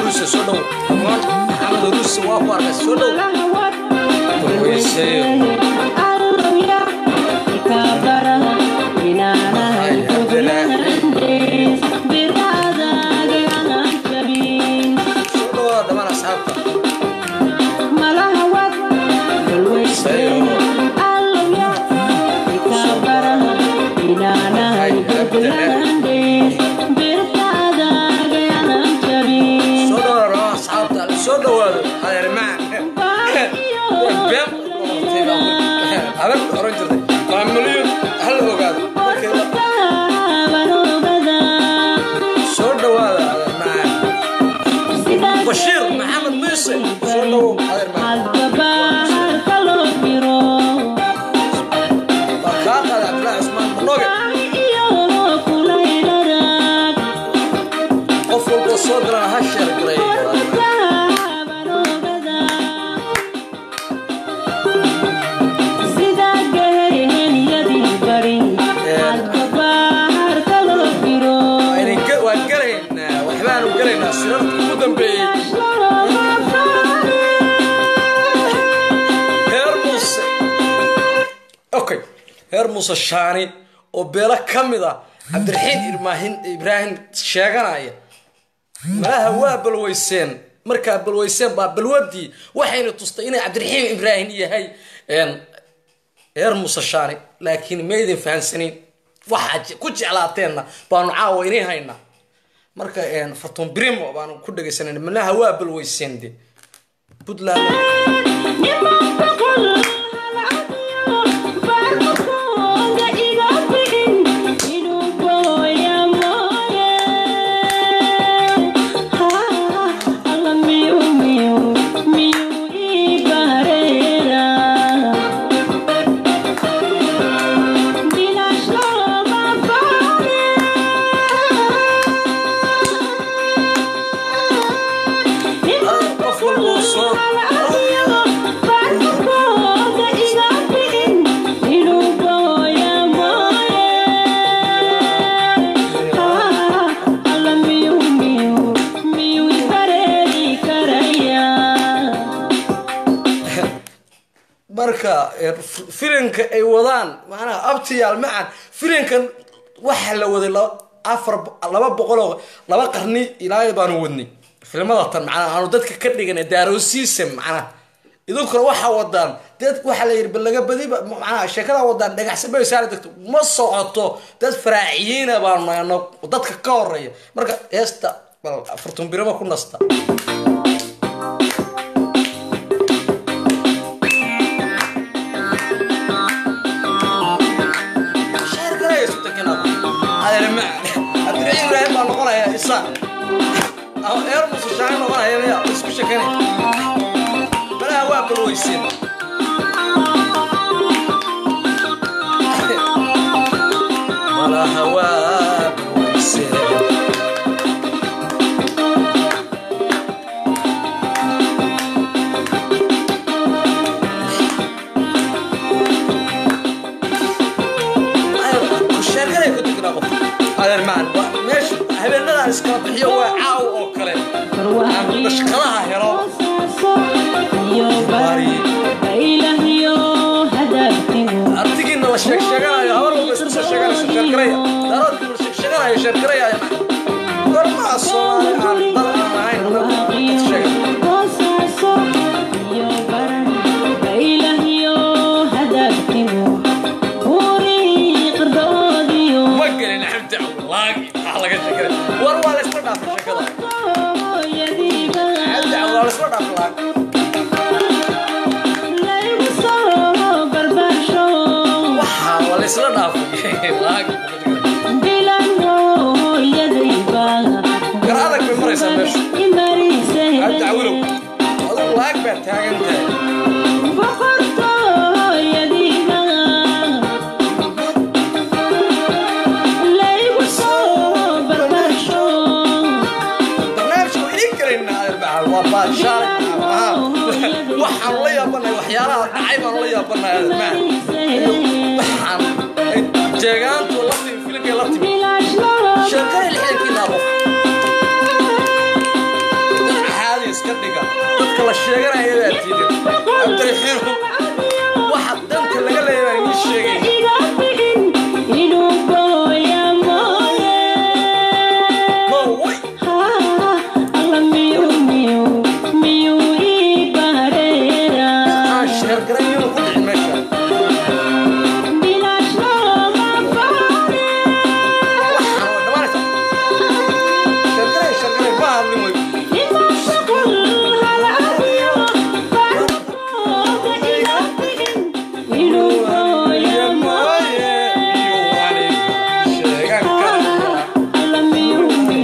huruuse soo dhow amaan maxamed huruuse waa ku arkay soo dhow balweyseeyo soo dhawaada dhamaan asxaabta soo dhawaada dhamaan asxaabta soo dhawaado adeer macaan been habar oran jirtay waa milyan hal ogaado markay soo dhawaada adeer macaan bashiir maxamed muuse soo dhawow adeer macaan waa kaa qaada cabdillaahi cusmaan manoge qof walboo soo dirana ha sheer garay waan gelaynaa waxbaanu gelaynaa sirarka ugu dambeeyey heer muuse okay heer muuse shaani oo beelo ka mid ah cabdiraxiin irmaahin ibraahim sheeganaya malaha waa balweyseen markaa balweyseen baa balwadii waxayna tustay inay cabdiraxiim ibraahim yahay heer muuse shaani laakiin maydin fahansanin waxaa ku jeclaateenna baanu caawa inay haynaa marka fatun brimo baanu ku dhegaysanan malaha waa balweyseen de puntland qof walba oo soo marka filinka ay wadaan macnaha abtiyaal macan filinkan waxa la waday afar laba boqoloo laba qarni ilaa baanu wadnay filmada tan macnaha aanu dadka ka dhiganay daaroosiisa macnaha idinkuna waxaa wadaan dad waxaa la yidhi bal laga badiba macnaha sheekada wadaan dhagaxsanbay saara degto ma socoto dad faraaciyiina baanu nahno dadka ka horeeya marka heesta bal afartun birima ku nasta abdiraxiim ibraahim baa noqonaya isa eer musushaani noqonaya miya isku shekanay malaha waa balweysin malaha waa balweysin sheekanay ku tugnaa qof adeer macan meesha habeenadaan iskala bixiyo waa caaw oo kale aan bashkadaha helo artigiina la sheeg sheeganayo habar walba isku soo sheeganayso sheergaraya daaroodkii la sheeg sheeganayo sheergaraya gormaa soomaali aan dal aan ahayn dad sheegan ma gelin xamdi cabdulaagi waxaa laga sheeganay war waa la isla dhaafay sheekada xamdi cabdulaa la isla dhaafay laag waxaa waa la isla dhaafay laag gar adag bay maraysaa meesha cabdi cawilow adigu laag baa taagan tahay barnaamijka waa idin karaynaa adeer waa baashaar waxaan la yaabanahay waxyaalaha dhacay baan la yaabanahay adeer waxaan jeegaantu la timi filimkay la timi sheekada lixdankii naabo dad dadka la sheeganaya baa tiidin cabdiraxiinu waxa danta laga leeya baan idiin sheegay no way aan sheergarayn ku dhicin meesha waxaan waa dhammaanaysa sheergaray sheergaray ma hadlin wey sheegan kara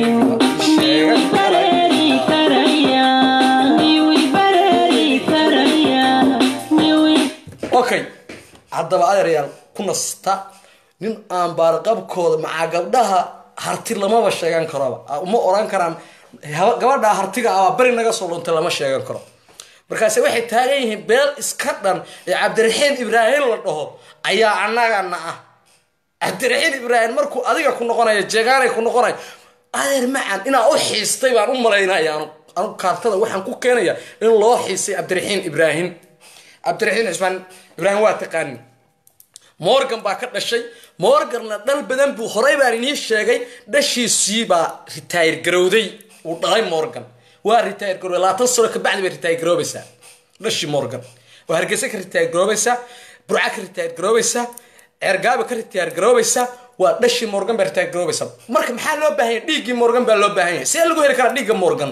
okay haddaba adeeryaal ku nasta nin aan baarqabkooda macaa gabdhaha harti lamaba sheegan karoba uma oran karaan haba- gabadha hartiga ah beri naga soo dhuntay lama sheegan karo markaase waxay taagan yihiin beel iska dhan ee cabdiraxiin ibraahim la dhaho ayaa annagana ah cabdiraxiin ibraahim markuu adiga ku noqonayo jeegaanay ku noqonayo adeer macan inaa u xiistay baan u malaynaya anu anu kaartada waxaan ku keenaya in loo xiistay cabdiraxiin ibraahim cabdiraxiin cismaan ibraahim waa taqaanin morgan baa ka dhashay morganna dhal badan buu horay baan inii sheegay dhashiisii baa ritaayir garowday uu dhalay morgan waa ritaayir garowday labaatan sano kabacdi bay ritaayir garoobaysaa dhashii morgan waa hargeysa ka ritaayir garoobaysaa burca ka ritaayir garoobaysaa ceergaaba ka ritaayir garoobaysaa waa dhashii morgan baa ritaayir garoobaysaa marka maxaa loo baahan yahay dhiiggii morgan baa loo baahan yahay see lagu heli karaa dhiigga morgan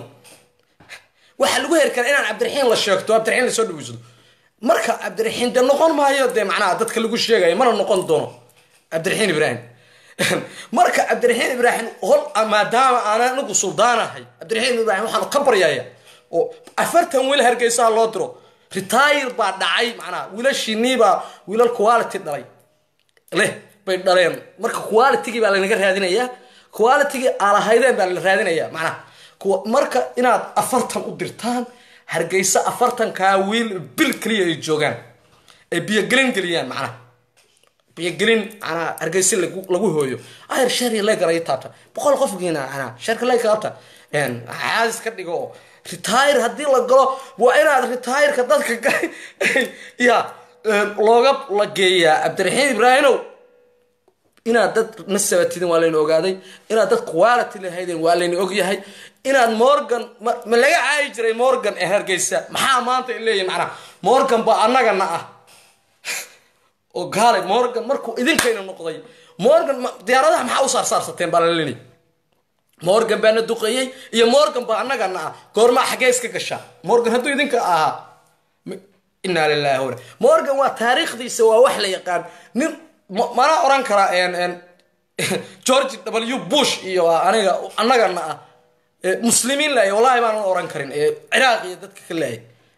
waxaa lagu heri karaa inaan cabdiraxiin la sheegto cabdiraxiin lasoo dhaweysado marka cabdiraxiin de noqon maayo dee macnaha dadka lagu sheegayo mana noqon doono cabdiraxiin ibraahim marka cabdiraxiin ibraahim hol maadaama aan anigu suldaanahay cabdiraxiin ibraahim waxaan ka baryaya oo afartan wiil hargeysaha loo diro ritaayir baa dhacay macnaha wiilashiiniibaa wiilal quality dhalay leh bay dhaleen marka qualitygii baa lanaga raadinayaa qualitygii aalahaydeen baa la raadinayaa macnaha kuwa marka inaad afartan u dirtaan hargeysa afartankaa wiil bil keliya ay joogaan ay biyogelin geliyaan macnaha biyogelin macnaha hargeysa lagu lagu hooyo ayar sheer legar ay taabta boqol qofkiina macnaha sheerka legar taabta caadis ka dhigo oo retire haddii la galo waa inaad retireka dadka ga- ya looga la geeyaa cabdiraxiin ibraahimow inaad dad nasabatidin waa layna ogaaday inaad dad quality lahaydeen waa layna ogyahay inaad morgan ma ma laga caayi jiray morgan ee hargeysa maxaa maanta ay leeyihin macnaha morgan baa annagana ah oo gaale morgan markuu idinkayna noqday morgan ma- diyaaradaha maxaa u saarsaarsateen baa la leeyahay morgan baana duqeeyey iyo morgan baa annagana ah goormaa xaggee iska gashaa morgan hadduu idinka ahaa m- inaa lilahi wa morgan waa taariikhdiisa waa wax la yaqaan nin ma- mana oran karaa en- en george w bush iyo aniga annagana ah ee muslimiin lahay wallahi baanan oran karin ee ciraaq iyo dadka ka laayay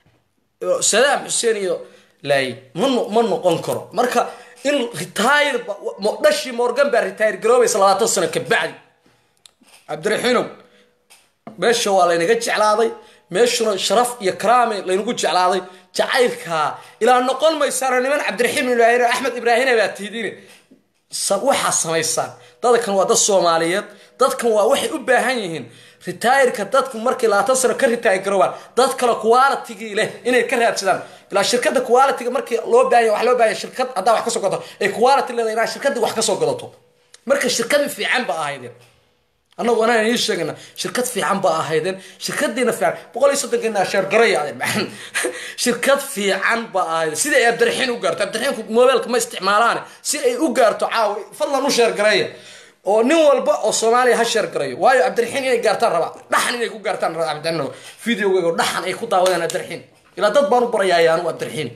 sadaam xuseen iyo laayay ma no- ma noqon karo marka in retire ba- mo- dhashii morgan baa retire garoobaysa labaatan sano kabacdi cabdiraxiinow meesha waa laynaga jeclaaday meeshuna sharaf iyo karaame laynagu jeclaaday jacaylkaa ilaa noqon maysaano niman cabdiraxiim ibraahim axmed ibraahine baa tihdine sa- waxaa samaysaan dadkan waa dad soomaaliyeed dadkan waa waxay u baahan yihiin ritaayirka dadku markay labaatan sano ka ritaayir garoobaan dad kale qualitigii leh inay ka raadsadaan ilaa shirkadda qualitiga markii loo baahanya wax loo baahanya shirkad haddaa wax ka soo gadato ay quality leedahay inaa shirkaddii wax ka soo gadato marka shirkadii fiican ba ahaydeen annagu anaan idiin sheegana shirkad fiican baa ahaydeen shirkadiina fiican boqol iyo soddonkeena sheergaray ahaydeen maxan shirkad fiican baa ahaydeen sida ay abdiraxiin u gaarto abdiraxiinku mobeelka ma isticmaalaane si ay u gaarto caawa fadlan u sheergareeya oo nin walba oo soomaaliya ha sheergarayo waayo cabdiraxiin inay gaartaan rabaa dhaxan inay ku gaartaan rabaa cabdiraxiin videogeyga dhaxan ay ku daawadaan cabdiraxiin ilaa dad baan u baryaaya anigu cabdiraxiin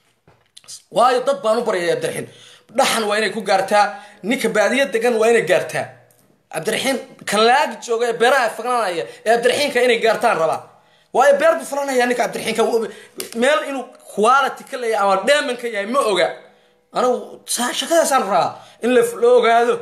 waayo dad baan u baryaya abdiraxiin dhaxan waa inay ku gaartaa ninka baadiya degan waa inay gaartaa cabdiraxiin kan laagi jooga ee beeraha faglanaya ee cabdiraxiinka inay gaartaan rabaa waayo beer buu falanaya ninka cabdiraxiinka meel inuu quality ka leeyahay ama dheeman ka yahay ma oga anigu saa- shaqadaasaan rabaa in la la ogaado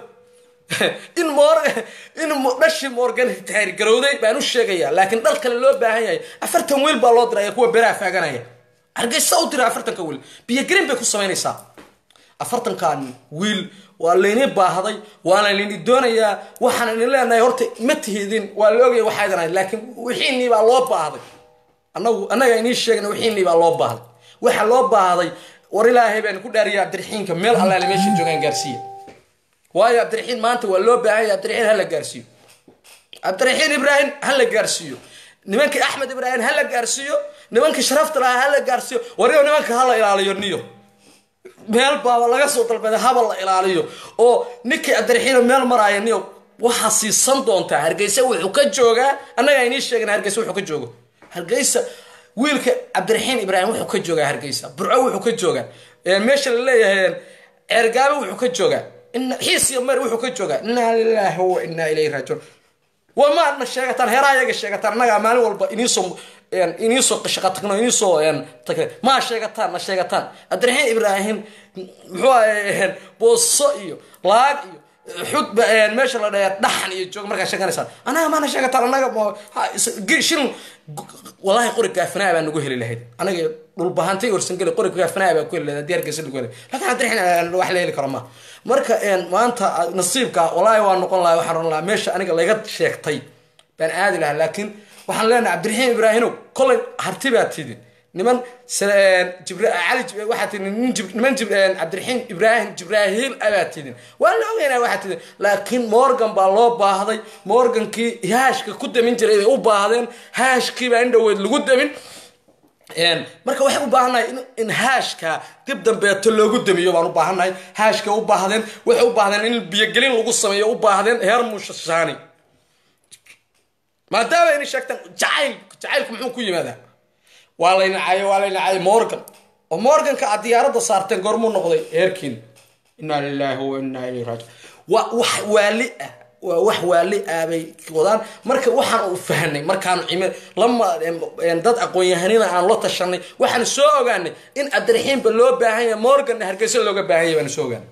in mor in mo- dhashii morgan taayir garowday baan u sheegaya laakiin dhal kale loo baahan yahay afartan wiil baa loo diraya kuwa beeraha faaganaya hargeysa u dira afartanka wiil biyogelin bay ku samaynaysaa afartankan wiil waa layni baahday waana layni doonayaa waxaan idin leenahay horta ma tihidin waa la ogaya waxaa idin ahayd laakiin wixiinii baa loo baahday anagu annaga inii sheegna wixiinii baa loo baahday waxa loo baahday war ilaahay baan ku dhaariya cabdiraxiinka meel allaale meesha joogaan gaarsiiya waayo cabdiraxiin maanta waa loo baahan yahay cabdiraxiin hala gaarsiiyo cabdiraxiin ibraahim hala gaarsiiyo nimankii axmed ibraahim hala gaarsiiyo nimankii sharafta lahaa hala gaarsiiyo wariyo nimanka hala ilaaliyo niyo meel baaba laga soo dalbaday habal la ilaaliyo oo ninkii cabdiraxiino meel maraaya niyo waxaa siisan doontaa hargeysa wuxuu ka joogaa annaga inii sheegna hargeysa wuxuu ka joogo hargeysa wiilka cabdiraxiin ibraahim wuxuu ka joogaa hargeysa burco wuxuu ka joogaa meesha la leeyahay ceergaabe wuxuu ka joogaa xiis iyo mer wuxuu ka joogaa inaa lilaahi wa inaa ilayhi raajiun waa maadna sheegataan heeraa ayaga sheegataan annagaa maalin walba iniisoo iniisoo shaqa tagno iniisoo tagna maa sheegataan na sheegataan cabdiraxiin ibraahim muxuu ahay booso iyo laag iyo xudba meesha la dhaya dhaxan iyo joog markaa sheeganaysaan annaga maana sheegataan annaga shilin wallahi qori gaafanaa baa nagu heli lahayd anaga dhulbahantay orsangeli qori gaafanaa baa ku heli lahayd haddii hargeysa lagu heli laakiin cabdiraxiin wax la heli karo ma marka maanta nasiibka wallahi waa noqon lahaa waxaan oran lahaa meesha aniga laga sheegtay baan aadi lahaa laakiin waxaan leenahay cabdiraxiin ibraahimow kolay harti baa tidin niman cali waxaa tidin niman cabdiraxiin ibraahim jibraahiil abaa tidin waa la ogeynaa waxaa tidin laakiin morgan baa loo baahday morgankii haashka ku damin jiray bay u baahdeen haashkii baa in dhoweyd lagu damin marka waxay u baahannahay in haashka dib dambeeto loogu damiyo baan u baahannahay haashka u baahdeen waxay u baahdeen in biyogelin lagu sameeyo u baahdeen heer mushashaani maadaama inay sheegtaan jacayl jacaylku muxuu ku yimaadaa waa layna cayo waa layna cayo morgan oo morganka aad diyaaradda saarteen goormuu noqday heerkiin inaa lilaahi wa inaa ilayhi raajiun waa wax waali ah waa wax waali ah bay wadaan marka waxaan u fahnay markaanu cime lama dad aqoon-yahanina aan la tashanay waxaan soo ogaanay in cabdiraxiimba loo baahan yahay morganna hargeysa looga baahan yahay baan soo ogaanay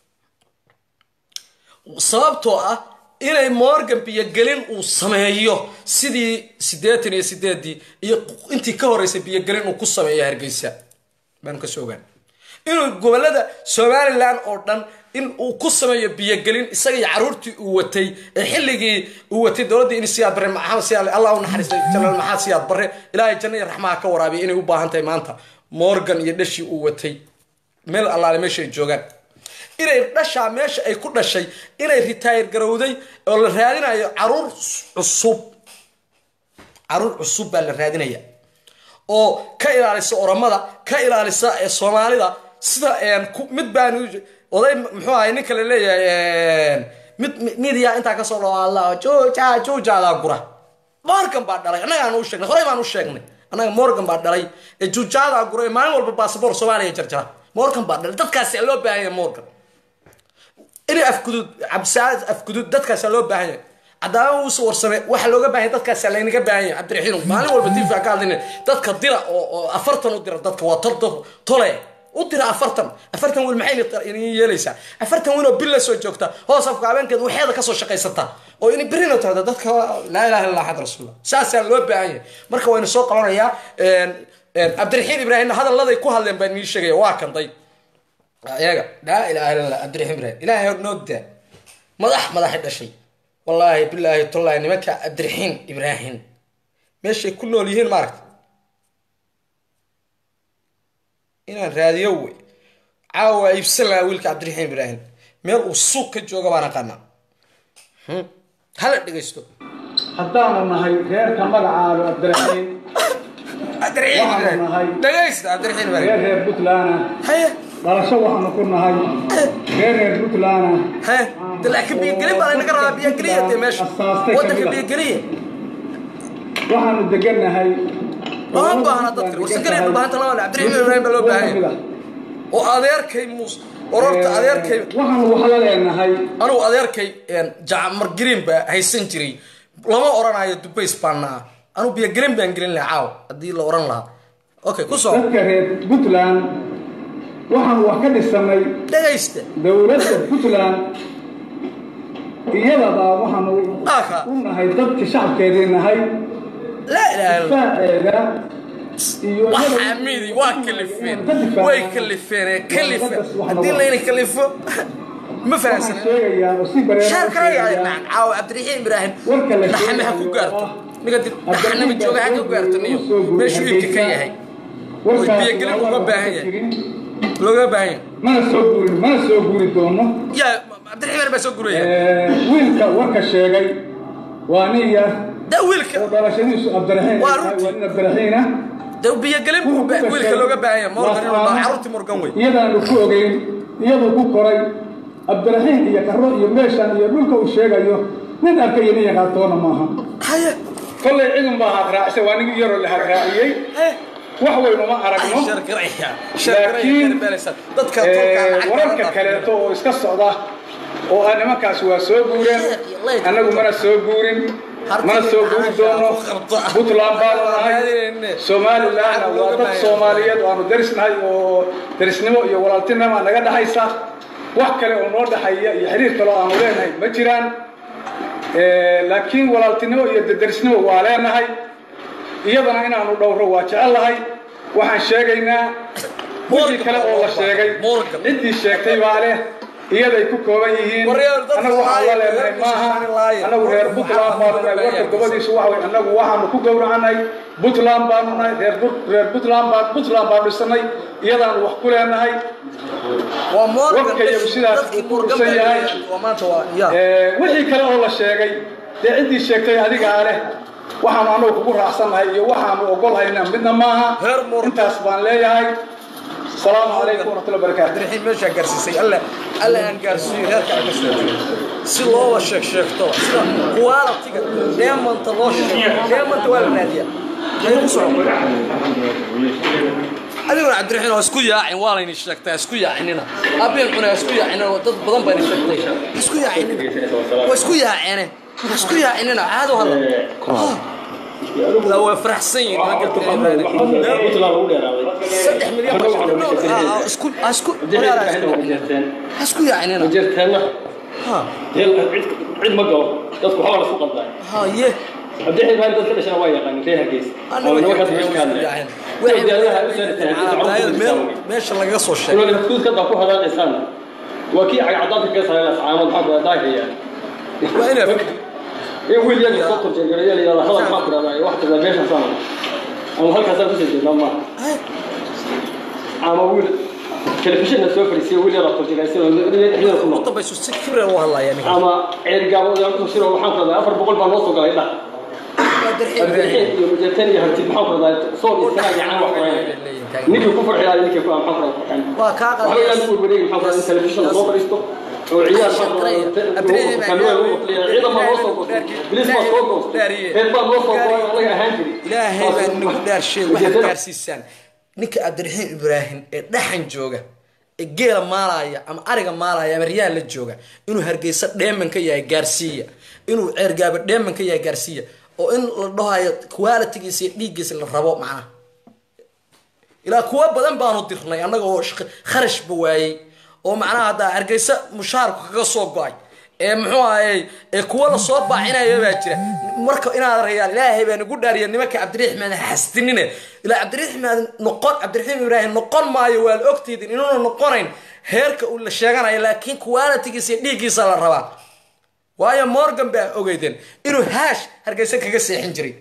sababtoo ah inay morgan biyogelin uu sameeyo sidii siddeetan iyo sideedii iyo intii ka horeysay biyogelin uu ku sameeyo hargeysa baanu ka soo ogaanay inuu gobolada somalilan oo dhan in uu ku sameeyo biyogelin isaga iyo caruurtii uu watay ee xilligii uu watay dowladda in siyaad bare maxamed siyaad allah u naxariistay janaal maxamed siyaad bare ilaahay janna iyo raxmaha ka waraabiya inay u baahan tahay maanta morgan iyo dhashii uu watay meel allaale meesha ay joogaan inay dhashaa meesha ay ku dhashay inay ritaayir garowday oo la raadinayo caruur cusub caruur cusub baa la raadinaya oo ka ilaalisa oramada ka ilaalisa soomaalida sida mid baan oday muxuu ahay ninka la leeyahay mid midiya intaa kasoo dhawaala juuja juujaadaa gura morgan baa dhalay annaga aan u sheegnay horey baan u sheegnay annaga morgan baa dhalay ee juujaadaa gura ee maalin walba baasabor soomaaliya jarjara morgan baa dhalay dadkaasi loo baahan yahay morgan inay afgudud cabdisaad afgudud dadkaasa loo baahan yahay cadaama uuse warsame waxa looga baahan yahay dadkaasa laynaga baahan yahay cabdiraxiin maalin walba tifa ka hadlayna dadka dira oo afartan u dira dadka waa tol tole u dira afartan afartan wiil maxay idin yeelaysaa afartan wiil oo bil la soo joogta hoos afka habeenkeeda waxeeda kasoo shaqaysata oo in birina tahda dadka laa ilaha illa axad rasuullah saasaa loo baahan yahay marka waynu soo qabanayaa cabdiraxiin ibraahimna hadalladay ku hadleen baan nii sheegaya waa kanday ayaga laa ilaha illa cabdiraxiin ibraahim ilaahay hor noogdaa madax madaxi dhashay wallaahi bilaahi tullaahi nimanka cabdiraxiin ibraahim meeshay ku nool yihiin maaragta inaan raadiyo wey caawa iibsan lahaa wiilka cabdiraxiin ibraahim meel uu suuq ka jooga baan aqaanaa hala dhegaysto haddaanu nahay reerka magacaaba cabdiraxiin cabdiraxiin Waxaanu ibraahim nahay- dhegaysta cabdiraxiin reer ibraahim reer puntland haye dhalasho waxaanu ku nahay reer reer puntland haye de laakiin biyogelin baa laynaga rabaa biyogeliya dee meesha Asaastay waddanka kamid ah. biyogeliya waxaanu degannahay lama baahna dadka warsageliya dhulbaahanta lama le cabdiraxiin ibraahim baa loo baahan yahay oo adeerkay muus ororta adeerkay waxaanu wax la leenahay anugu adeerkay jacmar green baa haysan jiray lama oranayo dubays baana ah anugu biyogelin baan gelin lahaa caaw haddii la oran lahaa okay ku soo dadka reer puntland waxaanu wax ka dhisanay dhegaysta dowladda puntland iyadaba waxaanu Aka. u nahay dadka shacabkeedii nahay laa ilaaha illa difaaceeda iyo waxaa midi waa kalifeen way kalifeen ee kalifeen haddii layna kalifo ma waxaan fahamsana sheegayaa oo si bareera shaar u kale sheegayaa yahay caawa cabdiraxiim ibraahim warka la dhaxame ha ku sheegayo gaarto oo ninka dib dhaxanama jooga ha ka gaarto niyo meeshuu iibka ka yahay warkaas biyogelin waa uga wax baahan ka yahay. jirin. looga baahan yahay mana soo guurin mana soo guuri doono yaa cabdiraxiim baa soo guraya Eh, wiilka warka sheegay waa niya da wiilka oo dhalashadiisu abdiraxiin Waa ay tahay, runtii. waa nin abdiraxiin ah da biyogelin buu ba- wiilka looga baahan yahay morgan inuu dhaho carruurtii morgan wey iyadaanu ku ogeyn iyaduu ku koray abdiraxiin iyo karo iyo meeshan iyo dhulka uu sheegayo nin arkaya nin yaqaantoona maaha haye kollay cidun baa hadraacsay waa nin yaroo la hadraaciyey haye wax weyn uma aragno shargaraya Laakiin, shargaraya dadka tolkaa Eh, lacag wararka kaleeto oo iska socda oo ah nimankaas waa soo guureen annagu mana soo guurin mana soo guuri doono puntland baanu nahay somalilandna waa dad soomaaliyeed oo aanu darisnahay oo darisnimo iyo walaaltinimo naga dhexaysa wax kale oo noo dhexeeya iyo xiriir kale oo aanu leenahay ma jiraan Eh, laakiin walaaltinimo iyo darisnimo waa leenahay iyadana inaanu dhowro waa jecellahay waxaan sheegaynaa wixii kale oo la sheegay Morgan. ciddii sheegtay baa leh iyaday ku kooban yihiin Warrior, dadka annagu waxaan la laaya, leenahay reer maaha Buntland laaya. annagu reer Warka puntland baanu nahay waxaa warka laaya. gobadiisu waxa wey annagu waxaanu ku gowracanay puntland baanu nahay reer Bur- reer puntland baan puntland baanu dhisanay iyadaanu wax ku leenahay waa morgan warka iyagu sidaas dadkii uu ku morgan dhufsan yahay. waa maanta waa ya Eh, wixii kale oo la sheegay dee ciddii sheegtay adigaa leh waxaanu annagu kugu raacsannahay iyo waxaanu ogolhayna midna maaha Reer Morgan. intaas baan leeyahay asalaamu calaykum waraxmatullahi wabarakaatu cabdiraxiim meeshaa gaarsiisay alle alle aan gaarsiiyo reerka aan ka soo jeedo si looba sheeg sheegto sida quality-ga deemanta loo sheego deemanta waa la raadiyaa Maxay ku socon adiguna cabdiraxiim waa isku yaacin waa layni sheegtay ha isku yaacinina abeen cunay ha isku yaacinina dad badan baa ni sheegtay ha isku yaacinina waa isku yaacine ha isku yaacinina caado hadla la waa faraxsan yihiin nimanka saddex milyan baa sheegtay No, ah, ah, isku ha isku ha isku yaacinina ha cid ma galo dadku waxbaa la isku qaldaa ha ye cabdixii baan dadka dhashana waa yaqaanin reer hargeysa oo nimankaas meesha ka hadlaya meesha lagaga soo sheegay kuud kada ku hadaaqaysaan waa kii cagacadaadka kaga saarayna sacaamad maxaa ku daahaya waa inaa in wiil yar soo turjeegareeya la yidhahda hadal maxaa ku dhahdaa wax kasta meesha saan ama halkaasaan kusoo jeednaa ma ama wiil telefishinna soo fadhiisiya wiil yar turjeegaysay oo dhexdeeda ku nool dambaysu si kibra u hadlaya ninka ama ceerigaabo oo kusoo shiro waxaan ku dhahdaa afar boqol baa noo soo galay dhah abdixin iyo mujeetan iyo hartid maxaa ku dhahdaa sool iyo sanaa iyo caan wax qoraya ninkii ku farxiyaa ninkii ku maxaa ku dhahdaa farxan waa kaa waxba yaa lagu wareegi maxaa ku dhahdaa in telefishin lasoo fadhiisto oo ciyaar maxaa ku dhahdaa kanuwaa lagu qotliya ciidan baa noo soo goostay bilis baa soo goostay reer baa noo soo gooy anaga ahaan jiri ilaahay baa nagu dhaarsheeg waxaad gaarsiisaan ninka cabdiraxiim ibraahim ee dhaxan jooga ee geela maalaya ama ariga maalaya ama riyaha la jooga inuu hargeysa dheeman ka yahay gaarsiiya inuu ceergaaba dheeman ka yahay gaarsiiya oo in la dhahayo qualitigiisa iyo dhiiggiisa la rabo macnaha ilaa kuwa badan baanu dirnay annaga oo shaq- kharashba waayey oo macnaha haddaa hargeysa mushaharku kaga soo go-ay ee muxuu ahayey ee kuwa lasoo baacinaya baa jira marka inaad rayaal ilaahay baa nagu dhaariya nimanka cabdiraxmaan xastinine ilaa cabdiraxmaan noqon cabdiraxiim ibraahim noqon maayo waa la ogtiidin inuuna noqonayn heerka uu la sheeganayo laakiin qualitigiisa iyo dhiiggiisa la rabaa waayo morgan baa ogeydeen inuu haash hargeysa kaga seexin jiray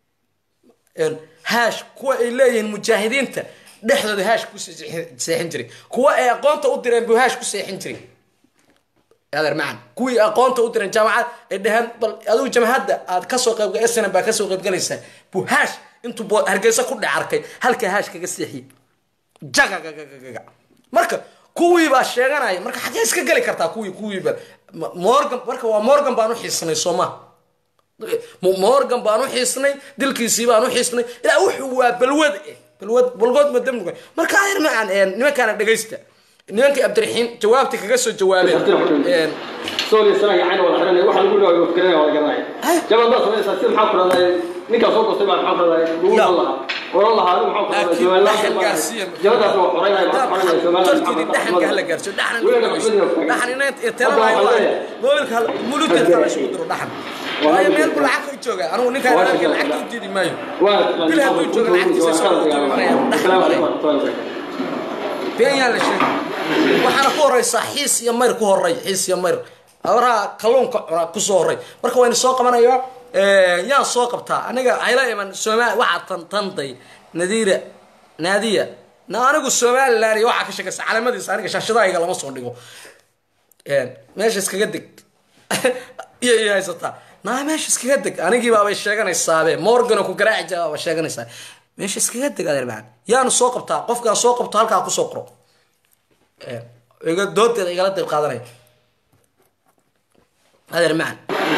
haash kuwa ay leeyihiin mujaahidiinta dhexdooda haash ku seexin jiray kuwa ay aqoonta u direen buu haash ku seexin jiray adeer macan kuwii aqoonta u direen jaamacad ay dhaheen bal adigu jamhadda aad kasoo qayb snm baa kasoo qaybgalaysaa buu haash intuu bo- hargeysa ku dhex arkay halkaa haash kaga seexiyey jagagagagaga marka kuwii baa sheeganaya marka xagee iska geli kartaa kuwii kuwiiba Ma- morgan marka waa morgan baan u xiisnay sooma morgan baan u xiisnay dilkiisii baan u xiisnay ilaa wuxuu waa balwad eh balwad balgood ma damnuga marka ayar macaan nimankaana dhegaysta nimankii cabdiraxiim jawaabtii kaga soo jawaabeen sool iyo sanaa iyo cayn wada xiranaya waxa lagu dhawayo wafkiranaya wada garanaya jabal baa samaysaa si maxaa ku dhahdaa ninkaa soo goostay baa maxaa ku dhahdaa lagu Ya. oran lahaa oran lahaa adigu maxaa ku dhahdaa Laakiin somaliland dhaxal baa gaarsiiya. jabadaas waa xoreynaya baa xoreynaya somaliland tolkeedii dhaxanka hala gaarsiyo dhaxan Weliga maxkamadiina waa taagan. dhaxan inayd Hadda talalaay waxaa waayo leeyahay. mobilka muludkeedka la isugu diro dhaxan waayo meel buu lacag ka jooga anigu ninkaan Waa lacagta shaqada. lacagta u diidi maayo waa Bil hadduu joogo lacagtiisa iska wada imanaya. Assalaamu calaykum warahmatullahi wabarakatuh been yaa la sheegay waxaana ku horeysaa xiis iyo mayr ku horey xiis iyo mayr habaraha kalluunka cuna kusoo horey marka waynu soo qabanayaa yaan soo qabtaa aniga hayla iman somaali waxaa tan tanday nadiira naadiya na anigu somaliland iyo waxaa ka sheekaysa calamadiisa aniga shaashadahayga lama soo dhigo meesha iskaga deg iyo iyo haysataa naa meesha iskaga deg anigii baabay sheeganaysaabee morgano ku garaaci jira baaba sheeganaysaa meesha iskaga deg adeer macaan yaanu soo qabtaa qofkaan soo qabto halkaa kusoo qoro iga doodeeda igala dayb qaadanaya adeer macaan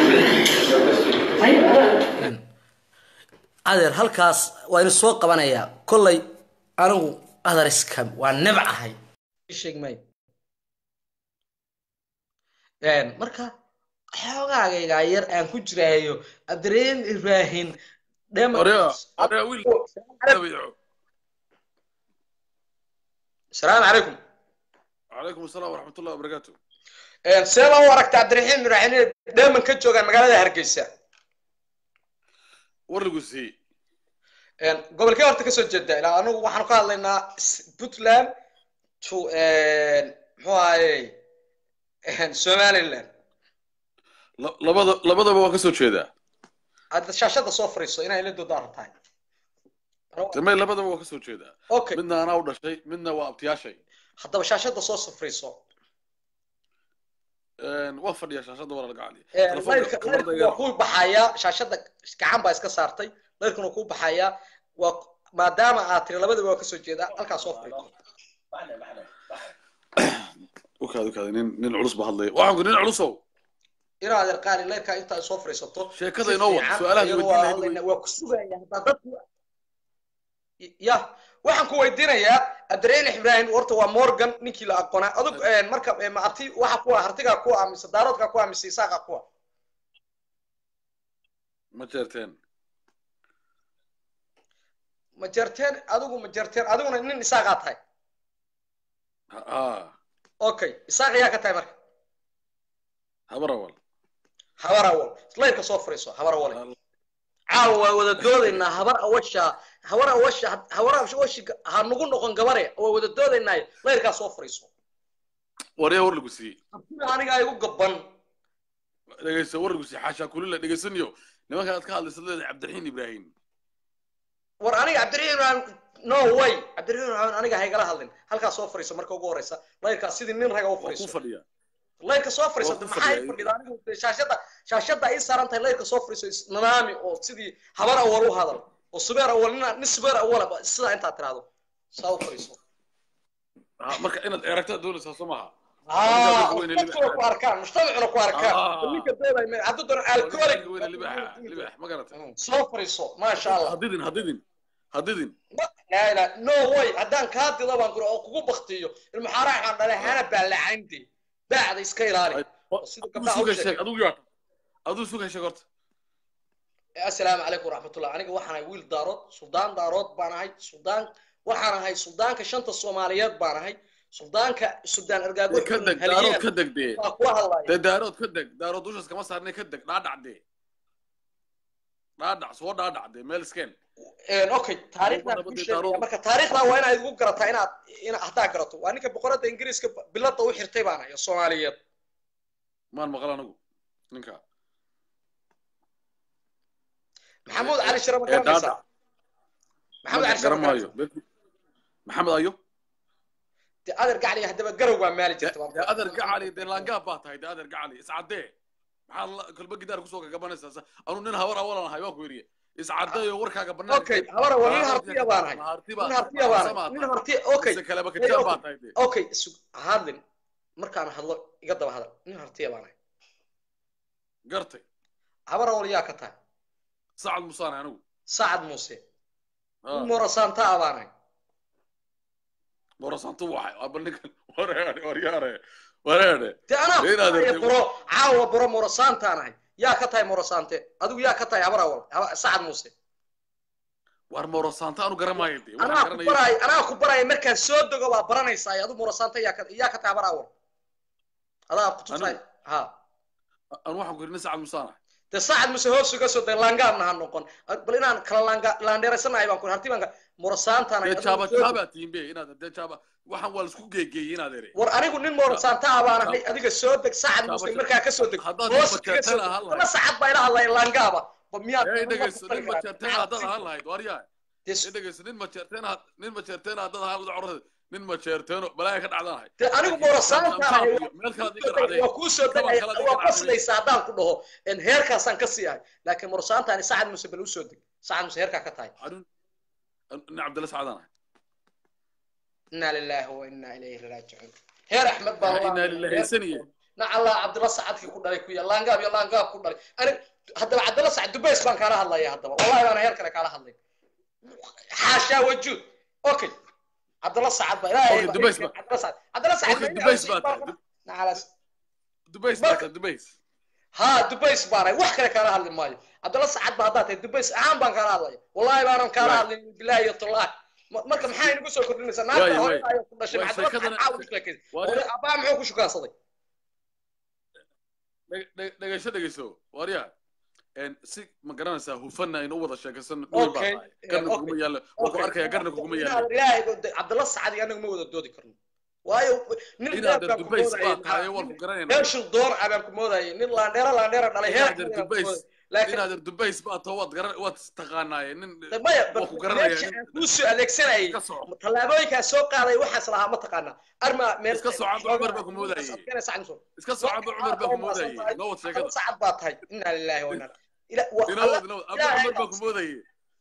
adeer halkaas waa inu soo qabanayaa kollay anigu adariska waa nebcahay sheeg maayo marka xoogaagaygaa yar aan ku jiraayo abdirahim ibrahim asalaamu calaykum calaykum asalaam waraxmat ullahi wabarakaatu see loo aragta cabdiraxiim ibrahim dheeman ka joogaan magaalada hargeysa war lagu siiyey gobolkee horta kasoo jeeda ilaa anigu waxaanu ka hadlaynaa puntland to muxuu ahaye somaliland labada labadaba waan kasoo jeedaa hadda shaashada soo fariiso inay la doodaara tahay damay labadaba waan kasoo jeedaa okay midna anaa u dhashay midna waa abtiyaashay haddaba shaashada soo safriiso waan fadhiyaa shaashada waa laga layrka waa kuu baxayaa shaashada gacan baa iska saartay layrkuna kuu baxayaa waa maadaama aad tiri labadaba waa kasoo jeedaa halkaa soo fariiso ukaad ukaad nin nin culus ba hadlaya waxaan ku nin culusow inaad erqaali layrkaa intaa soo fariisato sheekada inoo wad su-aalaha weydiinaya waa ku sugaya haddaa dadku ya waxaan ku weydiinayaa abdirahim ibrahim horta waa morgan ninkii la aqoonaa adug marka maabti waxa kuwa hartigaa kuwa mise daaroodkaa kuwa mise isaaqa kuwa ma jeerteen ma jerteen adigu ma jerteen adiguna nin isaaqaa tahay ha okay isaaq yaa ka tahay marka habar awal habar awal layrka soo fariiso habar awal caawa waa wada doodaynaa habar awasha habar awasha habar awashi ha nagu noqon gabare waa wada doodaynaayo layrkaa soo fariiso waryaa war lagu siiyey aniga igu gaban dhegeyso war lagu siiyey xaashaa kulila dhegeysaniyo nimanka aad ka hadlaysa leedahay cabdiraxiin ibraahim war aniga cabdiraxiin ibraahim no way cabdiraxiin ibraahim aniga haygala hadlin halkaa soo fariiso marka ugu horeysa layrkaa sidii nin raga u waa ku fariiso fadhiyaa layrka soo fariiso Waa ku maxaa ii fadhiyaa. fadhida anigu shaashada shaashada ii saaran tahay layrka soo fariiso nanaami oo sidii habar awal u hadal oo subeer awal nin nin subeer awalaba sidaa intaad tiraahdo saa u fariiso Ha, marka inaad eragtaa doonaysaa soo maaha aa weyne dadkuna ku arkaan mujtamacuna ku arkaan Ah. ninka doodaya hadduu doono alcoholic weyne libaxa libax ma garatay soo fariiso maasha allah hadidin hadidin hadidin لا لا نو واي هدان كادي طبعا كرو او كوكو بختيو المحارة احنا دالي هانا بالعندي بعد اسكا يلالي وسيدو aduu قبلها suga أول sheeg شيء. aduu yaa aduu suga sheeg horta السلام عليكم ورحمة الله أنا waxaan ahay wiil daarood suldaan daarood baan ahay suldaan waxaan ahay suldaanka shanta Soomaaliyeed baan ahay suldaanka suldaan argaago ka deg daarood ka deg dee waa ku hadlaya dee daarood ka deg daarood dushas kama saarnay ka deg dhaadhac dee dhaadhac soo dhaadhac dee meel iskeen een okay taariikhdan Wadada ku badii sheegaya daarood. marka taariikhdan waa inaad igu garataa inaad inaad hadaa garato waa ninka boqorada ingiriiska bilada u xirtay baan ahay Soomaaliyeed maan maqal anigu ninka maxamuud cali shire ma ee garanaysaa dhaadhac maxamuud cali shire ma garan garanaysaa maayo maxamed ayo dee adeer gacli haddaba garow waa maali jirta dee adeer gacali dee laangaab baa tahay dee adeer gacali iscadee maxaa la- kolba gidaar kusoo gagabanaysaa sa- anuu nin habar awalan ahay waa ku yidhi iscadeeyo warkaaga banaanka okay habara waa nin hartiya baan ahay harti baa nin hartiya baan ahay nin hartiya okay mise kaleba kajaan baa tahay dee okay sug hadlin markaan hadlo iga daba hadal nin hartiya baan ahay gartay habara wal yaa ka tahay sacad musaane anigu sacad muuse Ah, nin morasaanta ah baan ahay borasantu waxay aba ninkan wareere waryaare wareere dee anaa Dee inaad ku aragtay- buro caawa buro morasaantaan ahay yaa ka tahay morasaante adigu yaa ka tahay habara wal Haba- sacad muuse war morosanta anu garamaayo dee waxaan anaa ku garanaya baraay anaa ku baraaya markaan soo dego baa baranaysaa adigu morasaanta yaa ka yaa ka tahay habara wal adaa ku tusay Anigu? ha anu waxaan ku yidhi nin sacad musaane dee saacad muse hoos uga soo day laangaabna ha noqon bal inaan kala laanga laandheeraysanahay baan ku harti baan ka murasaantaan dee jaaba jaabaa tihiin be inaad dee jaaba waxaan waa laisku geegeeyey inaad ere war anigu nin murasaanta ah baan ahay adiga soo deg saacad muse markaa ka soo deg Haddaad hoos nin kaga soo majeerteen ahaan deg lahayd. laba saacad baa ila hadlaya laangaaba ba miyaad ee dhegeyso nin majeerteen haddaad ahaan lahayd waaryaa Dee ee dhegeyso nin majeerteen had nin majeerteen haddaad ahaan lahayd corada nin majeerteeno balaaya ka dhacdanahay dee anigu murasaanta ahay meel kale adiga dhacday waa kuu soo Kaban degaya kale adiga waa dhacday. qoslaysa haddaan ku dhaho en heerkaasaan ka sii ahay laakiin murasaantaani saacad muse bal usoo deg saacad muse heerkaa ka tahay Arun- nin cabdilla sacadaan ahay inaa lilaahi wa inaa ilayhi raajicuun heer axmed baa Yaa inaa lillahi haysaniye. nacallaa cabdilla sacadkii ku dhalay ku ya laangaab iyo laangaab ku dhalay ani haddaba cabdilla sacad dubays baan kaala hadlaya haddaba wallahi baana heer kale kaala hadlay xaashaa wajuud okay cabdilla sacad baa ilaahay Okay, Dubays ba- cabdilla sacad cabdilla sacad Okay, Dubays baa tahay. nacalaas dubays Marka- baata dubays ها دبيس بارا wax kale kala hadli maayo abdalla sacad baa haddaa tahay dubays ahaan baan kala hadlaya wallahi baanan kala Waay. hadlin bilaahi iyo tallaah Ma- marka maxaa inagu soo kordhinaysaa Waay, naagta waay. hore ayaa ku dhashay Waay, maxaa dabada sheekadana- maxaa ugu sheekaysa Waay. hore abbaa muxuu ku shukaansaday Dheg- dheg- dhegeyso dhegeyso waaryaa En, si ma garanaysaa hufana aynu u wada sheekaysano Okay, garna okay, kuguma yaallo waa ku Okay. arkaya garna kuguma Inaad yaallo ilaahay de- cabdalla sacad iyo anagu ma wada doodi karno waayo nin inaad reer baan ku dubays moodayay, baa tahay maxaa- waan ku garanayna reer shildoon ah baan ku moodayay nin laandheera laandheera dhalay heer Inaad baan ku dubays moodayay. laakiin inaad dubays baa tahay waad garan waad taqaanaaye nin maya waa ku garanaya meesha nin- aan kuu soo adeegsanayay iska soco tallaabooyinkaa soo qaaday waxaas lahaa ma taqaanaa arma meel Iska soo cabo, Cumar baa ku moodayay. iska soo cabo cumar baa ku moodayay noo wad sheekada sacad baa tahay inaa lillahi wa inaa ila wa inoo wad inoo wad Ilaahay cumar baa baa- ku moodayay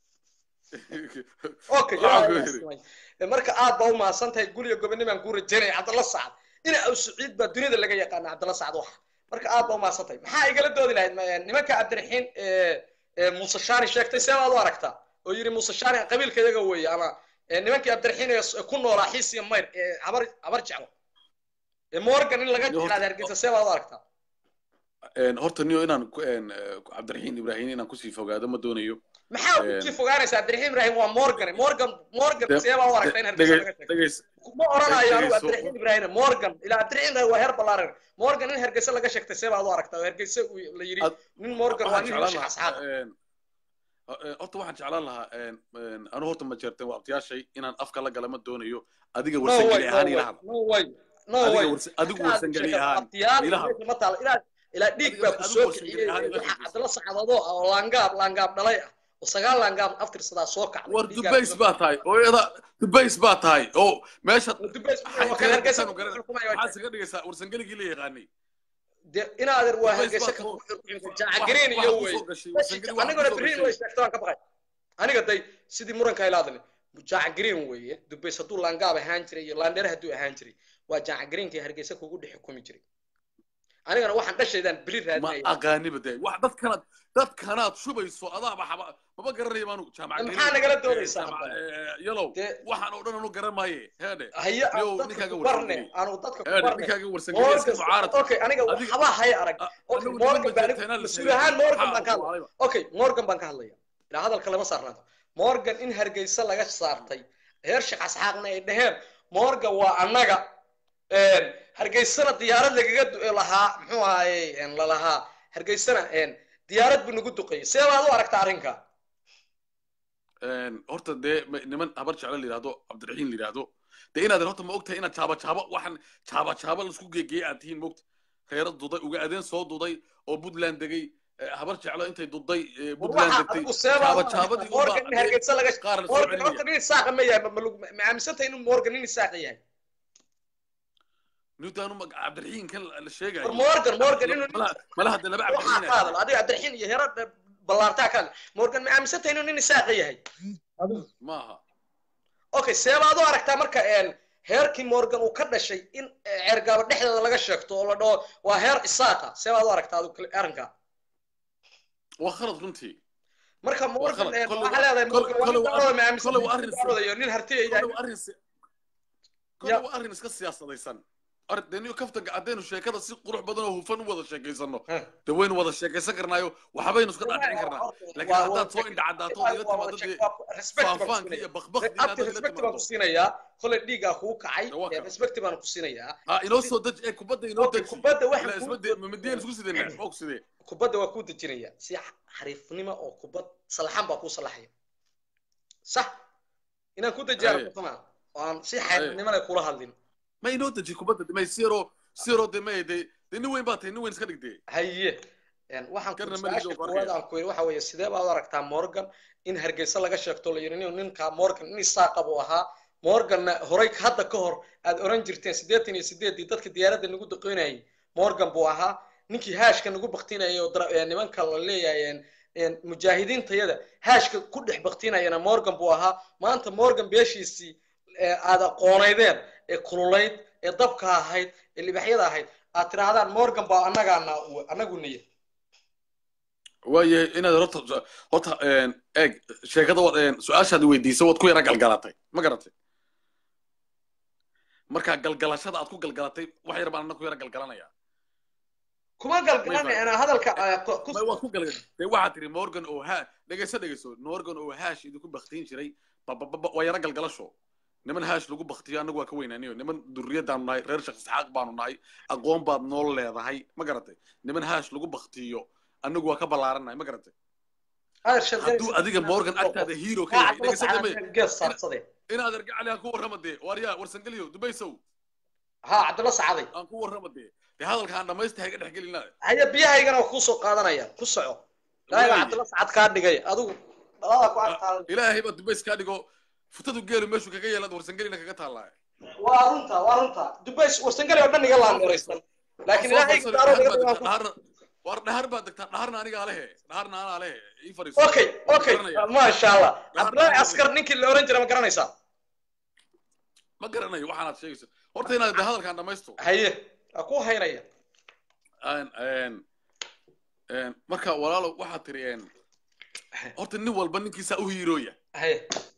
okay Waxaan ku ilaahay yidhi. baa simay. marka aad baa u mahadsan tahay guriga gobonnimaan kuu rajaynaya cabdalla sacad ina aw saciid baa duniyada laga yaqaana cabdalla sacad waxa marka aad baa u mahadsan tahay maxaa igala doodi lahayd ma- nimanka cabdiraxiin ee ee muuse shaani sheegtay see baad u aragtaa oo yidhi muuse shaani qabiilka iyaga weeye ama ee nimankii cabdiraxiin ee s- ku noolaa xiis iyo mayr ee habar habar jeclo ee morgan in laga Yo, jeclaada hargeysa see baad u aragtaa En, horta niyo inaan ku- en, eh, cabdiraxiin ibraahim inaan kusii fogaado ma doonayo maxaa Een. kusii fogaanaysa cabdiraxiim ibraahim waa morgan morgan morgan see baa u aragtaa in hargeysa laga sheego dhegeys ma oranayo anigu Dhegeyso. cabdiraxiim ibraahim morgan ilaa cabdiraxiim ibraahim waa heer ballaaran morgan in hargeysa laga sheegtay see baad u aragtaa oo hargeysa uu la yidhi Ad- nin morgan waa waxaan nin jeclaan hesha lahaa asxaab en, eh, horta waxaan jeclaan lahaa en, en, anu horta ma jeerteen waa abtiyaashay inaan afka la gala ma doonayo adiga no way warsangeli no ahaan way ila hadla no way no Adiga way warsa- adigu warsangeli ahaan abtiyaal ila hadla. meesha ma taalo ilaa ilaa dhiig Adiga- baa ku adigu soo warsangeli kiciyey ahaan ila waxaa hadla. cabdalla sacadadoo ah oo laangaab laangaab dhalay ah oo sagaal laangaab aftirsadaa soo kacday war dhiiggaa dubays ku soo baa tahay oo iyada dubays baa tahay oo meesha kacday. Dubays waa Waxay kan kala hargeysa gasaan ku garan- xukumaya maxaad isaga dhigaysaa warsangeligii la yaqaanay dee inaadan waa Dubays hargeysa baa ka soo- jaaca green iyo wey aniguna aniguna green way sheegto aan ka baqay aniga day sidii muranka ilaadani jaaca green weeye dubays hadduu laangaab ahaan jiray iyo laandheer hadduu ahaan jiray waa jaaca greenkii hargeysa kugu dhex xukumi jiray anigana waxaan dhashaydaan beri ma raadinaya aqaaniba de wax dadkanaad dadkanaad shubayso adaaba xaba maba garanaya baanu jaamac maxaa nagala doodaysaa yalow Dee- waxaan oo dhan anu garan maaye heedhe haya Yow, aan dadka ninkaaga ku barne warsangeli. aanu dadka ku heedhe barne ninkaaga warsangeliya iska mucaarad okay aniga Adiga- waxba haya arag okay anigu morgan niman baan majeerteenaa la mas-uul sheegay. ahaan morgan Maxaa baan ka ugu hadlaya wacayba? okay morgan baan ka hadlaya ilaa hadalka lama saarnaanto morgan in hargeysa laga saartay heer sheekh asxaaqna ay dhaheen morgan waa annaga een, hargeysana diyaarad lagaga du- lahaa muxuu ahaye een, lalahaa hargeysana een, diyaarad buu nagu duqeeyey see baad u aragtaa arrinka Een, horta dee ma- niman habar jeclo la yidhahdo cabdiraxiin la yidhahdo dee inaadan horta ma ogtahay inaad jaaba jaaba waxaan jaaba jaaba laisku geegeeyey aad tihiin mogta reero duday uga adeen soo duday oo puntland degay eh, habar jeclo intay duday eh, puntland waxa degtay adigu see baad jaaba u jaabadii aragtaa morgan in hargeysa laga qaar la soo morgan horta celinaya nin isaaqa ma yahay ma- ma lagu- ma aaminsantahay inuu morgan nin isaaqa yahay newtanu cabdiraxiin kan la la sheegayo war morgan morgan inuu nin malaha malaha de laba waxaa cabdiraxiin ka hadal adiga cabdiraxiin iyo hero ballaartaa ka hadal morgan ma aaminsantahay inuu nin isaaqa yahay maaha okay see baad u aragtaa marka een heerkii morgan uu ka dhashay in eh, ceergaabo dhexdeeda laga sheegto oo la dhaho waa heer isaaqa see baad u aragtaa adigu kale- arrinka waa khalad runtii marka morgan khalad. een, Kolley waxaa waa- leedahay kolley- morgan waa nin kolley waa dacwada ma arrin- aaminsan kolley waa arrin- dacwadayo nin hartiya yahay kole waa arrin si- kole waa arrin iska siyaasadaysan Ar- dee niyo kaftanka haddaynu sheekada si qurux badan oo hufan u wada sheekaysano Heh. dee waynu wada sheekaysan karnaayo waxbaynu iska dhaadhicin karnaa laakiin haddaad soo indhacadaato oo iga timaado dee faanfaanka iyo bakbakdi inaad abti ila respect baan timaado ku siinayaa kolay dhiigaa kuu kacay Waa ee kan. respect baan ku siinayaa ha inoo soo deji ee kubadda inoo Okay, deji kubadda waxaan Ila kuu isma de- ma midiyaan isku sideenaa ma og sidee kubadda waa kuu dejinaya si xariifnimo oo kubad salaxan baa kuu salaxaya sax inaan ku dejiyaa Aye. rabto maa oo aan si xariifnimo leh kula hadlin ma inoo deji kubadda may siro siro de may de de nin weyn baa tahay nin weyn iska dhigdee haye Een, waxaan ku Garna su-aasha malidow koowaad qoraya. aan ku yidhi waxa weeye sidee baad u aragtaa morgan in hargeysa laga sheegto la yidhi nin ninka morgan nin isaaqa buu ahaa morganna horay hadda ka hor aad oran jirteen siddeetan iyo sideedii dadka diyaaradda nagu daqoynayay morgan buu ahaa ninkii haashka nagu baktinayay oo dara- ee, nimanka la leeyahay een, een, mujaahidiintayada haashka ku dhex baktinayana morgan buu ahaa maanta morgan beeshiisii ee aad aqoonaydeen ee kululayd ee dabka ahayd ee libaxyada ahayd aad tidhaahdaan morgan baa annagaana annagu niya waayahay inaad horta horta een, eeg sheekada waad een, su-aashaad weydiisay waad ku yara galgalatay ma garatay marka galgalashada aad ku galgalatay wax yar baan anna ku yara galgalanaya kuma galgalanay anaa hadalka ah, ku- ku- may waad ku galgal dee waxaad tiri morgan oo ha dhegeyso dhegeyso morgan oo haash idinku baktiin jiray babababa waa yara galgalasho niman haash lagu baktiyo annagu waa ka weynaaniyo niman durriyadaanu nahay reer shakh isxaaq baanu nahay aqoon baad nool leedahay ma garatay niman haash lagu baktiyo annagu waa ka ballaarannahay ma garatay hadal shaqeynaysa- hadduu adiga morgan agtaada hero ka Kaa yahay cabdalla dhegeyso dambe sacaad gees saarsaday inaad argacali aan ku warrama dee waaryaa warsangeliyo dubaysow ha cabdalla sacaday aan ku warrama dee dee hadalkaan dhamaysta hayga dhex gelina haya biyahaygana waa kuu soo qaadanaya ku soco ilaahay baa Waaye. cabdalla sacad kaa dhigay adigu dhalada ku agtaadan ilaahay baa dubays kaa dhigo futadu geelu meeshuu kaga yeelaad warsangelina kaga taallaa waa runta waa runta dubays warsangali oo dhan iga laandeeraysan laakiin ilaahay daaro iga dhigaan ku dhahar war dhahar baad degtaa dhaharna anigaa lehe dhaharna anaa lehe ii fariiso okay okay Garanaya. maasha allah Dhahar- cabdullaahi askar ninkii la oran jiray ma garanaysaa ma garanayo waxaanaad sheegayso horta inaad de hadalkaan dhamaysto haye waa ku haynaya Een- een- een, marka walaalo waxaad tiri een, horta nin walba ninkiisa u hiirooya haye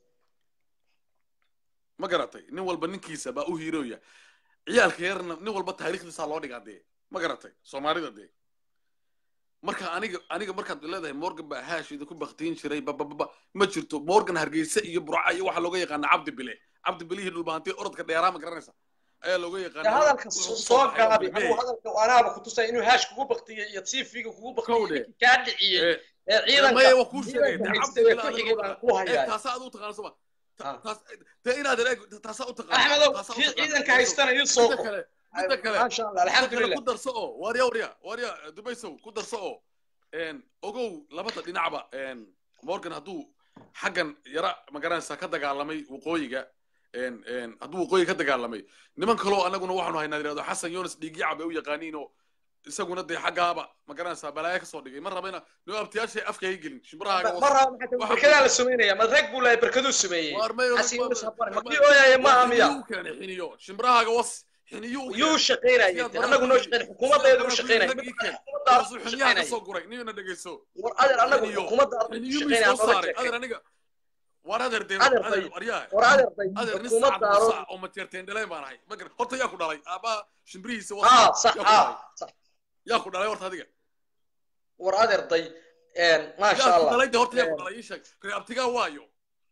ma garatay nin walba ninkiisa baa u hiirooya ciyaalka yarna nin walba taariikhdiisaa loo dhigaa dee ma garatay soomaalida dee marka aniga aniga markaad leedahay morgan baa haashida ku baktiin jiray babababa ma jirto morgan hargeysa iyo burca iyo waxaa looga yaqaana cabdi bile cabdi bilihii dhulbahantiye orodka dheeraa ma garanaysa ayaa looga yaqaana hadalka Wuxuu ku soo baxay gaabi Cabdi anuu Bile. hadalka anaaba ku tusay inuu haash kugu baktiyey iyo tv-ga kugu baktiyey Kowdhe. ninkii kaa dhiciyey Eh, ee ciidanka maya waa kuu sheegay ciidanka dee haystay cabdi ee bile ku xigay baan ku eeg hayaa taasaa aad u taqaano soma Ah. taas dee inaad eeg taasaa u taqaano axmedow taasaa u kii taqaano. ciidanka haystana ii soo midda qor kale midda kale maasha allah midda kale alxamdulilah ku darso oo waarya warya waarya dubaysow ku darso oo een, ogow labada dhinacba een, morgan hadduu xaggan yara magaranaysaa ka dagaalamay waqooyiga een, een, hadduu waqooyiga ka dagaalamay niman kaloo annaguna waxaanu haynaa yidhahdo xasan yonas dhiigyaca bay u yaqaaniin oo isaguna dee xaggaaba magaranaysaa balaayo ka soo dhigay ma raba ina noo abtiyaashay afka hay gelin shimbirahaaga ma raba maxay Waxa- barkadaa la sameynaya ma rag buu lahay barkaduu sameeyey Xasan Yunus Habane, ma kii ooyaya maaha miya keenay xiniyo shimbirahaaga was xiniyo yuu shaqaynayay annagu noo shaqayn xukuumaddeedu u shaqaynaya xukuumaddaadu u xiniyaha shaqaynaya kasoo guray niyana dhegeyso war adeer annagu xiniyo xukuumaddaadu u xiniyo shaqaynaya mis soo nooga saaray sheekay adeer aniga war adeer dee Adeer adeer bay- waryaa war adeer bay adeer nin sacad xukuumaddaadu musa oo mateerteen dhaleen baan ahay ma garan horta yaa ku dhalay aabaa shimbirihiisa was aa sax yaa ku dhalay aa sax yaa ku dhalay horta adiga war adeer day maasha yaa ku allah dhalay de horta yaa ku Een. dhalay ii sheeg reer abtigaa waayo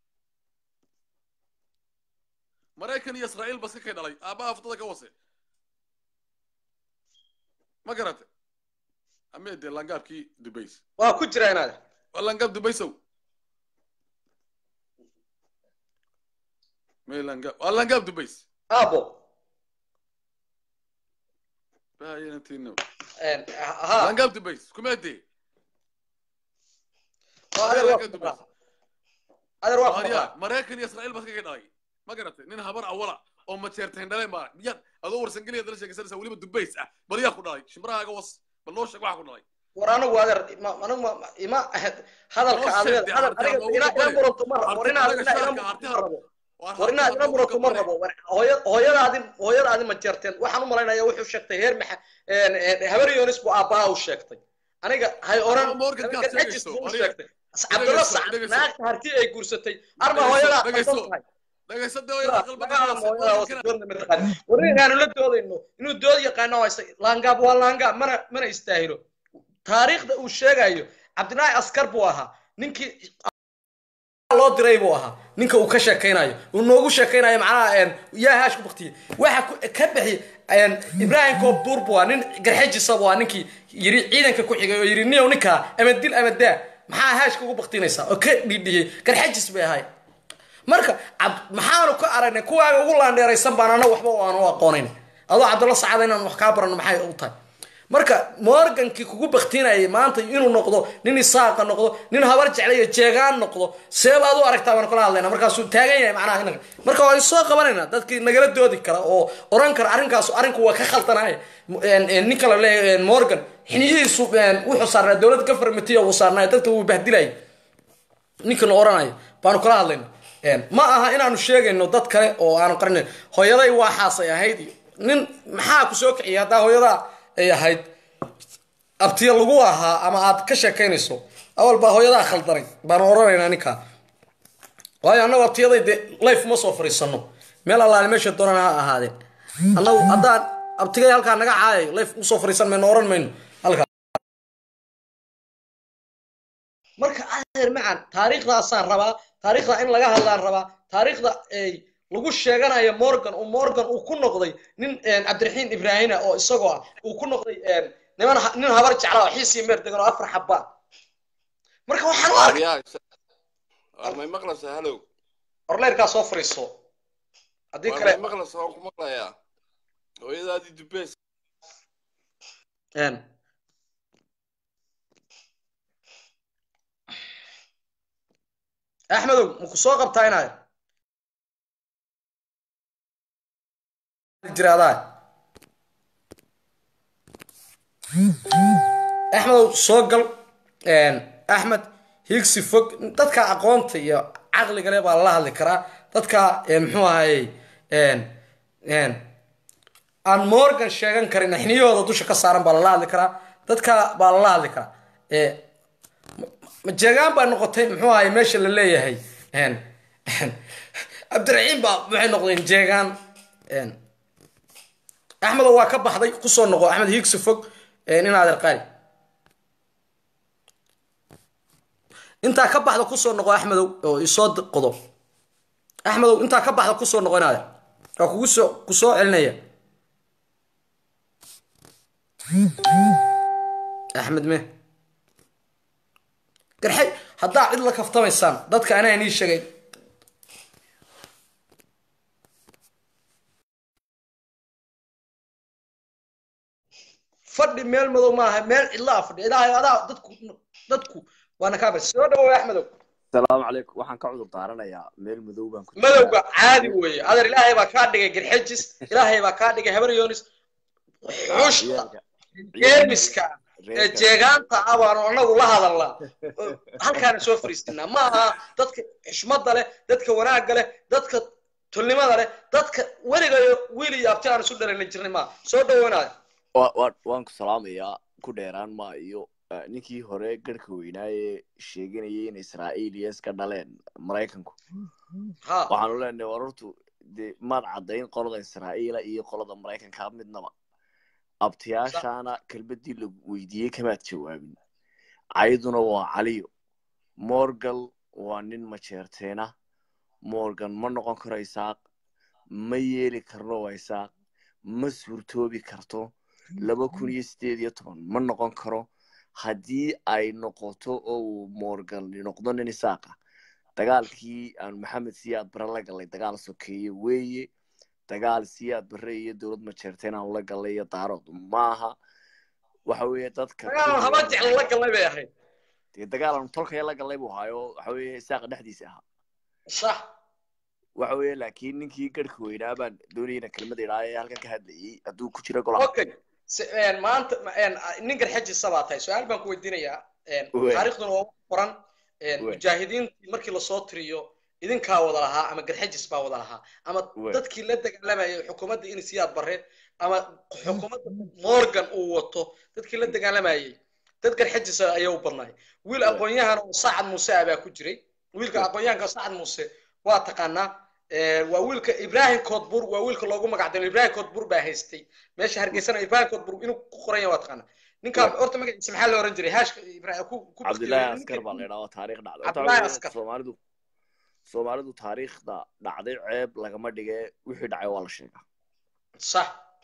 maraykan iyo israa'iil bas ka kay dhalay aabbaha aftada ka wase ma garate amee dee langaabkii dubays waa ku jira inaad waa langaab dubaysow mee langaab waa langaab dubays aabo bayanatino ha langaab dubays kumeedee adeer waa ku maqlaa adeer waa ku Maria, maqlaa maraykan iyo israa'iil bas ka kay dhalay ma garatay nin habar awala oo mateerteen dhaleen baa miyaad adoo warsangeliya dala sheekaysanaysaa weliba dubays ah bal yaa ku dhalay shimbirahaaga was bal noo sheeg waxa ku dhalay war anigu adeer ma- anigu ma- ma- ima hadalka Noo aad sheeg leedahay dee, hadal harti aniga aan ina ugu ina muranto ma rabo war Harti inaad anaga ina ina shacabka, muranto harti ma rabo Waar war inaad harti ina aan muranto ugu ma gabanay. rabo war hooya- hooyadaadi hooyadaadi ma jeerteen waxaan u malaynayaa wuxuu sheegtay heer maxa habar yonis buu aabbaha u sheegtay aniga hay oran Ama Morgan kaad aniga sheegayso, Ajis buu u Maria. sheegtay cabdalla Dhegeyso, sacad dhegeyso. naagta harti ay guursatay arma Dhegeyso, hooyadaa dhegeyso. qaldan tahay dhagayso dee waa qalbiga war inaanu la doodayno inuu dood yaqaano haysta laangaab waa laangaab mana mana istaahilo taariikhda uu sheegayo cabdilaahi askar buu ahaa ninkii loo diray buu ahaa ninka uu ka sheekaynayo uu noogu sheekaynayo macnaha yaa haash ku baktiyey waxa ka bixi ibrahim koobbuur buu nin garxejisa buu ninkii yiri ciidanka ku xigay oo yiri niyow ninkaa ama dil ama daa maxaa haashka ugu baktinaysaa oo ka dhidhiyey garxejis bay ahay marka maxaanu ka aragnay kuwaaga ugu laandheeraysan baan ana waxba aanu aqoonayn adoo cabdulla sacada inaan wax kaa barano maxay u tahay marka morgankii kugu baktinayay maanta inuu noqdo nin isaaqa noqdo nin habar jeclayo jeegaan noqdo seebaad u aragtaa baan kula hadlayna markaasuu taagan yahay macnaha inaga marka waan soo qabanayna dadkii nagala doodi kara oo oran kara arrinkaas arrinku waa ka khaldanahay ninka la leeyahay morgan xiniyihiisu wuxuu saarnaa dowlad gafarmatiya uu saarnaa dadka wuu bahdilayay ninkana oranayo baanu kala hadlayna ma aha inaanu sheegayno dad kale oo aanu qarinayn hooyaday waaxaasay ahayd iyo nin maxaa ku soo kiciyay haddaa hooyadaa ay ahayd abtiya lagu ahaa ama aad ka sheekaynayso awal baa hooyadaa khaldanay baanu oranaynaa ninkaa waayo annagu abtiyaday dee life ma soo fariisano meel allaale meesha doonana ha ahaadeen annagu haddaan abtigay halkaa naga caayayo life usoo fariisan mayno oran mayno halkaa marka adeer macan taariikhdaasaan rabaa taariikhda in laga hadlaan rabaa taariikhda ay lagu sheeganayo morgan uu morgan uu ku noqday nin cabdiraxiin ibraahina oo isagoo ah uu ku noqday niman nin habar jecla oo xiisii meer degan oo afar xabaa marka waxaan u arkay may maqlaysaa halow orleyrkaa soo fariiso haddii kale may maqlaysaa waan ku maqlayaa hooyadaadii dubeys axmedow maku soo qabtaa inaad jiraadaa axmedow soo gal axmed higsi fog dadka aqoonta iyo caqliga le baa lala hadli karaa dadka muxuu ahayey aan morgan sheegan karin xniyahooda dusha ka saaran baa lala hadli karaa dadka baa lala hadli karaa jeegaan baa noqotay muxuu ahay meesha la leeyahay cabdiraxiim baa waxay noqdeen jeegaan axmedow waa ka baxday kusoo noqo axmed higsi fog in adeer qaali intaa ka baxda kusoo noqo axmedow oo isoo qodo axmedow intaa ka baxda kusoo noqo in adeer waa kugu soo ku soo celinaya axmed me garxay haddaa cid la kaftamaysaan dadka anaa nii sheegay fadhi meel madow maaha meel cidlaa fadhi ilaahay adaa dadku dadku waana kaa bas soo dhawow axmedow asalaamu calaykum waxaan ka cudur daaranayaa meel madow baan ku madowga caadi weeye adeer ilaahay baa kaa dhigay garxejis ilaahay baa kaa dhigay habar yoonis xushta jeermiska ee jeegaanta ah baanu anagu la hadalnaa halkaana soo fariisinaa ma aha dadka xishmada leh dadka wanaagga leh dadka tulnimada leh dadka weligayo wiil iyo abti aan isu dhalana jirnay maaha soo dhaweynaaya waan ku salaamayaa ku dheeraan ma iyo ninkii hore garhka weynaaye sheeganayay in israa'iil iyo iska dhaleen maraykanku waxaanu leenahay war hortu dee maad caddayn qolada israa'iila iyo qolada maraykanka midnaba abtiyaashaana kelmadii la weydiiyey kamaad jawaabin cayduna waa caliyo morgal waa nin majeerteena morgan ma noqon karo isaaq ma yeeli karno waa isaaq ma suurtoobi karto laba kun iyo sideed iyo toban ma noqon karo haddii ay noqoto oo uu morgan noqdo nin isaaqa dagaalkii aan maxamed siyaad bare la galay dagaal sokeeye weeye dagaal siyaad bare iyo dowlad majeerteen aan la galay iyo daarood maaha waxa weeye dadka dagaal haba jecla la galnay bay ahayd dee dagaal aan tolkaya la galay buu ahaayo waxa weeye isaaqa dhexdiisa ahaa sax waxa weeye laakiin ninkii garhka weynaa baan doonayna kelmada idhaa ee halkan ka hadlayay hadduu ku jiro golaha okay maanta nin garxajisa baa tahay su-aal baan ku weydiinayaa taariikhduna waa qoran mujaahidiintii markii lasoo tiriyo idinkaa wada lahaa ama garxajis baa wada lahaa ama dadkii la dagaalamayay xukuumadda in siyaad bare ama xukuumadda morgan uu wato dadkii la dagaalamayay dad garxajisa ayaa u badnaay wiil aqoon-yahan oo sacad muuse ah baa ku jiray wiilka aqoon-yahanka sacad muuse waa taqaanaa waa wiilka ibrahim koodbur waa wiilka loogu magacdalo ibrahim koodbur baa haystay meesha hargeysana ibrahim koodbur inuu ku qoran yahay waa taqaanaa ninkaa horta magaciisa maxaa la oran jiray haashka cabdillahi askar baa la idhaa waa taariikh dhacda cabdillahi askar soomaalidu soomaalidu taariikhda dhacday ceeb lagama dhige wixii dhacay waa la sheegaa sax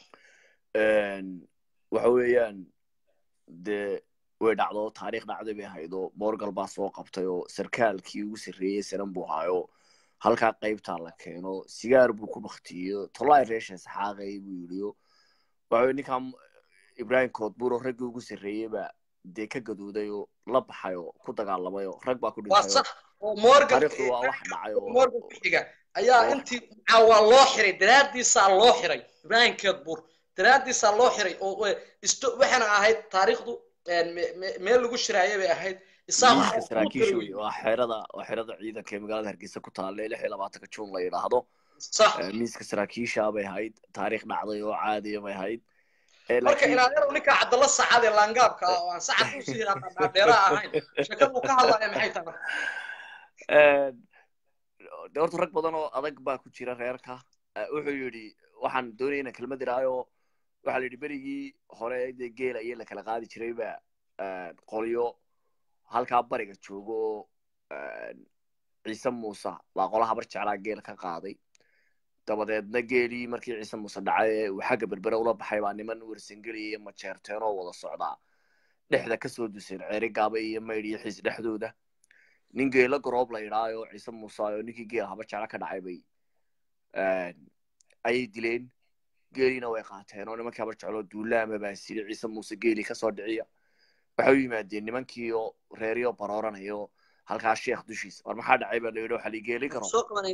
waxa weeyaan dee way dhacdo taariikh dhacday bay ahaydo morgal baa soo qabtay oo sarkaalkii ugu sarreeyey sanan buu haayo halkaa qaybtaa la keeno sigaar buu ku baktiyo tolai reesha saxaaqay buu yidhiyo waxa ninkan ibrahim koodbuur oo raggii ugu sarreeyey baa dee ka gadooday oo la baxay oo ku dagaalamay oo rag baa ku waa sax oo morgan taariikhdu waa wax dhacay oo morgan ku xiga ayaa intii waa loo xiray daraaddiisaa loo xiray ibrahim koodbuur daraaddiisaa loo xiray oo isto waxaana ahayd taariikhdu meel lagu shiraaya bay ahayd miiska saraakiisha wey waa xerada waa xerada ciidanka ee magaalada hargeysa ku taalla lix iyo labaatanka juun la yidhaahdo miiska saraakiisha bay ahayd taariikh dhacday oo caadiya bay ahayd marka ilaalinau ninkaa cabdalla sacad ee laangaabka ah oo aan sacad usii dhaadheera ahayn sheekad uu ka hadlaya maxay tahay de horta rag badan oo adag baa ku jira reerka wuxuu yidhi waxaan doonaya inaan kelmad iraayo waxaa la yidhi berigii hore dee geela iyo la kala qaadi jiray ba qolyo halkaa bariga joogo ciise muuse baa qola habar jeclaa geel ka qaaday dabadeedna geelii markii ciise muuse dhacay uu xagga berbere ula baxay baa niman wersangeliya iyo majeerteen oo wada socdaa dhexda kasoo duseen ceeri gaaba iyo maydh iyo xiis dhexdooda nin geelo garoob la yidhaayo ciise muuse oo ninkii geel habar jecla ka dhacay bay ayay dileen geeliina way qaateen oo nimankii habar jecloo duulaama baa siri ciise muuse geelii kasoo dhiciya waxay u yimaadeen nimankii oo reeryo barooranayo halkaa sheekh dushiisa war maxaa dhacay baa la yidhi waxaa la geeli garoob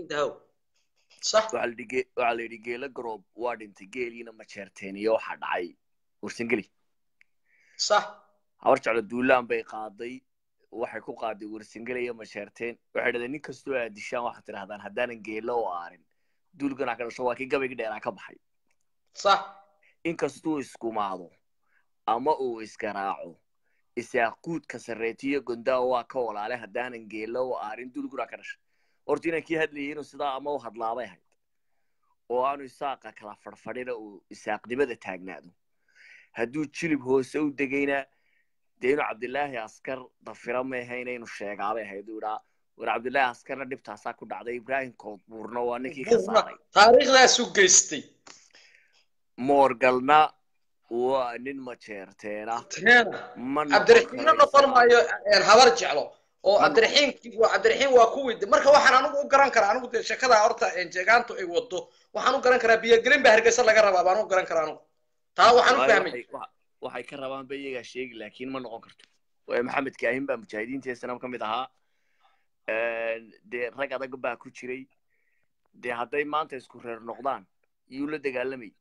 waxaa la yidhi geelo garoob waa dhintay geeliina majeerteen iyo waxaa dhacay wersangeli habar jeclo duulaan bay qaaday waxay ku qaaday wersangeli iyo majeerteen waxay dhadeen nin kastoo aad dishaan waxaad tidhahdaan haddaanan geelo u aarin duulganaa ka dhasho waa kii gabayga dheeraa ka baxay inkastuu iskumaado ama uu isgaraaco isaaquudka sarreetiyo gondaa waa ka walaale haddaanan geelo u aarin dulgura ka dhashay horta inaan kii hadlayay inuu sidaa ama u hadlaabay ahayd oo aanu isaaqa kala fadhfadhina uu isaaqnimada taagnaado hadduu jilib hoose u degayna dee inuu cabdilaahi askar dafira meehayna inuu sheegaabay ahayd uu idhaa war cabdilaahi askarna dhibtaasaa ku dhacday ibrahim koodbuurna waa ninkii ka saaray taariikhdaasu geystay moorgalna waa nin majeerteena cabdiraxiinna noqon maayo habar jeclo oo cabdiraxiin cabdiraxiin waa kuwii marka waxaan anigu u garan karaa anigu dee sheekada horta jeegaantu ay wado waxaan u garan karaa biyogelin baa hargeysa laga rabaa baan u garan karaa anigu taa waxaan u fahmay waxay ka rabaan ba iyagaa sheegi laakiin ma noqon karto maxamed kaahin baa mujaahidiintii sanam ka mid ahaa dee rag adag baa ku jiray dee hadday maanta isku reer noqdaan yuu la dagaalamay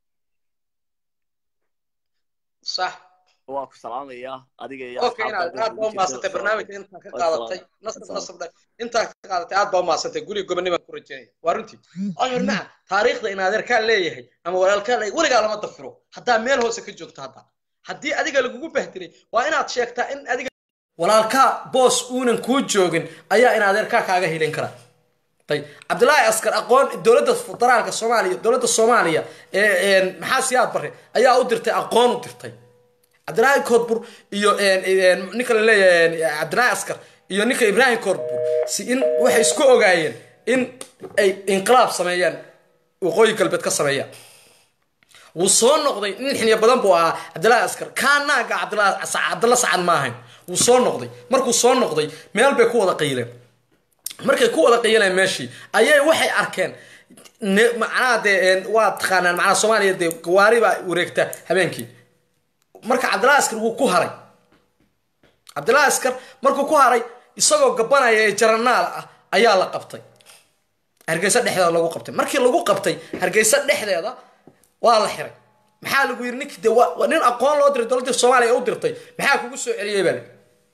صح waa ku salaamaya adiga iyo okay inaad aad baa umahadsantay barnaamijka intaa ka qaadatay nasab nasab intaa ka qaadatay aad baa umahadsantay guriga gobonnimaan ku rajeynaya waa runtii ayar maca taariikhda in adeerkaa leeyahay ama walaalkaa leeyahay weligaa lama dafiro haddaa meel hoose ka joogto hadda haddii adiga lagugu bahdiray waa inaad sheegtaa in adiga walaalkaa boos uunan kuu joogin ayaa in adeerkaa kaaga hilin kara طيب عبد الله عسكر اقوان دوله فدرالك الصوماليه دوله الصوماليه maxaa siyaad bare ayaa u dirtay aqoon u dirtay cabdilaahi koodbur iyo ninka la leeyahay cabdilaahi askar iyo ninka ibraahim koodbur si in waxay isku ogaayeen in ay inqilaab sameeyaan waqooyi galbeed ka sameeyaan wuu soo noqday nin xiniya badan buu ahaa cabdilaahi askar kaanaaga cabdilla sacad ma ahayn wuu soo noqday markuu soo noqday meel bay ku wada qayileen markay ku wada qayaleen meeshii ayay waxay arkeen macnaha dee waa taqaanaan macnaha soomaaliya dee gawaari baa wareegta habeenkii marka cabdillahi askar wuu ku haray cabdillahi askar markuu ku haray isagoo gabanaya ee jaranaal ah ayaa la qabtay hargeysa dhexdeeda lagu qabtay markii lagu qabtay hargeysa dhexdeeda waa la xiray maxaa lagu yidhi ninkii dee waa nin aqoon loo diray dowladda soomaaliya u dirtay maxaa kugu soo celiyey baa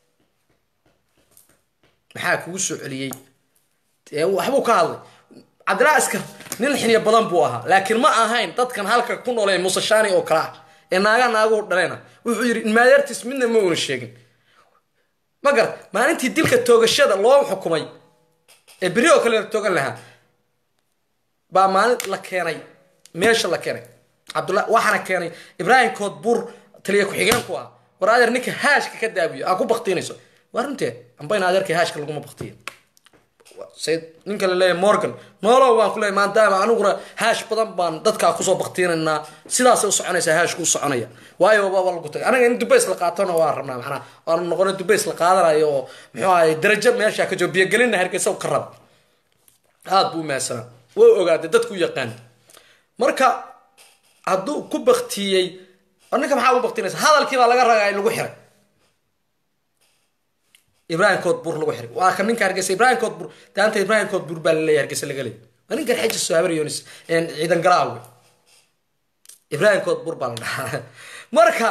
maxaa kugu soo celiyey waxbuu ka hadlay cabdillahi askar nin xiniya badan buu ahaa laakiin ma ahayn dadkan halka ku nooleen musashani oo kale ah ee naaga naaguhu dhalena wuxuu yidhi maadeertiis midna ma una sheegin ma garat maalintii dilka toogashada loo xukumay ee beri oo kale la toogan lahaa baa maalin la keenay meesha la keenay cabdullah waxaana keenay ibraahim koodbuur taliya ku-xigeenku ah war adeer ninka haashka ka daabiyo aa ku baktiinayso waa runtee amba in adeerkii haashka laguma baktiyo sayid ninka la leeyahay morgan noolow baan ku leeyahay maadaama aniguna haash badan baan dadkaa kusoo baktiinaynaa sidaasay u soconaysaa haashku u soconaya waayo waa lagu tagay anaga in dubays la qaatona waa rabnaa macnaa waanu noqona dubays la qaadanayo oo muxuu ahay darajo meesha ka joogo biyogelinna hargeysa ka raba aada buu mahadsanaa way ogaatay dadku yaqaan marka hadduu ku baktiyey ninka maxaa ugu baktinaysa hadalkii baa laga ragaa in lagu xiray ibrahim koodbur lagu xiray waa ka ninka hargeysa ibrahim koodbur daanta ibrahim koodbur baa laleeyahay hargeysa laga leeyay waa ninkan xeji sohabar yonis ciidan galaawe ibrahim koodbur baa la dhahaa marka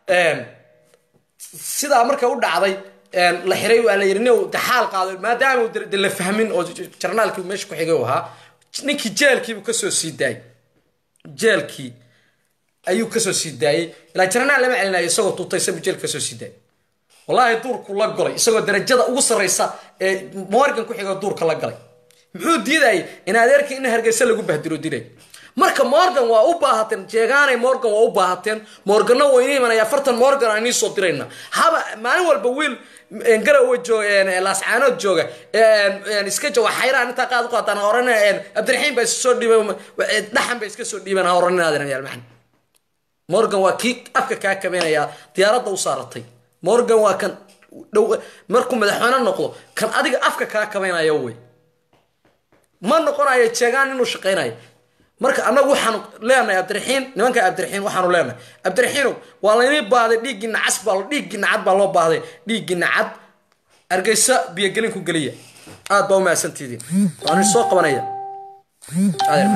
sidaa marka u dhacday la xiray waa la yidhi nin de xaal qaado maadaama uu de la fahmin oo jarnaalkii meesha ku xigay u ahaa ninkii jeelkiibuu kasoo sii daayay jeelkii ayuu kasoo sii daayey ilaa jarnaal lama celinayo isagoo tuutaysabu jeelka kasoo sii daayay wallaahi duurku la golay isagoo darajada ugu sarraysa ee morgan ku xigoo duurka la galay muxuu diidayay in adeerkii in hargeysa lagu bahdiro dilay marka morgan waa u baahateen jeegaanay morgan waa u baahateen morganna waa inii imanaya afartan morgan aan inii soo dirayna haba maalin walba wiil garawa jooga laascaanood jooga iska jooga xayraan intaa qaad u qaataan horena cabdiraxiim baa iska soo dhiibeen dhaxan bay iska soo dhiibeen horaninaadin yaalmaxan morgan waa kii afka kaa kabeynaya diyaaradda u saaratay morgan waa kan dhow markuu madaxweyne noqdo kan adiga afka kaa kabeynaya wey ma noqonayo jeegaan inuu shaqaynayo marka annagu waxaanu leenahay cabdiraxiin nimanka cabdiraxiin waxaanu leenahay cabdiraxiinow waa laynii baahday dhiiggii nacas baa dhiiggii nacad baa loo baahday dhiiggii nacad argeysa biyogelin ku geliya aad baa u mahadsantidiin waanu soo qabanaya adeer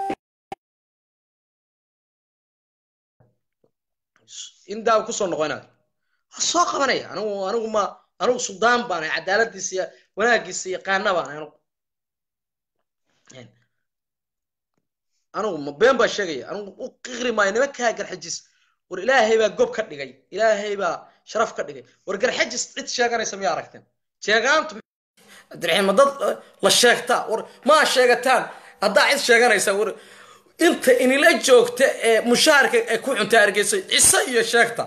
in daaw kusoo noqonaad soo qabanaya anigu anigu ma anigu suldaan baan cadaaladiisa iyo wanaagiisa yaqaana baan anigu anigu ma been baa sheegaya anigu u qiqri maayo nimankaa garxajis war ilaahay baa gob ka dhigay ilaahay baa sharaf ka dhigay war garxajis cid sheeganaysa miyaa aragteen sheegaantu abdiraxiim ma dad la sheegtaa war maa sheegataan haddaa cid sheeganaysa war inta inila joogta ee mushaharka ee ku cunta hargeysa cise iyo sheegta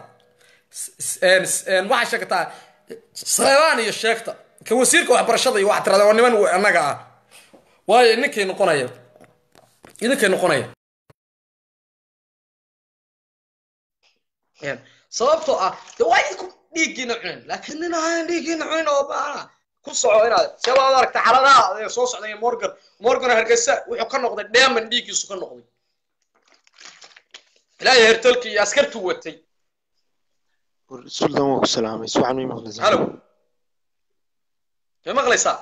waxaa sheegtaa saleebaan iyo sheegta ka wasiirka waxbarashada iyo waxaa tirada waa niman annaga ah waayo ninkay noqonaya idinkay noqonaya sababtoo ah de waa idinku dhiiggiina cunin laakiin nin ahaan dhiiggiina cunin oo baana ku soco inaad see baad aragta xaladaha ee soo socday morgan morgan hargeysa wuxuu ka noqday dheeman dhiiggiisu ka noqday ilaahay hertolkii iyo askartuu watay suldan waa ku salaamay si wacan may maqlaysaa halo may maqlaysaa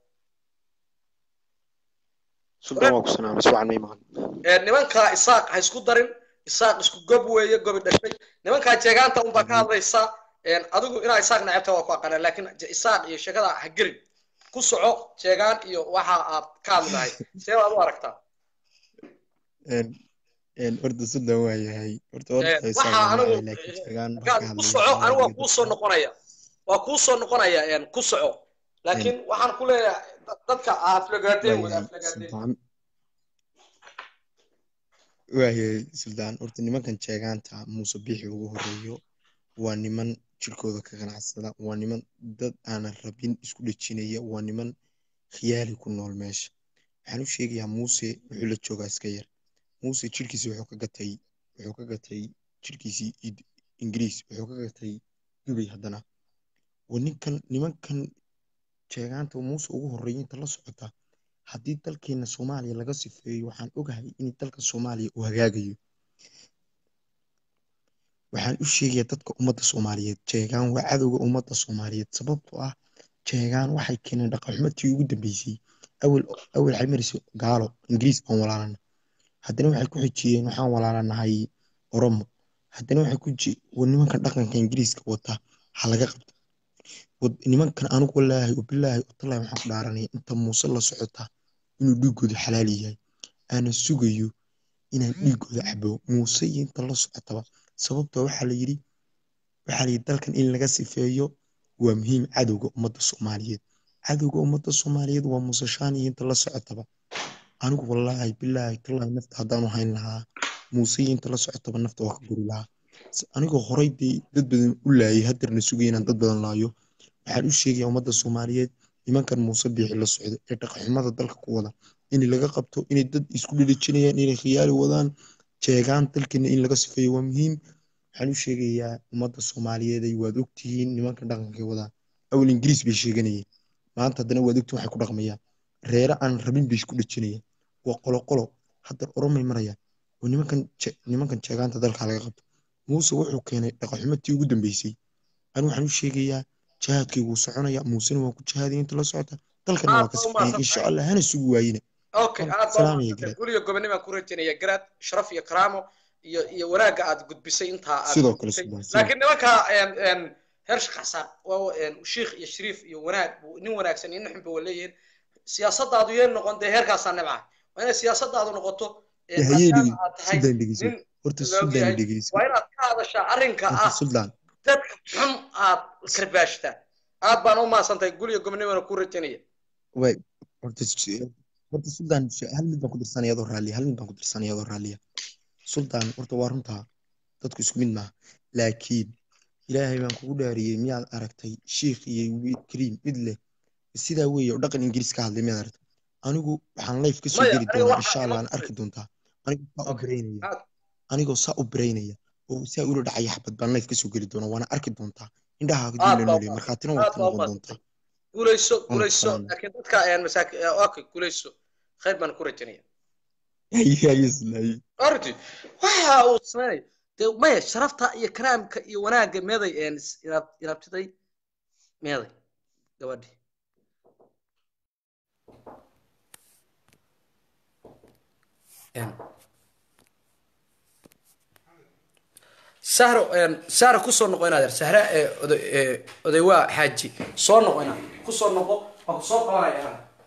suldan waa ku salaamay si wacan may maqlay nimankaa isaaq ha isku darin isaaq isku gob weeye gobi dhashay nimankaa jeegaanta unbaa ka hadlaysaa adigu inaa isaaq nacabta waa ku aqaanaa laakiin isaaq iyo sheekada ha gelin ku soco jeegaan iyo waxa aad ka hadlahay see baad u aragtaa horta suldan waa yahay horta waxa anigu ku soco anigu waa kuu soo noqonaya waa kuu soo noqonaya ku soco laakiin waxaan ku leeyahay dadka aflagaadeen wey aflagaadeen waayahay suldaan horta nimankan jeegaanta muuse bixi ugu horeeyo waa niman jirkooda ka ganacsada waa niman dad aanan rabin isku dhejinaya waa niman khiyaali ku nool meesha waxaan u sheegayaa muuse wuxuu la joogaa iska yar muuse jirkiisi wuxuu ka gatay wuxuu ka gatay jirkiisii ingiriis wuxuu ka gatay dubay haddana waa ninkan nimankan jeegaanta muuse ugu horeeya inta la socota haddii dalkeena soomaaliya laga sifeeyo waxaan ogahay in dalka soomaaliya uu hagaagayo waxaan u sheegayaa dadka ummadda soomaaliyeed jeegaan waa cadowga ummadda soomaaliyeed sababtoo ah jeegaan waxay keeneen dhaqanxumadtii ugu dambeysay awel awel waxay marisay gaalo ingiriis baan walaalana haddana waxay ku xijiyeen waxaan walaalanahay oromo haddana waxay ku ji nimankan dhaqanka ingiriiska wata ha laga qabto nimankan anigu walaahi wabilaahi watallahi waxaan ku dhaaranaya inta muuse la socota inuu dhiigooda xalaal yahay aana sugayo inaan dhiigooda cabo muuse iyo inta la socotaba sababtoo waxaa la yidhi waxaa la yidhi dalkan in laga sifeeyo waa muhiim cadowga ummadda soomaaliyeed cadowga ummadda soomaaliyeed waa muuse shaan iyo inta la socotaba anigu wallaahi bilaahi tallahi nafta haddaanu hayn lahaa muuse iyo inta la socotaba nafta waa ka guri lahaa anigoo horay dee dad badan u laayay hadeerna sugaya inaan dad badan laayo waxaan u sheegayaa ummadda soomaaliyeed nimankan muuse biixi la socda ee dhaqanxumada dalka ku wada in laga qabto inay dad isku dhedhejinayaan inay khiyaali wadaan jeegaan dalkeena in laga sifeeyo waa muhiim waxaan u sheegayaa ummadda soomaaliyeed ay waad ogtihiin nimankan dhaqankay wadaan awal ingiriis bay sheeganayeen maanta haddana waad ogtihiin waxay ku dhaqmayaan reere aan rabin bay isku dhejinayaan waa qolo qolo hadda oromay marayaan oo nimankan nimankan jeegaanta dalka laga qabto muuse wuxuu keenay dhaqanxumadii ugu dambeysay ani waxaan u sheegayaa jihaadkii wuu soconaya muusena waa ku jihaadaya inta la socota dalkana waa ka sifeeyay insha allah hana sugu waayina okay aad baa guliga gobonnimaan ku rajaynaya garaad sharaf iyo karaamo iyo iyo wanaagga aad gudbisay intaa aad sidoo kale laakiin nimanka heer sheekh xasaan waa shiikh iyo shariif iyo wanaag nin wanaagsan iyo nin xunba waa leeyihiin siyaasadaadu yeen noqon dee heerkaasaa nibca waa inay siyaasadaadu noqoto waa inaad ka hadashaa arrinka ah dadka xun aad karbaashtaa aad baan u maasantahay guliga gobonnimaana ku rajaynaya horta suldaan hal mid baan ku dirsanaya adoo raalliya hal mid baan ku dirsanaya adoo raalliya suldaan horta waa runtaa dadku isku mid maaha laakiin ilaahay baan kugu dhaariyey miyaad aragtay shiikh iyo kariim mid leh sidaa weeye oo dhaqan ingiriis ka hadlay miyaad aragtay anigu waxaan life ka soo geli doonaa insha allah aan arki doontaa anigoo saa u baraynaya anigoo saa u baraynaya oo saa ula dhacaya xabad baan life ka soo geli doonaa waana arki doontaa indhaha diina nooley markhaatina waad ka noqon doontaa guulayso guulayso laakiin dadka masaaki okay guulayso khayr baan ku rajanaya ordi waxa uu sameynay dee maya sharafta iyo karaamka iyo wanaagga meeday irabtiday meeday gabadhi sahro sahro kusoo noqo inaad er sahra oday waa xaaji soo noqo inaad kusoo noqo waa kusoo qabanaya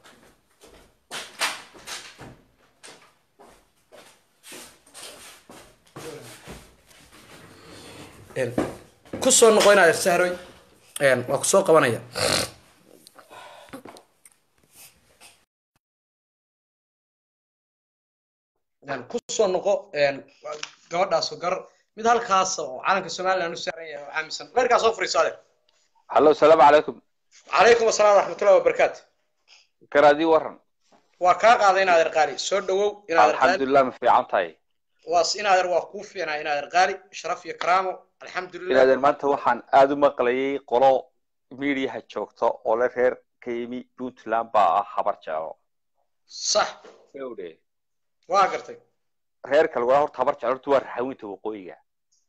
kusoo noqo inaad er sahroy waa kusoo qabanaya kusoo noqo gabadhaas gar mid halkaas oo calanka somaliland u saaran yahay oo caamisan leerkaa soo furiiso adeer hallo salaamu calaykum calaykum asalaam waraxmatullahi wabarakaatu garaadii waran waa kaa qaaday in adeer qaali soo dhawow in adeer qaali alxamdulilah ma fiican tahay waas in adeer waa kuu fiicnaa in adeer qaali sharaf iyo karaamo alxamdulilah inaadeer maanta waxaan aada u maqlayay qolo miidiyaha joogta oo le reer ka yimi puntland baa ah habar jeelo sax gawdhe waa gartay reer kale waa horta habar jecel horta waa raxawinta waqooyiga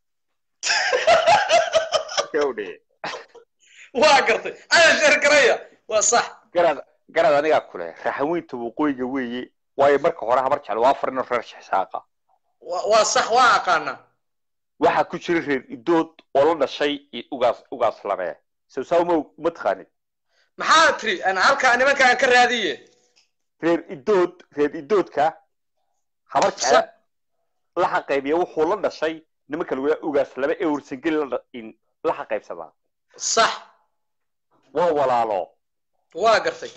gawdhe waa gartay ayaa sheer garaya waa sax garad garad anigaa kule raxawinta waqooyiga weeye waayo marka hore habar jecel waa afar nin reer shixsaaqa waa sax waa aqaanaa waxaa ku jira reer idood oo la dhashay ugaas ugaas labee sawsaa uma uma taqaanid maxaa tiri halkaa nimanka aan ka raadiye reer idood reer idoodka habar jecel la xaqaybiya wuxuu la dhashay nimanka lagu yahay ugaas laba ee warsangeli la xaqaybsadaa sax waa walaalo waa gartay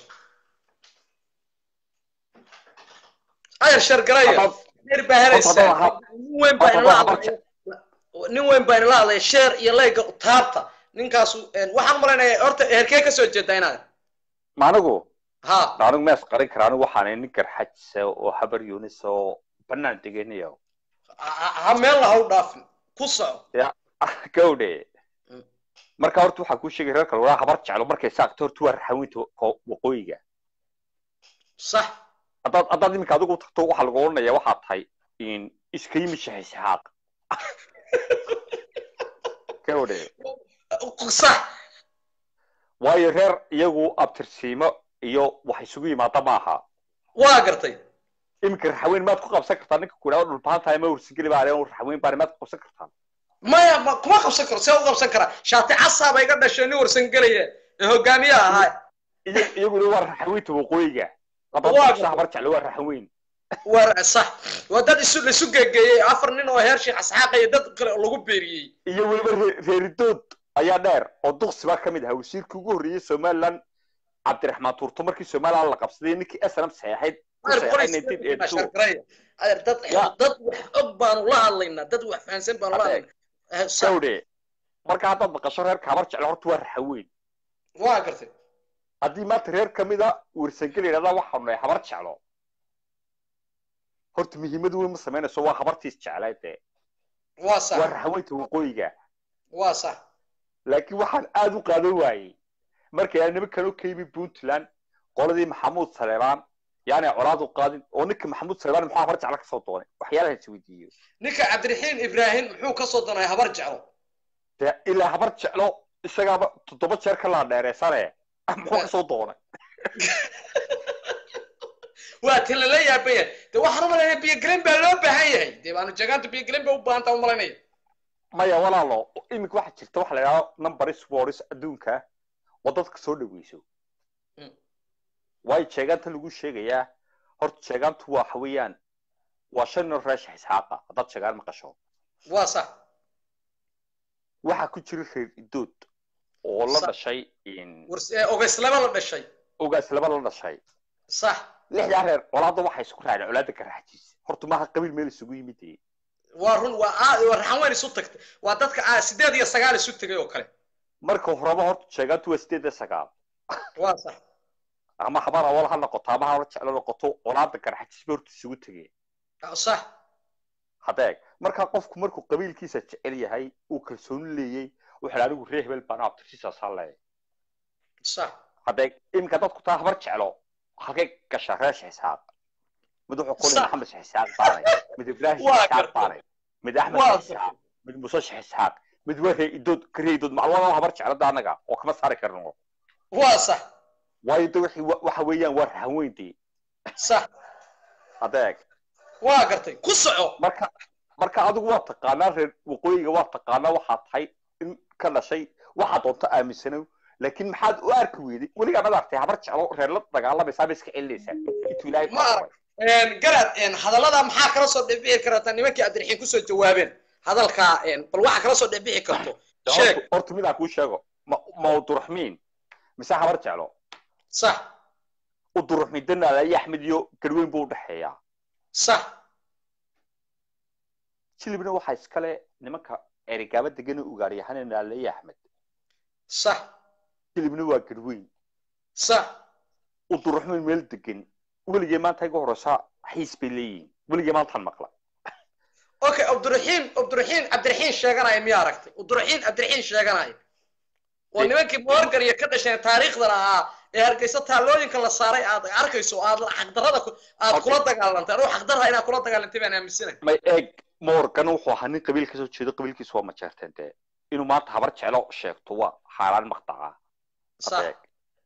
ayar shar garaya reer baa helaysaa nin weyn baa inala hadlaya nin weyn baa inala hadlaya sheer iyo layga taabta ninkaasu waxaan umalaynaya horta herkee kasoo jeedaa inaad maanigu ha anigu mees qarin kara anigu waxaan nin garxajisa oo habar yunis oo banaan deganayo ha meel laha u dhaafin ku soco gawdhe marka horta waxaa kuu sheegay reer kale walaa habar jeclo markay saaqto horta waa raxawinta waqooyiga sax haddaad haddaad iminka adigu tagto waxaa lagu odhanaya waxaa tahay iska yimi shaxisxaaq gawdhe sax waayo reer iyagu abtirsiimo iyo wax isugu yimaada maaha waa gartay iminka raxaweyn maad ku qabsan kartaa ninka ku idhahdo dhulbaan tahay ma warsingeli baa raxaweyn baani maad ku qabsan kartaa maya ma kuma qabsan karo see u qabsan karaa shaati casaaba iga dhashay nin warsangelaya ee hogaamiyaha ahaa iyaguna waa raxaweynta waqooyiga labada habar jecle waa raxaweyn waa sax waa dad isu laisu geegeeyey afar nin oo heer sheekh asxaaqaya dad kale lagu beeriyey iyo weliba reeridood ayaa dheer oo duqsi baa ka mid ahaa wasiirkii ugu horreeyey somaliland cabdiraxmaan tuurto markii somaliland la qabsaday ninkii snm saxeexayd dad wax og baanu la hadlaynaa dad wax fahansan baanu la hadlaynaa gawdhe marka haddaad maqasho reerka habar jecle horta waa raxaweyn waa gartay haddii maanta reer ka mida wersangel yidhahdaa waxaanu nahay habar jeclo horta muhiimad weyn ma samaynayso waa habartiis jeclay dee waa sax waa raxweynta waqooyiga waa sax laakiin waxaan aada u qaadan waayey markay aan nimankan u ka yimi puntland qoladii maxamuud saleebaan yaani colaad u qaadin oo ninka maxamuud saleebaan muxuu habar jeclo kasoo doonay waxyaalaha is weydiiyo ninka cabdiraxiin ibraahim muxuu ka soo donay habar jeclo dee ilaa habar jeclo isagaaba toddoba jeer ka laa dheereysane muxuu kasoo doonay waa ti lala yaabaya de waxaan umalanaya biyogelin baa loo baahan yahay dee baanu jeegaantu biyogelin ba u baahantaa umalanaya maya walaalo iminka waxaa jirta waxa la yidhahdo number sports adduunka oo dadka soo dhaweyso Mm. waayo jeegaanta lagu sheegayaa horta jeegaantu waxa weeyaan waa shan nin reesha isxaaqa haddaad jeegaan maqasho waa sax waxaa ku jira reer idood oo la Sa- dhashay wars- ee, ogeyslaba la dhashay ogaas laba la dhashay sax lixdaa reer colaadda waxay isku raaceen colaadda garaxjiis horta maaha qabiil meel isugu yimid ee. waa run waa aa- waa raxan weyn isu tagtay waa dadka aa sideed iyo sagaal isu tegay oo kale marka horeba horta jeegaantu waa sideed iyo sagaal waa sax ama habar awal ha noqoto ama habar jeclo noqoto colaadda garaxjiis ba horta isugu tegeen sax hadeeg markaa qofku markuu qabiilkiisa jecel yahay uu kalsooni leeyey wuxuu anigu reer hebel baan abtirsiisaasaa leeyahay sax hadeeg iminka dadku taa habar jeclo halkay gashaa reesha xisaaq mid wuxuu qoli Sax. maxamed xisaaq baanay mid ibraahim Waa xisaaq gartay. baanay mid axmed Waa xisaaq mid muuse xisaaq mid waree idood karee idood macluumaad habar jeclada anaga oo kama saari karno waa sax waayo de wixii wa- waxa weeyaan waa rahanweyndii sax hadeeg waa gartay ku soco marka marka adigu waa taqaanaa reer waqooyiga waa taqaanaa waxaa tahay in ka dhashay waxaa doonta aaminsanow laakiin maxaad u arki weyday weligaa mad artay habar jeclo reer la dagaalamaysaa ba iska celinaysaa intuu ilaahay ku Ma arag. abuuray. Een, garad een, hadallada maxaa kala soo dhexbixi karata nimankii cabdiraxiin kusoo jawaabeen hadalkaa een, bal waxa kala soo dhexbixi karto sheeg Horta- horta midaan kuu sheego ma mawduraxmiin mise habar jeclo sax uduraxmiin danaala iyo axmed iyo garweyn buu udhexeeyaa sax jilibna waxaa iskale nimanka erigaaba degana ugaaryahanee naala iyo axmed sax jilibna waa garweyn sax uduraxmiin meel degan weligee maanta iga horeysa xiis bay leeyihiin weligee maantaan maqla okay cabdiraxiin cabdiraxiin cabdiraxiin sheeganaya miyaa aragtay cabdiraxiin cabdiraxiin sheeganaya oo nimankii morgan iyo ka dhasheen taariikhdana ahaa ee hargeysa taallooyinka la saaray aad arkayso aad xaqdarada ku- aad kula dagaalantay anuu xaqdarra inaad kula dagaalantay baan aaminsanay may eeg morgan wuxuu ahaa nin qabiil kasoo jeedo qabiilkiisu waa majeerteen dee inuu maanta habar jeclo sheegto waa xaaraan maqdaca sax adeeg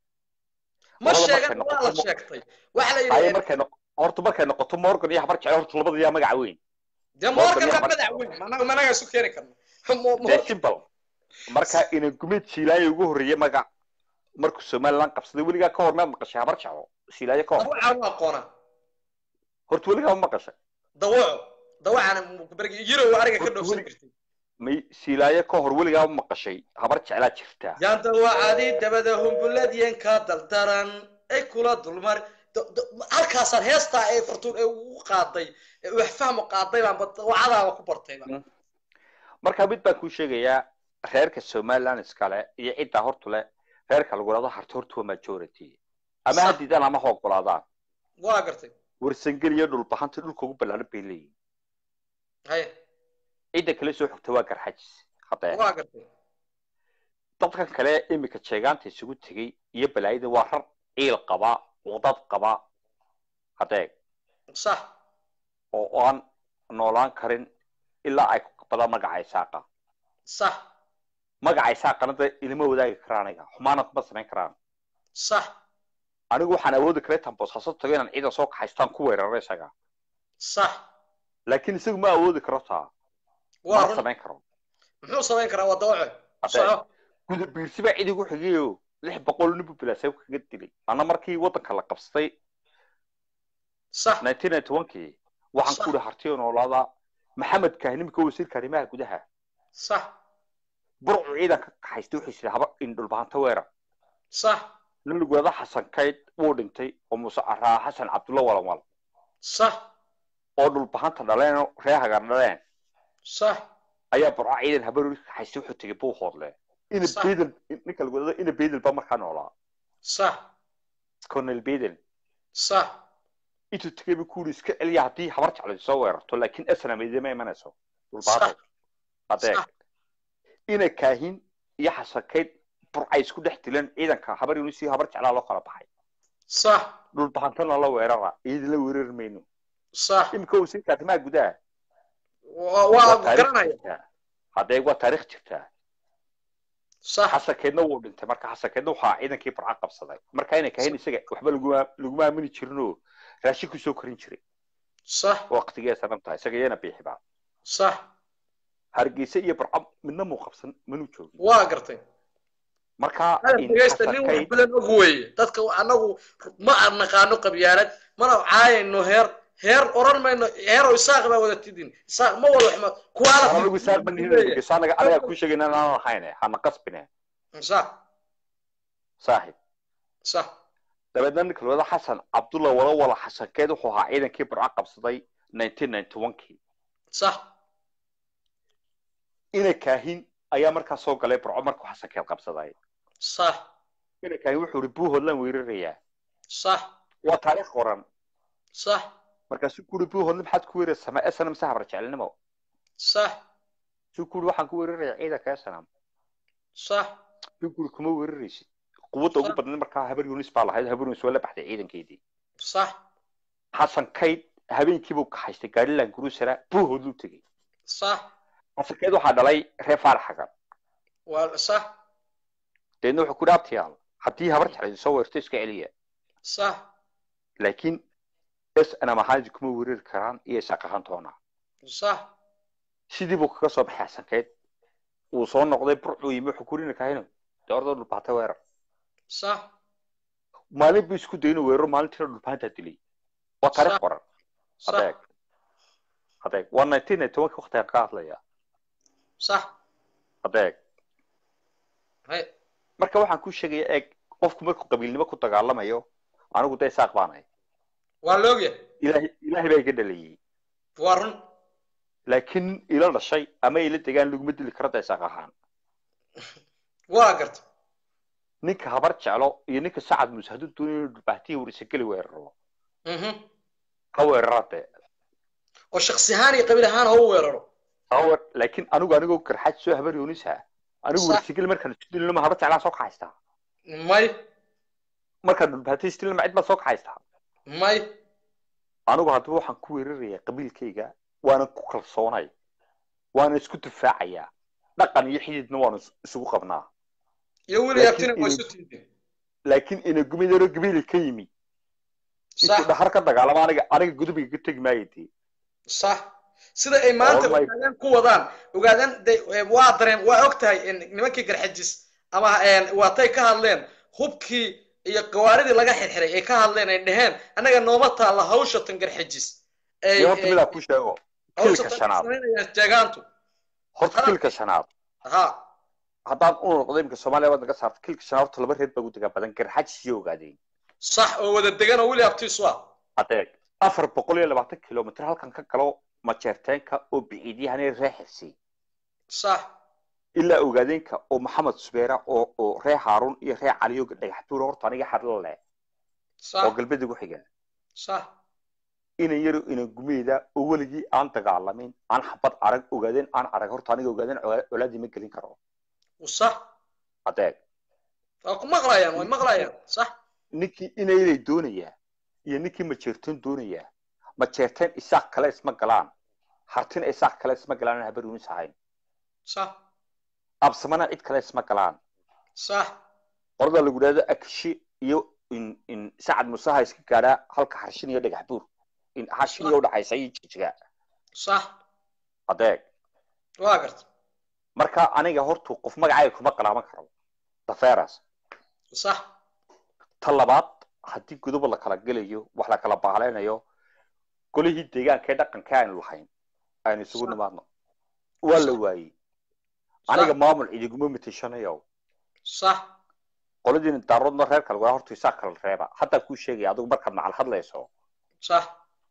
ma Labada sheegan markay waa la noqoto- sheegtay waxa la haye yidhi markay noq horta markay noqoto morgan iyo habar jeclo horta labada yaa magaca weyn dee Morgan morgan iyo waa habar madax jeclo. weyn managa managa isu keeni karno Mo- dee Morgan- simple marka ina gumeed siilaayo ugu horreeyey magac markuu somaliland qabsaday weligaa ka hor maad maqashay habar jeclo siilaayo ka hor dawacaan u aqoona horta weligaa ma maqashay dawaco dawacaan bergi yirow ariga ka Horta dhoofsan weli- jirtay may siilaayo ka hor weligaa ma maqashay habar jeclaa jirtaa yaan dawacadii dabada humbuladyen ka daldaran ay kula dulmar do- do- halkaasaan heestaa ee furtuun ee ugu qaaday ee wax fahmo qaaday baanba dawacadaaba ku bartayba marka mid baan kuu sheegayaa reerka somaliland iskale iyo ciddaa hortu leh reerka lagu dhahdo harti horta waa majority ama Sax. ha diidaan ama ha ogolaadaan waa gartay warsangel iyo dhulbahanta dhulka ugu ballaaran bay leeyihin haye cidda kale soo xigta waa garxajis haddee waa gartay dadkan kale imika jeegaanta isugu tegey iyo balaayada waa rar ciil qaba wadad qaba haddee sax oo aan noolaan karin ilaa ay ku qabadaan magaca isaaqa sax magaca isaaqana de ilama wadaagi karaan aniga xumaana kuma samayn karaan sax anigu waxaan awoodi karay tan boosaaso tago inaan ciidan soo kaxaystaan ku weeraro isaga sax laakiin isagu ma awoodi karo taa waa ma run samayn karo muxuu samayn karaa waa dawaco Haddee, soco guda biirsi baa cid igu xigayo lix boqol nin buu bilaasay kaga dilay ana markii waddanka la qabsaday sax nineteen ninety one-kii waxaan Sax. ku ihi hartiyo noolaada maxamed kahin imika wasiirka arrimaha gudaha sax burcu ciidanka kaxaystay wuxuu yidhi haba in dhulbahanta weerar sax nin lagu yidhahdo xasan kayd wuu dhintay oo muuse araa xasan cabdulla walanwal sax oo dhulbahanta dhaleen oo ree hagar dhaleen sax ayaa burco ciidan habaruri kaxaystay wuxuu tegay buu hoodle ina Sax. beedel ninka lagu yidhahdo ina beedel baa markaa noolaa sax cornel beden sax intuu tegay buu kuuri iska celiya haddii habar jeclo soo weerarto laakiin esnam idima imanayso dhulbaado adeeg ina kaahin iyo xasakayd burcay isku dhex dileen ciidanka habar yunisii habar jeclaa loo kala baxay sax dhulbahantana la weerara iyadina weerari mayno sax imika wasiirka arrimaha gudaha waa garanaya hadeeg waa taariikh jirtaa sax xasankeedna wuu dhintay marka xasankeedna waxaa ciidankii burca qabsaday marka inay kahayn isaga waxba laguma laguma aamini jirinoo raashin kusoo korin jiray sax waqtigee sanam tahay isaga iyana biixibaa sax hargeysa iyo burca midna muu qabsan manuu joogin waa gartay marka dhegeysta nin wax badan og weeye dadka anagu ma naqaano qabyaalad mana caayayno heer heer oran mayno heero isaaq baa wada tidin isaaq ma wada waxma kuwaala anagu isaaq ma nihin anaga anaga ku sheegayna inaan lahayn hana qasbine sax saaxib sax dabeedna ninka lawada xasan cabdulla wala wala xasankeed wuxuu ahaa ciidankii burca qabsaday nineteen ninety one kii sax ina kaahin ayaa markaa soo galay burco markuu xasankeed qabsaday sax ina kaahin wuxuu ihi buuhoodlaan weerarayaa sax waa taariikh qoran sax markaasuu kuri buuhoodle maxaad ku weeraraysaa ma esanam se habar jecelnimo sax suu kuri waxaan ku weerarayaa ciidanka esanam sax suu kuri kuma weeraraysid quwadda ugu badnayd markaa habar yunis baa lahayd habar yunis waa la baxday ciidankeedii sax xasan kayd habeenkiibuu kaxaystay gaarilan gurusara buuhoodluu tegey sax xasan kayd waxaa dhalay reer faarax xagan waa sax deedna wuxuu ku dhaabtayaal haddii habar jeclaydi soo weerto iska celiya sax laakiin s anam ahaansi kuma weerari karaan iyo isaaq ahaantoona sax sidii buu kaga soo baxay xasankeed uu soo noqday burcuu yimi wuxuu kurina kahayno dee orda dhulbaata weerar sax maalin buu isku dayno weeraro maalintiina dhulbaantaa dilay waa taariikh qoran adeeg adeeg waa nineteen ninety one waqtiga ka hadlaya sax adeeg hay marka waxaan ku sheegaya eeg qofku markuu qabiilnimo ku dagaalamayo anigu dee isaaq baan ahay waa la ogyahay ilaahay ilaahay baa iga dhalayay waa run laakiin ila dhashay ama ila degaan laguma dili karo dee isaaq ahaan waa garta ninka habar jeclo iyo ninka sacad muuse hadduu doonayo inuu dhulbaahtiya warisa geli weeraro ha weerara dee oo shaksi ahaan iyo qabiil ahaan ha u weeraro hawer laakiin anigu anigoo karxaad soo habar yoonisa anigu warsigel markaan isku dilino ma habar jeclaan soo kaxaystaa may markaan dhulbaahtiya isdilino ma cid baa soo kaxaystaa may anigu haddaba waxaan ku weerarayaa qabiilkayga waanan ku kalsoonay waana isku difaacayaa dhaqan iyo xididna waanu isugu qabnaa iyo weli abtina waa isu tiidin laakiin ina gumidaro gabiili ka yimi intuu dhahar ka dagaalamo aniga aniga gudubiga ka tegi maayo dee sax sida ay maanta ogaadeen ku wadaan ogaadeen waa dareen waa og tahay nimankii garxajis ama waatay ka hadleen hubkii iyo gawaaridii laga xirxiray ay ka hadleen ay dheheen annaga nooma taalla hawshatan garxajis horta midaa ku sheego kilka shanaad jeegaantu horta kilka shanaad ha haddaan u noqdo imika soomaaliya waad naga saarta kilka shanaad horta laba reer baa ugu degaa badan garxajis iyo ogaadeen sax oo wada degan oo weli abtiisu ah adeeg afar boqol iyo labaatan kilomitr halkan ka galo majeerteenka oo biciidyahanay ree xirsi sax ilaa ogaadeenka oo maxamed subeera oo oo ree haaruun iyo ree caliyo dhagaxbuur horta aniga xadla leh oo galbeed ugu xiga sax inan yaro inan gumeeda oo weligii aan dagaalamin aan xabad arag ogaadeen aan arag horta aniga ogaadeen colaadii ma gelin karo sax adeeg waa ku maqlayaan way maqlayaan sax ninkii inaylay doonayaa iyo ninkii majeerteen doonayaa majeerteen isaaq kale isma galaan hartina isaaq kale isma galaan aan habar yunis ahayn sax absamana cid kale isma galaan sax qorada lagu dhahdo akishi iyo in in sacad musaha iska gaadhaa halka harshin iyo dhagax buur in harshin iyo udhaxaysa iyo jijiga sax adeeg waa garta marka aniga hortu qof magacayga kuma qalaaman karo daferas sax ta labaad haddii godoba la kala gelayo wax la kala baaleynayo golihii deegaanka ee dhaqanka aynu lahayn aynu isugu nimaadno waa la waayey aniga maamul idiguma mateshanayo sax qoladiina daaroodna reer kale waa horta isaa kala reeba haddaa kuu sheegaya adigu markaad macal hadlayso sax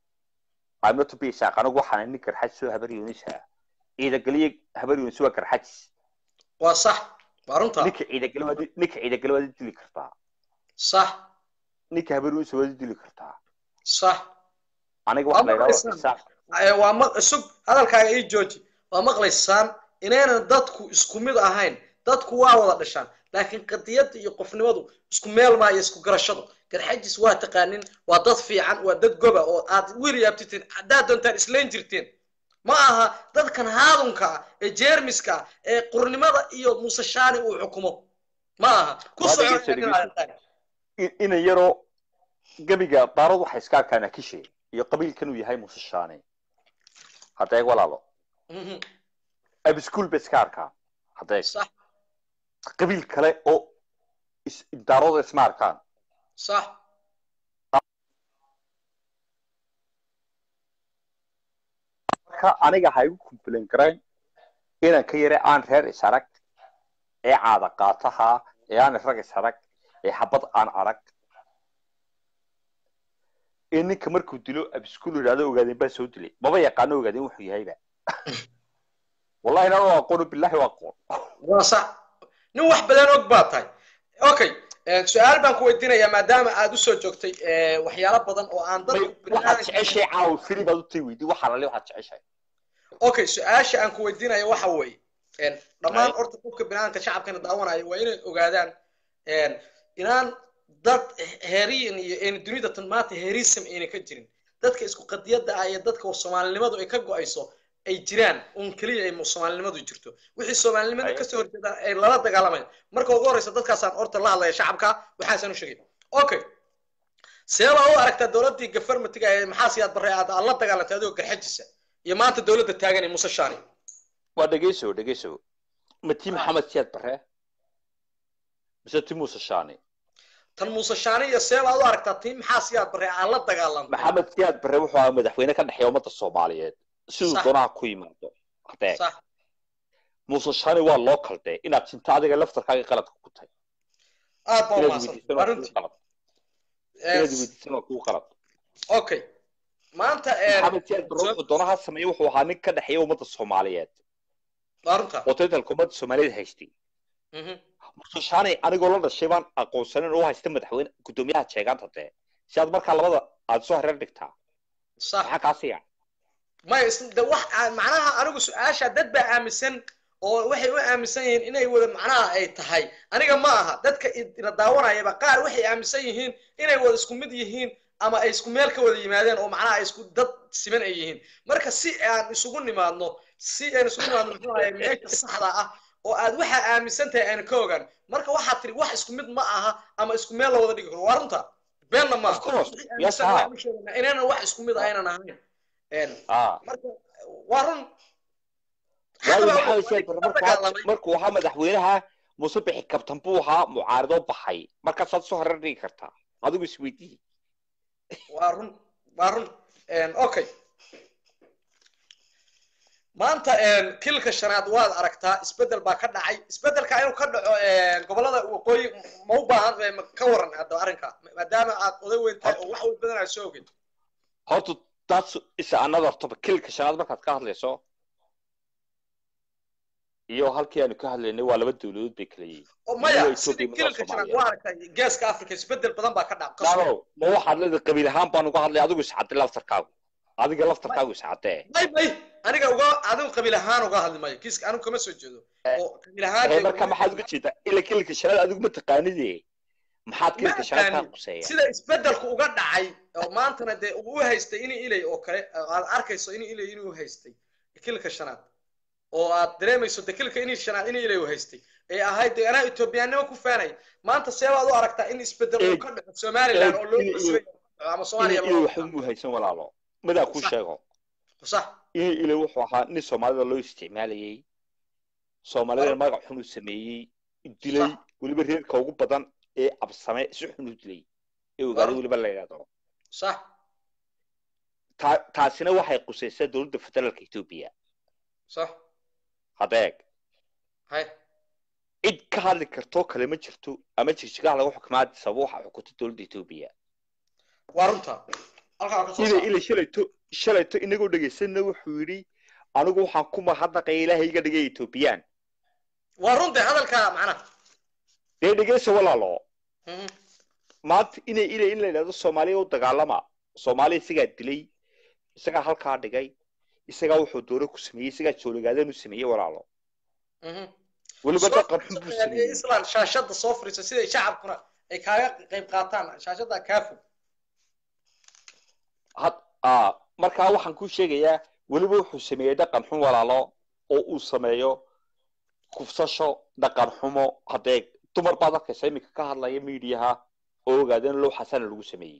amatu bisaaq anigu waxaan nin garxaj soo habar yuunisa ciidageliye habar yuunis waa garxajis waa sax waa runta ninka ciidageli waad ninka ciidageli waad dili kartaa sax ninka habar weysa waad dili kartaa sax aniga waa waxa la yidhahdaa maqlaysaan qisaas Eh, waa ma sug hadalkaaga ii jooji waa maqlaysaan inaynan dadku isku mid ahayn dadku waa wada dhashaan laakiin qadiyadda iyo qofnimadu isku meel maa iyo isku garashadu garxajis waa taqaanin waa dad fiican waa dad goba oo aad wiil yaabtitiin haddaad doontaan islayn jirteen ma aha dadkan haadunka ah ee jeermiska ah ee qurnimada iyo muusashaani uu xukumo ma aha ku Waa soco dhegeyso, dhegeyso. In- ina yaroo gebiga daarad waxa iska arkaan akishe iyo qabiilkan uu yahay musashaane haddeeg walaalo Mhm, abiskuul ba iska arkaan haddeeg sax qabiil kale oo is- daarooda isma arkaan sax marka aniga ha igu complain garayn inaan ka yare aan reer is arag ee caada qaataha ee aan rag is arag ee xabad aan arag ee ninka markuu dilo abiskuul yidhahdo ogaadeen baa soo dilay maba yaqaano ogaadeen wuxuu yahayba wallahi inaan u aqoono billahi u aqoon waa sax nin wax badan og baa tahay okay eh, su-aal baan ku weydiinayaa maadaama aad usoo joogtay eh, waxyaalo badan oo aan dadku waxaad jeceshay caawa fili baad u tay weydi waxaa lale waxaad jeceshay okay su-aasha aan ku weydiinaya waxa weeye en, dhammaan Right. horta qofka binaadamka shacabkana daawanaya waa inay ogaadaan en, inaan dad heeriyan iyo een dunida tan maanta heerism ayna ka jirin dadka isku qadiyada ah iyo dadka soomaalinimadu ay ka go-ayso ay jiraan un keliya ay soomaalinimadu jirto wixii soomaalinimada Right. kasoo horjeeda ay lala dagaalamayan marka ugu horeysa dadkaasaan horta la hadlaya shacabka waxaasaan u sheegay okay see baa u aragtaa dowladdii gafarmatiga ee maxaa siyaad barre aad aad la dagaalantay adigoo garxajisa iyo maanta dowladda taagan ee muuse shaani waa dhegeyso dhegeyso ma tii maxamed siyaad bare mise ti muuse shaani tan muuse shaani iyo see baad u aragtaa tii maxaa siyaad barre aad la dagaalantay maxamed siyaad bare wuxuu ahaa madaxweyne ka dhexeeya ummadda soomaaliyeed siduu Sax. doonaha ku yimaado hadee sax muuse shaani waa loo kaldee inaad jinta adiga laftarkaaga qaladka ku tahay aad baa inaad umaasan weydiisan waa arrintii kuu qalad inaad weydiisan waa kuu qalad okay maanta eh, maxamed siyaad bare wuxuu doonaha sameeyey wuxuu ahaa nin ka dhexeeya ummadda soomaaliyeed arrinta oo taytalka ummadda soomaaliyeed haystay Mhm. muuse shaani anigoo la dhashay baan aqoonsanin oo haysta madaxweyne guddoomiyaha jeegaanta dee si aad markaa labada aad soo hareer dhigtaa sax maxaa kaa siiya maya is- de wax aan- macnaha anigu su-aasha dad baa aaminsan oo waxay u aaminsan yihiin inay wada macnaha ay tahay aniga ma aha dadka i- ina daawanayaba qaar waxay aaminsan yihiin inay wada isku mid yihiin ama ay isku meel ka wada yimaadeen oo macnaha ay isku dad siman ay yihiin marka si aan isugu nimaadno si aan isugu nimaadno muxuu ahaye meesha saxda ah oo aad waxaa aaminsan tahay aan ka ogaan marka waxaad tiri wax isku mid ma aha ama isku meel la wada dhigi karo waa runta beenna ma Of course. Wixii Yes, aaminsan sir. waxaan u sheegaynaa inaynan wax isku mid aynan ahayn En, ah marka waa run waayo Hadaba maxamed waa siyaad la bare markuu dagaalamay. markuu ahaa madaxweynaha muuse bixi kabtan buu ahaa mucaaridoo baxay markaasaad soo hareer dhigi kartaa adigu isweydiiye waa run waa run En, okay maanta en, kilka shanaad waad aragtaa isbedel baa ka dhacay isbedelka inuu ka dhaco en, gobolada waqooyi ma u baahan eh, ma- ka waran hadda arrinka maadaama aad oday weyn tahay oo wax weyn badan aad soo ogid horta taas isa another topic kilka shanaad markaad ka hadlayso iyo halkii aanu ka hadlaynay waa laba dawladood bay kala yihiin oo maya Waa Ethiopia sidii iyo kilka shanaad Soomaaliya. waa aragtay geeska africa isbedel badan baa ka dhaca qasab. Laalo, ma waxaad leedahay qabiil ahaan baan uga hadlay adigu iscadday laftarkaagu adiga laftarkaagu iscaddee may may aniga uga adigu qabiil ahaan uga hadli mayo kiiska anigu kama soo jeedo oo qabiil ahaan ee marka maxaad uga jeedaa ila kilka shanaad adigu ma taqaanide maxaad kilka shanaad kaa quseeya sida isbedelku uga dhacay oo maantana dee uu u haystay inii ilay oo kale oo aad arkayso inii ilay inuu haystay kilka shanaad oo aad dareemayso de kilka inii shanaad inii ilay u haystay ee ahayd dee anaa etoobiyaannimo ku faanay maanta see baad u aragtaa in isbedel uu ka dhaco somaliland oo loo Inay- qasbay ama soomaaliya inay ilay waxba mu haysan walaalo madaa kuu Sax. sheego sax inay ilay wuxuu ahaa nin soomaalida loo isticmaalayay soomaalida magac xun u sameeyey dilay Sax. weliba reerka ugu badan ee absame si xun u dilay ee ogaaday Waaw. weliba la yidhahdo sax Ta- taasina waxay qusaysaa dowladda federaalka etoobiya sax hadeeg hay cid ka hadli kartoo kale ma jirto ama jigjigaha lagu xukumaa sabab waxa xukunta dowladda etoobiya waa runta halkaa waa ka soo ilay saar ilay shalayto shalayto inagoo dhegaysanna wuxuu yidhi anigu waxaan ku mahadnaqaya ilaahay iga dhigay etoobiyaan waa runta hadalka macnaha dee dhegaysa walaalo Mhm. maanta inay inay in la yidhahdo soomaaliya u dagaalama soomaaliya isagaa dilay isagaa halkaa dhigay isagaa wuxuu doore ku sameeyey isagaa jooligaadeen u sameeyey walaalo weliba dhaqan xun buu sameeyey islan shaashada soo fariiso siday shacabkuna ay kaaga qayb qaataan shaashada kaa fog had aa markaa waxaan kuu sheegayaa weliba wuxuu sameeyey dhaqan xun walaalo oo uu sameeyo kufsasho dhaqan xumo haddee dumar baad arkaysa iminka ka hadlaya miidiyaha oo ogaadeen low xasana lagu sameeyey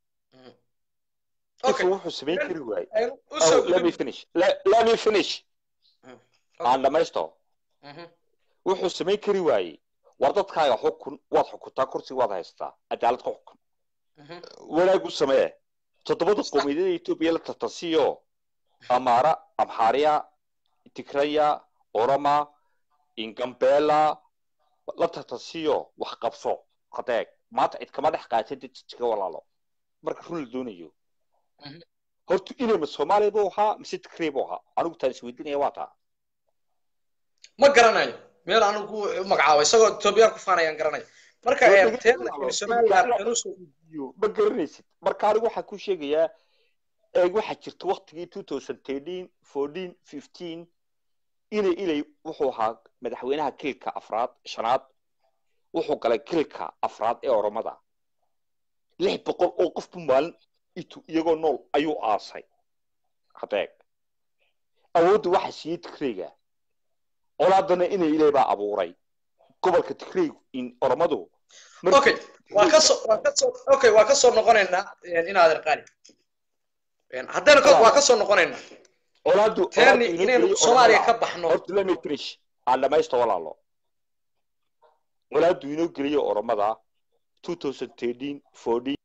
Okay. intuu wuxuu samayn kari waayey Aynu u Oh, soo let me gudubno. finish let, let me finish Okay. aan dhamaysto Mhm. wuxuu samayn kari waayey war dadkaaga xukun waad xukuntaa kursi waad haystaa cadaalad ku xukun Mhm. wanaag u samee toddobada qowmiyadada etoobiya la tartansiiyo amaara amxaariya tigraya oroma ingambela la tartansiiyo wax qabso hadeeg maanta cid kama dhex qaatay dad jijiga walaalo marka run la doonayo Mhm. horta inayma soomaaliya buu ahaa mise tigrey buu ahaa anigu taan isweydiinaya waa taa ma garanayo meel anigu u magacaabo isagoo etoobiyaan ku faanayaan garanayo marka Waa ee, laga teen yaabaa. laakiin somaliland inuu soo iyo ma garanaysid marka anigu waxaan ku sheegayaa eeg waxaa jirta waktigii two thousand thirteen fourteen fifteen inay ilay wuxuu ahaa madaxweynaha kilka afraad shanaad wuxuu galay kilka afraad ee oromada lix boqol oo qofbu maalin itu iyagoo nool ayuu aasay hadeeg awoodda waxaa siiyey tigreyga colaadana inay ilay baa abuuray gobolka tigreygu in oromadu markii okay waa ka soo waa ka soo okay waa ka soo noqonaynaa een, inaadan qaali Een, haddaynu ka waa ka soo noqonaynaa colaadu teeni inaynu soomaaliya ka baxno horta let me finish aan dhamaysto walaalo colaadu inoo geliyo oromada 2013 14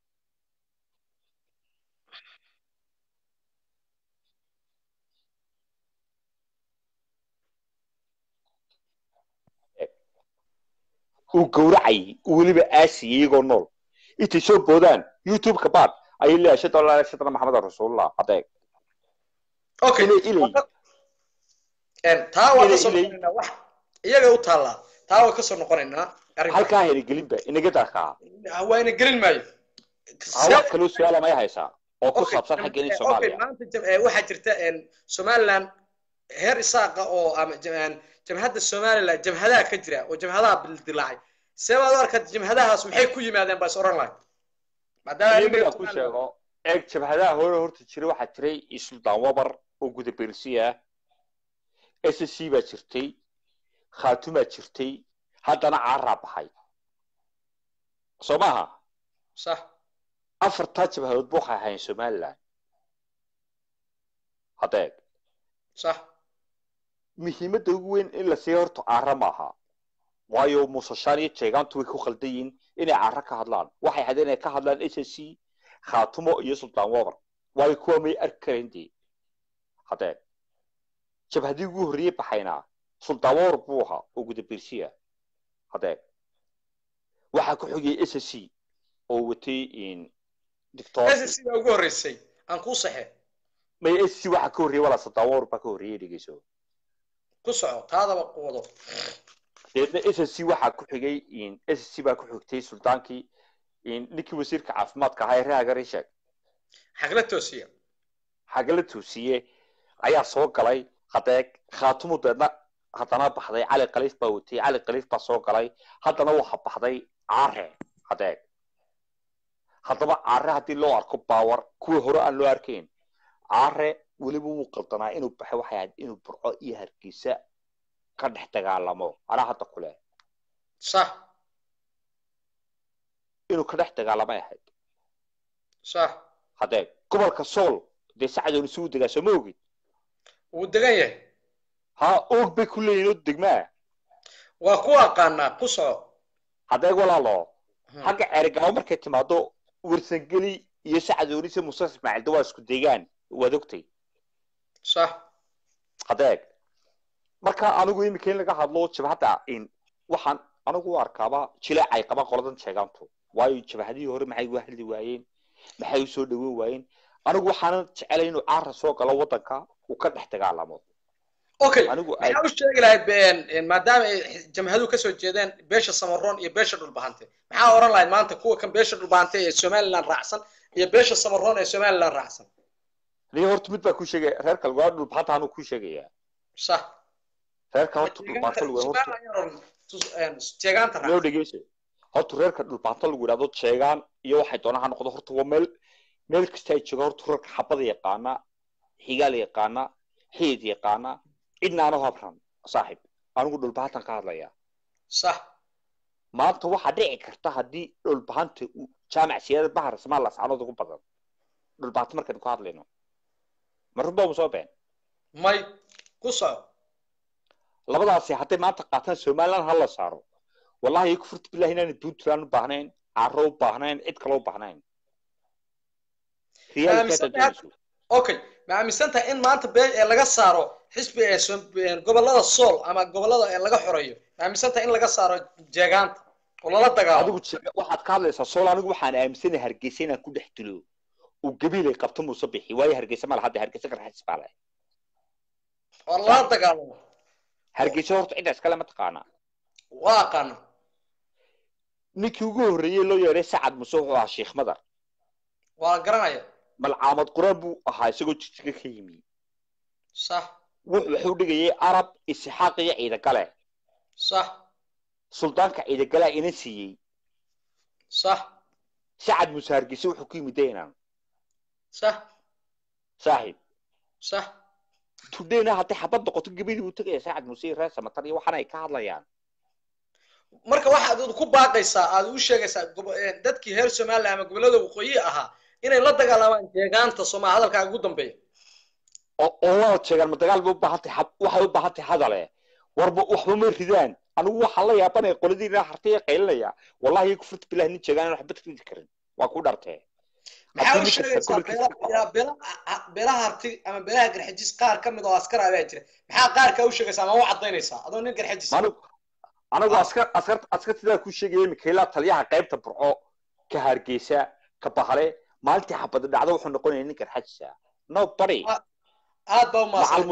uu gowracayay uu weliba aasiyay iyagoo nool intay soo boodaan youtube-ka baad ayay leeyahay shada allah shadana maxamed rasuulullah adeeg okay inay ilay waa ka- een, taa waa ka Ilay- soo ilay- noqonaynaa wax iyaga u taallaa taa waa ka soo noqonaynaa arrinka halkaa heligelinba inaga darkaa waa ina gelin maayo ha wax kaloo su-aala may haysaa oo ku Okay, saabsan jam- xaggeeni eh, okay, soomaaliya maanta jam- eh, waxaa jirta een, somaliland heer isaaqa oo ama jam- een, jamhadda somaliland jamhadaha ka jira oo jamhadaha bildilaacay see baad u arkaa jamhadahaas maxay ku yimaadeen baa is oran lahay maadaama aniga aniga aan ku sheego eeg jabhadaha hore horta jiray waxaa jiray suldaan wabar oo guda bersi ah s c baa jirtay khaatumaa jirtay haddana caaraa baxay soo maaha sax afartaa jabhadood bu waxay ahayn somaliland hadeeg sax muhiimadda ugu weyn in la siiya horta caara maaha waayo muusashaan iyo jeegaantu way ku khaldan yihiin inay caara ka hadlaan waxay hadeen inay ka hadlaan s c khaatumo iyo suldaan wabar waayo kuwa may arki karayn dee hadeeg jabhadii ugu horreeyey baxayna suldaan wabar buu ahaa oo guda bersiya hadeeg waxaa ku xigay s c oo watay dictor s c baa ugu horreysay aan kuu saxe may s c waxaa ka horreeyey walaa suldaan wabar baa ka horreeyey dhegeyso ku soco taadaba ku wado deedna s c waxaa ku xigay s c baa ku xigtay suldaankii ninkii wasiirka caafimaadka ahaa ee reer agarisheeg xagla toosiya xagala toosiye ayaa soo galay hadeeg khaatumu deedna haddana baxday cali khaliif baa watay cali khaliif baa soo galay haddana waxa baxday caare hadeeg haddaba caare haddii loo arko baawar kuwii hore aan loo arkayn caare weliba wuu qaldanaa inuu baxo waxay ahayd inuu burco iyo hargeysa ka dhex dagaalamo anaa hadda ku leh sax inuu ka dhex dagaalamay ahayd sax hadeeg gobolka sool dee sacdoon isugu degaa soo ma ogid wuu degan yahay ha oog bay ku leeyihin oo degmaa waa ku aqaanaa ku soco hadeeg walaalo xagga ceerigaabo markay timaado warsangeli iyo sacdoonise muuse ismaaciil de waa isku deegaan waad ogtay sax hadeeg marka anigu imika in laga hadlo jabhadda in waxaan anigu u arkaaba jileecay qabaan qoladan sheegaantu waayo jabhadihii hore maxay uga hadli waayeen maxay usoo dhaweyn waayeen anigu waxaanan jecelay inuu caara soo galo waddanka uu ka dhex dagaalamo okay anigu maxaa u sheegi lahayd been maadaama ay jamhaduhu kasoo jeedeen beesha samaroon iyo beesha dhulbahante maxaa oran lahayd maanta kuwa kan beesha dhulbahante ee somaliland raacsan iyo beesha samaroon ee somaliland raacsan ni horta mid baa ku sheegaya reerka lugua dhulbahanta anuu ku sheegaya sax reerka horta dhulbahanta lagu horta jeegaanta loo dhegeyso horta reerka dhulbahanta lagu yidhahdo jeegaan iyo waxay doonaan ha noqdo horta waa meel meel kasta ay joogaan horta reerka xabada yaqaana xigaal yaqaana xidid yaqaana cidna aanu habran saaxib anigu dhulbahantan ka hadlaya sax maanta waxaa dhici karta haddii dhulbahanta uu jaamac siyaada bahar ismaa lascanood ugu badan dhulbahanta markaynu ka hadlayno ma runbaa mu soo been may ku soco labadaasi hadday maanta qaataan somaliland ha la saaro wallahi kufurta billahi inaan puntland u baahnayn caro u baahnayn cid kale u baahnayn okay ma aaminsantahay in maanta bee ee laga saaro xisbi ee gobolada sool ama gobolada ee laga xoreeyo ma aaminsantahay in laga saaro jeegaanta oo lala dagaalo adigu waxaad ka hadlaysaa sool anigu waxaan aaminsanahay hargeysa inaan ku dhex dilo uu gabiilay qabto muuse bixi waayo hargeysa ma laha hadda hargeysa garxajis baa leh oo lala dagaalamo hargeysa horta cidda iskale ma taqaanaa waa aqaana ninkii ugu horreeyey loo yeedhay sacad muse wuxuu ahaa sheekh madar waa garanaya malcaamad quraan buu ahaa isagoo jijga ka yimi sax wuxuu dhigayay arab isxaaq iyo ciidagale sax suldaanka ciidagalea ina siiyey sax sacad muse hargeysa wuxuu ku yimid daynan sax saaxiib sax tudheyna hadday xabad noqoto gabadii buu tegaya sacad muse iyo reer samatar iyo waxaana ay ka hadlayaan marka waxaad ku baaqaysaa aad u sheegaysaa dadkii reer somaliland ama gobolada waqooyi ahaa inay la dagaalamaan jeegaanta somaa hadalkaaga ugu dambeeya oo waa jeegaan ma dagaal bay u baahantay waxay u baahantay hadale warba waxba ma ridaan anigu waxaan la yaabanaya qoladiina hartay qaylinaya wallahi kufurta bilahi nin jeegaan aan waxba ridi karin waa ku dhartee maxaa u sheegaysaa beelaha harti ama beelaha garxajis qaar ka mid oo askar abaa jira maxaa qaarkaa u sheegaysaa ama u cadaynaysaa adoo nin garxajis anigu askar askar askartidaa ku sheegaya mikaela taliyaha qaybta burco ka hargeysa ka bahale maalintii xabada dhacdo wuxuu noqonaya nin garxajisa no bari aad baa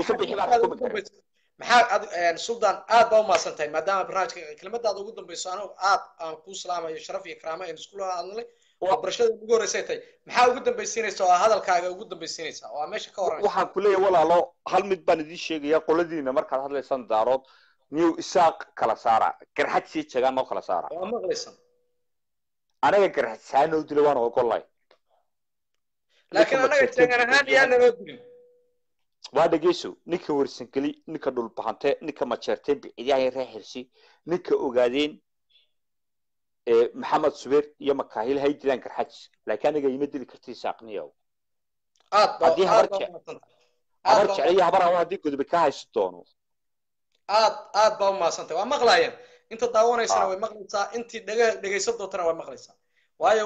umaadmaxaa suldan aad baa umaasan tahay maadaama barnaamijka kelmadaada ugu dambeyso anigu aad aan kuu salaamayo sharaf iyo karaamo aynu isku hadlay oo barashada ugu horreysay tahay maxaa ugu dambaysiinaysa oo hadalkaaga ugu dambaysiinaysa oo meesha ka horan waxaan ku leeyahay walaalo hal mid baan idiin sheegaya qoladiina markaad hadlaysaan daarood niyow isaaq kala saara garxad sii jegaan noo kala saara waa maqlaysan anaga garxad saanoo dila waan ogollay laakiin anaga jeegan ahaan yaa naloo dilin waa dhegeyso ninka warsangeli ninka dhulbahante ninka majeerteen biciidyaha reer xirsi ninka ogaadeen maxamed subeer iyo makaahil hay dilaan garxajis laakiin aniga ima dili karti saaqniyow haddii habar jecel iyo habar hawa haddii godobe ka hayso doono aad aad baa umaadsantay waa maqlayeen inta daawanaysana way maqlaysaa intii dhege dhegaysan doontana way maqlaysaa waayo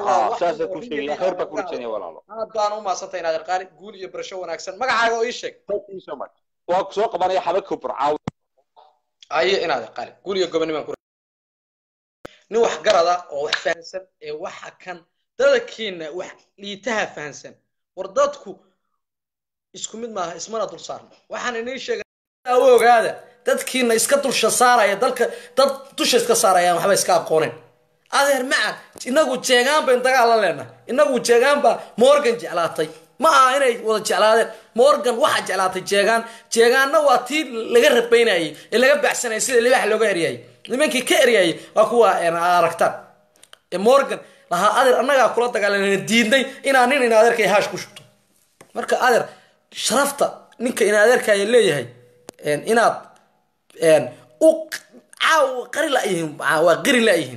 aad baan umaadsantay inaad arqaani guul iyo barasho wanaagsan magacaaga oo ii sheeg waa kusoo qabanaya xabadka burcaaw aye inaad arqaani guul iyo gobonimaan ku nin wax garada oo wax fahansan ee waxa kan dadkiina wax liitaha fahansan war dadku isku mid maaha ismana dul saarna waxaan inii sheegay ogaada dadkiina iska dulsha saaraya dalka dad dusha iska saarayaan waxba iska aqoonen adeer macan inagu jeegaan bayn dagaal la leenahay inagu jeegaan baa morgan jeclaatay ma aha inay wada jeclaadeen morgan waxaa jeclaatay jeegaan jeegaanna waa tii laga rabaynayay ee laga baxsanayay sida libax looga eryayay nimankii ka eryayay waa kuwa aragtaan ee morgan lahaa adeer annagaa kula dagaalanayna diidnay inaa nin in adeerkay haash ku shubto marka adeer sharafta ninka in adeerkaya leeyahay inaad u caaw qari layihiin waa qiri layihiin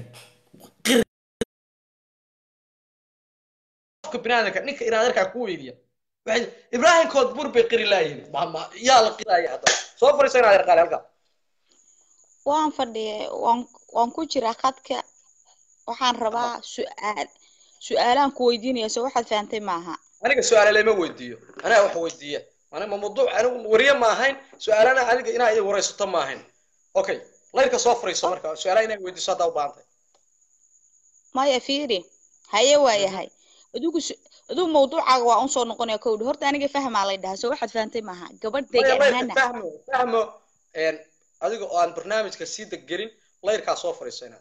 qofka binaadamka ninka in adeerkaa ku weydiya waxay ibraahim koodbur bay qiri laayihiin yaa la qiraya hadda soo fariiso in adeer qaali halkaa waan fadhiya waan waan ku jiraa khadka waxaan rabaa su-aal su-aalaan ku weydiinaya soo waxaad fahantay maaha aniga su-aale lama weydiiyo aniga wax weydiiya aniga mawduuc anigu wariye ma ahayn su-aalana aniga inaa idig waraysato ma ahayn okay layrka soo fariiso marka su-aalaha inaa weydiiso haddaa u baahantay maya fiiri haye waayahay adigu s- adigu mawduucaaga waa un soo noqonaya kowdhi horta aniga fahmaa lay dhahaa soo waxaad fahantay maaha gabadh maya deegaan layrka ahaana fahmo fahmo een, adiga oo aan barnaamijka sii deggelin layrkaa soo fadhiiso inaad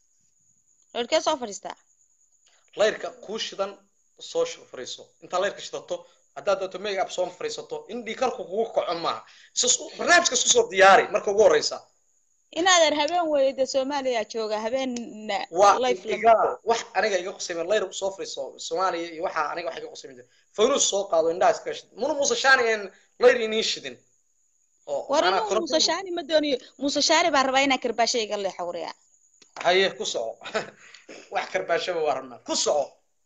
reerkee soo fadhiistaa layrka kuu shidan soo sh- fadhiiso intaa layrka shidato haddaad doonto make up soo fadhiisato in dhiikarku kugu kaco maaha Isu- barnaamijka isku soo diyaari marka ugu horeysa inaadan habeen weeye dee soomaaliya jooga habeen waa life lama igaal wax aniga iga qusayma layr soo fadhiiso soomaaliya iyo waxa aniga wax iga qusayma jira fanuus soo qaado indhaha iskaga shid muna muuse shaani een layr iniin shidin oo war macnaha inuu koronto muuse shaani ma doonayo muuse shaani baa rabaa inaa karbaasha iga leexa wariya haye ku soco wax karbaashaba waa rabnaa ku soco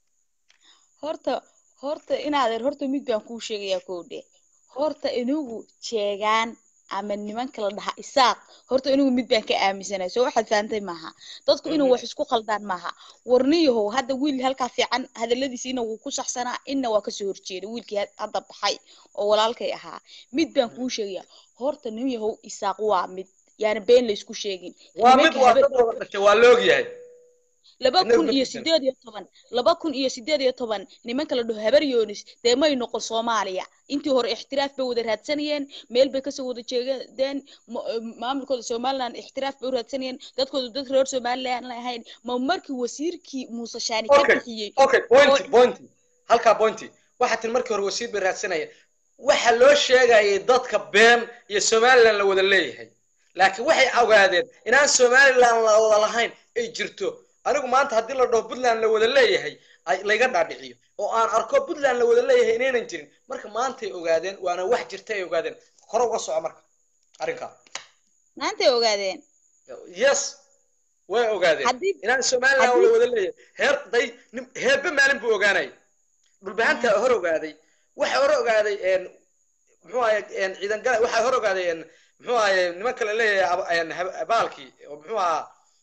horta horta inaadan horta mid baan kuu sheegayaa kowdhe horta inigu jeegaan ama nimanka la dhaha isaaq horta inigu mid baan ka aaminsanay soo waxaad fahantay maaha dadku inuu wax isku khaldaan maaha warniyahow hadda wiil halkaa fiican hadaladiisiina wuu ku saxsanaa inna waa kasoo horjeeda wiilkii had- hadda baxay oo walaalkay ahaa mid baan kuu sheegayaa horta niyahow isaaq waa mid yaana been laysku sheegin waa mid nimanka waa habe- dad wada dhashay waa la ogyahay laba Inagu kun ma iyo tukan. sideed iyo toban laba kun iyo sideed iyo toban nimanka la dhaho habar yoonis dee may noqon soomaaliya intii hore ixtiraaf bay wada raadsanayeen meel bay kasoo wada jeedeen ma- maamulkooda somaliland ixtiraaf bay u raadsanayeen dadkooda dad reer somaliland la ahayn ma markii wasiirkii muuse shaani ka okay bixiyey okay pointy pointy halkaa pointy waxaa tin markii hore wasiir bay raadsanaya waxa loo sheegayay dadka been iyo somaliland la wada leeyahay laakiin waxay ogaadeen inaan somaliland la wada lahayn ay jirto anigu maanta haddii la dhaho puntland la wada leeyahay ay layga dhaadhiciyo oo aan arko puntland la wada leeyahay inaynan jirin marka maantay ogaadeen waana wax jirta ay ogaadeen kore uga soco marka arrinkaa maantay ogaadeen yes way ogaadeen Haddii- inaan somaliland haddii- la wada leeyahay heer day nin- heerba maalin buu ogaanayay dhulbahanta hor ogaaday waxa hor ogaaday een muxuu ahaye een ciidan gala waxa hor ogaaday een muxuu ahaye nimanka la leeyahay ab- een hab- abaalkii oo muxuu ahaa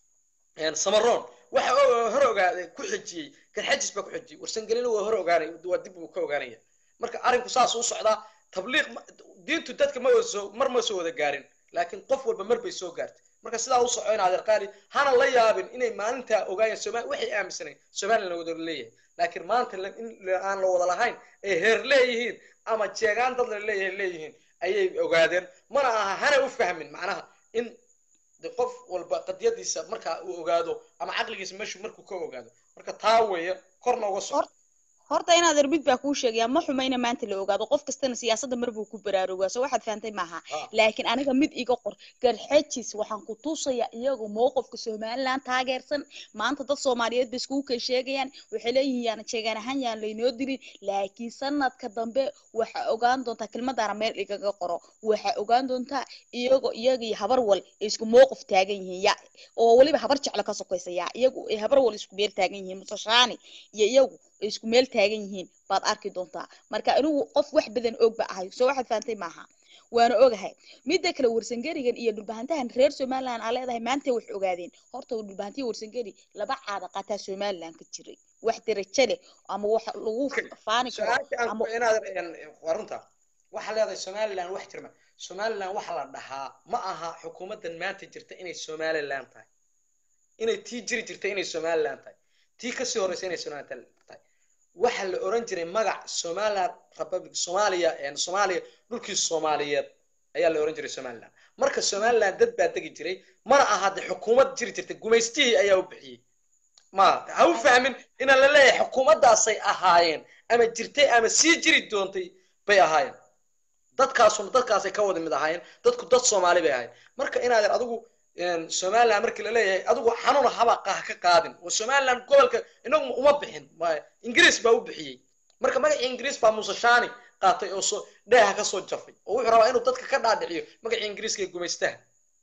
een samaroon waxa o- hor ogaaday ku xijiyey garxajis baa ku xijiyey warsangelina waa hor ogaanay waa dib buu ka ogaanaya marka arrinku saas u socdaa tabliiq ma- diintu dadka ma wada soo mar ma soo wada gaarin laakiin qof walba mar bay soo gaartay marka sidaa u soco in adeer qaali hana la yaabin inay maalintaa ogaayeen somaali waxay aaminsanayn somaliland la wada leeyahay laakiin maanta la- in la- aan la wada lahayn ay heer leeyihiin ama jeegaan dad la leeyahay leeyihiin ayay ogaadeen mana aha hana u fahmin macnaha in de qof walba qadiyadiisa markaa uu ogaado ama caqligiisa meeshu markuu ka ogaado marka taa weeye korna uga soco horta inaad erbid baa kuu sheegaya ma xumayna maanta la ogaado qof kastana siyaasadda mar buu ku baraarugaa soo waxaad fahantay maaha laakiin aniga mid iga qor garxejis waxaan ku tusayaa iyagu mowqifka somaliland taageersan maanta dad soomaaliyeed bay iskugu kay sheegayaan waxay leeyihiin yaana jeegaan ahaan yaan laynoo dilin laakiin sanadka dambe waxaa ogaan doontaa kelmadaana meel igaga qoro waxaa ogaan doontaa iyagoo iyaga iyo habar wal ay isku mowqif taagan yihiin ya oo weliba habar jeclo ka sokaysa ya iyagu ay habar wal isku meel taagan yihiin musashaani iyo iyagu ay isku meel taagan yihiin baad arki doontaa marka anigu qof wax badan og ba ahay soo waxaad fahantay maaha waana ogahay midda kale warsangerigan iyo dhulbahantahan reer somaliland aa leedahay maanta wax ogaadeen horta dhulbahantiya warsangeri laba caada qataa somaliland ka jiray wax darajo leh ama wax lagu faani karo su-aasha aan ama ku inaad waa runta waxaa leedahay somaliland wax jirma somaliland waxa la dhahaa ma aha xukuumaddan maanta jirta inay somaliland tahay inay tii jiri jirta inay somaliland tahay tii kasii horeysa inay somaliland tahay waxa la oran jiray magac somaliland republic soomaaliya soomaaliya dhulkii soomaaliyeed ayaa la oran jiray somaliland marka somaliland dad baa degi jiray mana aha de xukuumad jiri jirta gumaystihii ayaa u bixiyey ma ha u fahmin inaan la leeyahay xukuumaddaasay ahaayeen ama jirtay ama sii jiri doontay bay ahaayeen dadkaasuna dadkaasay ka wada mid ahaayeen dadku dad soomaali bay ahaayeen marka inaadan adigu somaliland markii la leeyahay adigu xanuun haba qah ka qaadin oo somaliland gobolka inagu uma bixin ingiriis baa u bixiyey marka magacii ingiriis baa muuse shaani qaatay oo soo dheeha ka soo jafay oo wuxuu rabaa inuu dadka ka dhaadhiciyo magacii ingiriiska ee gumaystaha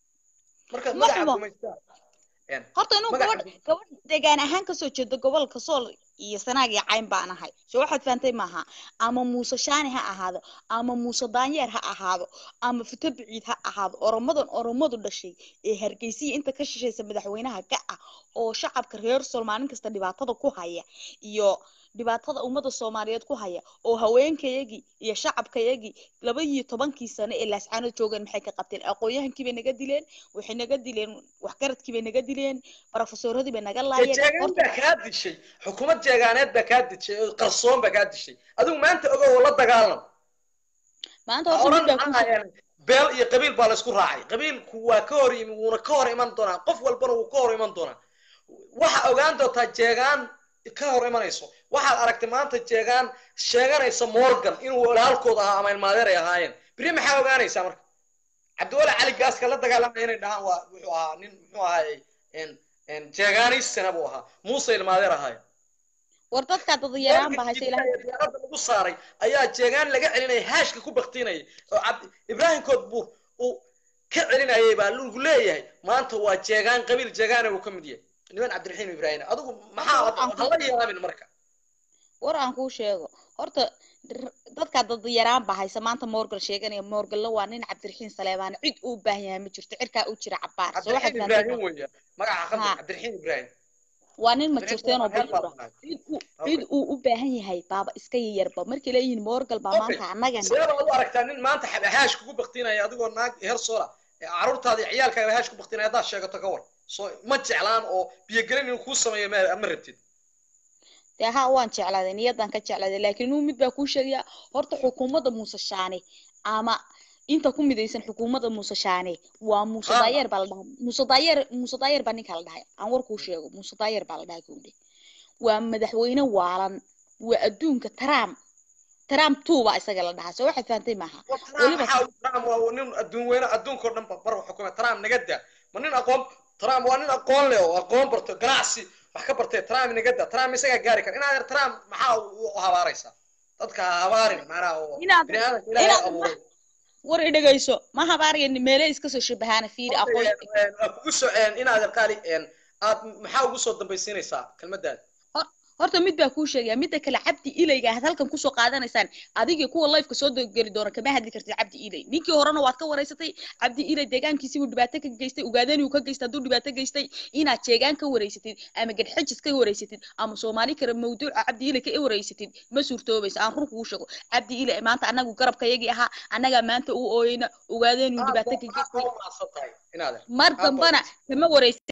marka magaca gumaystaha horta inuu gabadh gabadh deegaan ahaan kasoo jeedo gobolka sool iyo sanaag iyo cayn baan ahay soo waxaad fahantay maaha ama muuse shaani ha ahaado ama muuse daanyeer ha ahaado ama fito biciid ha ahaado oromadan oromadu dhashay ee hargeysiya inta ka shishaysa madaxweynaha ka ah oo shacabka reer sool maalin kasta dhibaatada ku haya iyo dhibaatada ummadda soomaaliyeed ku haya oo haweenkayagii iyo shacabkayagii laba iyo tobankii sano ee laascaanood joogeen maxay ka qabteen aqoon-yahankii bay naga dileen waxay naga dileen waxgaradkii bay naga dileen barofesoradii bay naga laayeen jeegaan baa kaa dishay xukuumad jeegaaneed baa kaa dishay oo qarsoon baa kaa dishay adigu maanta ogow oo la dagaalam maanta horta mid baa ku beel iyo qabiil baa laysku raacay qabiilku waa ka hor yimi wuuna ka hor iman doonaa qof walbana wuu ka hor iman doonaa waxa ogaan doontaa jeegaan ka hor imanayso waxaad aragtay maanta jeegaan sheeganaysa morgan inuu walaalkooda ahaa ama ilmaadeer ay ahaayeen beri maxaa ogaanaysaa marka cabdiwali cali gaaska la dagaalamaya inay dhahaan waa wuxuu ahaa nin muxuu ahaayey jeegaanaysana buu ahaa muuse ilmaadeer ahaaye war dadkaa dadayaraan baa haysa ilaahay diyaarada lagu saaray ayaa jeegaan laga celinaya haashka ku baktinaya oo cabdi ibraahim koodbuur uu ka celinayay baa lagu leeyahay maanta waa jeegaan qabiil jeegaana uu ka mid yahay niman cabdiraxiim ibraahim adigu maxaa hala yaabin marka war aan kuu sheego horta dadkaa dadayaraan baa haysa maanta morgan sheeganaya morganla waa nin cabdiraxiim saleebaan cid uu baahan yahay ma jirto cirkaa u jira cabaar soo waxaad cabdiraxiim ibraahim weya magaca khaldan cabdiraxiim ibraahim waa nin ma jirteen oo bilura cid uu u baahan yahay baaba iska yayarba markay leeyihiin morgal baa maanta annagana seeba ad u aragtaa nin maanta haash kugu baktinaya adigoo naag heer soola caruurtaada iyo ciyaalkaaga haash ku baktinaya haddaad sheegato ka war soo ma jeclaan oo biyogelin inuu kuu sameeyo ma rabtid dee haa waan jeclaaday niyadan ka jeclaaday laakiin inuu mid baa kuu sheegaya horta xukuumadda muuse shaane ama inta ku midaysan xukuumadda muuse shaane waa muuse daayeer baa la dhahay muuse daayeer muuse daayeer baa ninka la dhahay aan war kuu sheego muuse daayeer baa la dhahay kuudhe waa madaxweyne waalan waa adduunka trump trump two baa isaga la dhahaa soo waxaad fahantay maaha weliba trump waa nin adduun weyne adduunkao dhan bar xukuma trump naga daa ma nin aqoon trump waa nin aqoon leh oo aqoon barto ganacsi wax ka bartay trump naga daa trump isagaa gaari kara inaad trump maxaa u habaaraysaa dadka ha habaarin macnaha oo biniaadanka ilaahay abuuray war i dhegayso ma habaaraya meele iska soo shabahaana fiiri aqoon kugu soo inaad qaali aad maxaa ugu soo dambaysiinaysaa kelmadaada horta mid baa kuu sheegaya midda kale cabdi ilayga aad halkan kusoo qaadanaysaan adigii kuwa lifeka soo geli doona kama hadli kartid cabdi ilay ninkii horena waad ka waraysatay cabdi ilay deegaankiisii buu dhibaato ka geystay ugaadani uu ka geystay hadduu dhibaato geystay inaad jeegaan ka waraysatid ama gadxajis ka waraysatid ama soomaali kale mawduuca cabdi ilay ka waraysatid ma suurtoobaysa aan run kugu sheego cabdi ilay maanta anagu garabkayagii ahaa annagaa maanta u ooyeyna ugaadani uu dhibaato ka geystay mar dambana kama waraysatid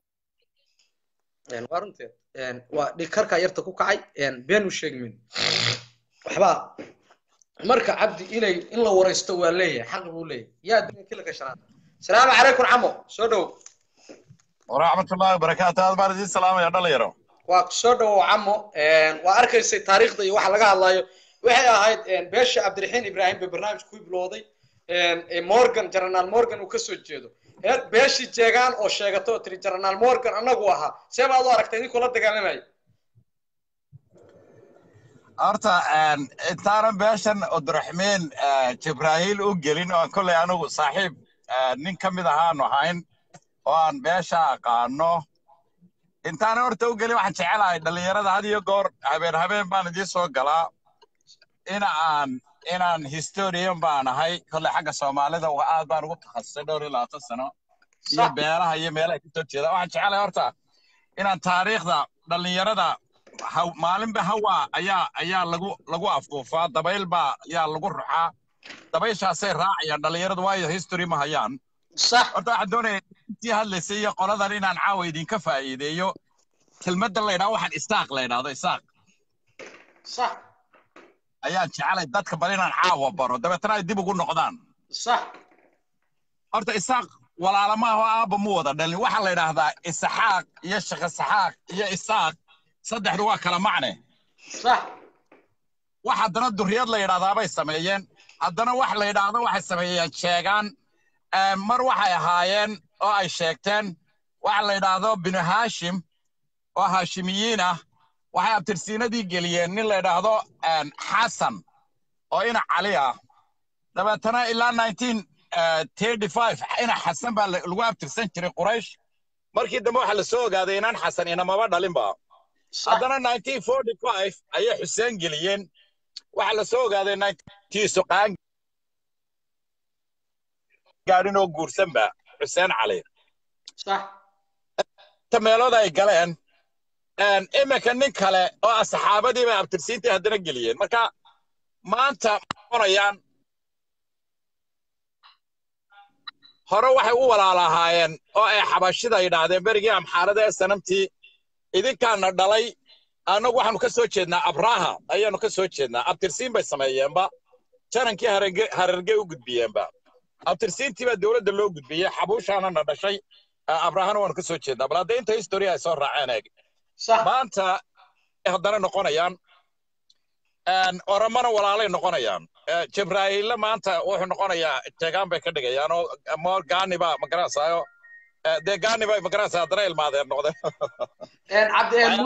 waa runteed waa dhikarka yarta ku kacay been u sheegmin waxba marka cabdi inay in la waraysto waa leeyahay xaq buu leeyahay yaa adduunka kila gashanaad salaamu calaykum camo soo dhow waraxmatullahi wabarakaatu aad baan idiin salaamaya dhalinyaro waa soo dhowow camo waa arkaysay taariikhda iyo waxa laga hadlayo waxay ahayd beesha cabdiraxiin ibraahim bay barnaamij ku bilowday morgan generaal morgan uu kasoo jeedo beeshii jeegaan oo sheegato oo tiri generaal morgan annagu ahaa see baad u aragtay ninkuu la dagaalamaya horta intaanan beeshan abdiraxmiin jibraahiil u gelin oo kolley anigu saaxiib nin ka mid ahaanu ahayn oo aan beesha aqaano intaanan horta u gelin waxaan jecelahay dhallinyarada had iyo goor habeen habeen baan idiin soo galaa in aan inaan historian baan ahay kolley xagga soomaalida aad baan ugu takhasusay dhowr iyo labaatan sano iyo beelaha iyo meelaha kasoo jeeda waxaan jecelahay horta inaan taariikhda dhallinyarada maalinba hawa ayaa ayaa lagu lagu afduufaa dabayl baa ayaa lagu ruxaa dabayshaasay raacayaan dhallinyaradu waayo history ma hayaan horta waxaan doonaya intii hadlaysay iyo qoladan inaan caawa idinka faa'iideeyo kelmadda la ydhaha waxaan isaaq la ydhahdo isaaq sax ayaan jecelay dadka bal inaan caawa baro dabeetana ay dib ugu noqdaan sax horta isaaq walaalamaha oo aabba mu wada dhalin waxaa la yidhaahdaa isaxaaq iyo shaqasaxaaq iyo isaaq saddexdu waa kala macne sax wax haddana duriyad la yidhahdaabay sameeyeen haddana wax la yidhaahdo waxay sameeyeen sheegaan mar waxay ahaayeen oo ay sheegteen waxa la yidhaahdo binu haashim oo haashimiyiin ah waxay abtirsiinadii geliyeen nin la yidhaahdo xasan oo ina cali ah dabeetana ilaa nineteen thirty five ina xasan baa lagu abtirsan jiray quraysh markii dambe waxaa la soo ogaaday inaan xasan inamaba dhalinba haddana nineteen forty five ayay xuseen geliyeen waxaa la soo ogaaday ninetiisu qaan gaadhin oo guursanba xuseen cali ta meelood ay galeen iminka nin kale oo ah saxaabadii bay abtirsiintii haddana geliyeen marka maanta noqonayaan hore waxay u walaalahaayeen oo ay xabashida yidhaahdeen berigii amxaarada ee sanamtii idinkaana dhalay annagu waxaanu ka soo jeednaa abraha ayaanu ka soo jeednaa abtirsiin bay sameeyeenba janankii hararge u gudbiyeenba abtirsiintii baa dowladda loo gudbiyey xabuushaana na dhashay abrahana waanu ka soo jeednaa bal hadda inta history ay soo raaceen eeg maanta haddana noqonayaan oromana walaalay noqonayaan jibraaiille maanta wuxuu noqonayaa jeegaan bay ka dhigayaan oo moor gaaniba magaranaysaayo dee gaaniba magaranaysaa haddana ilmaadeen noqdeen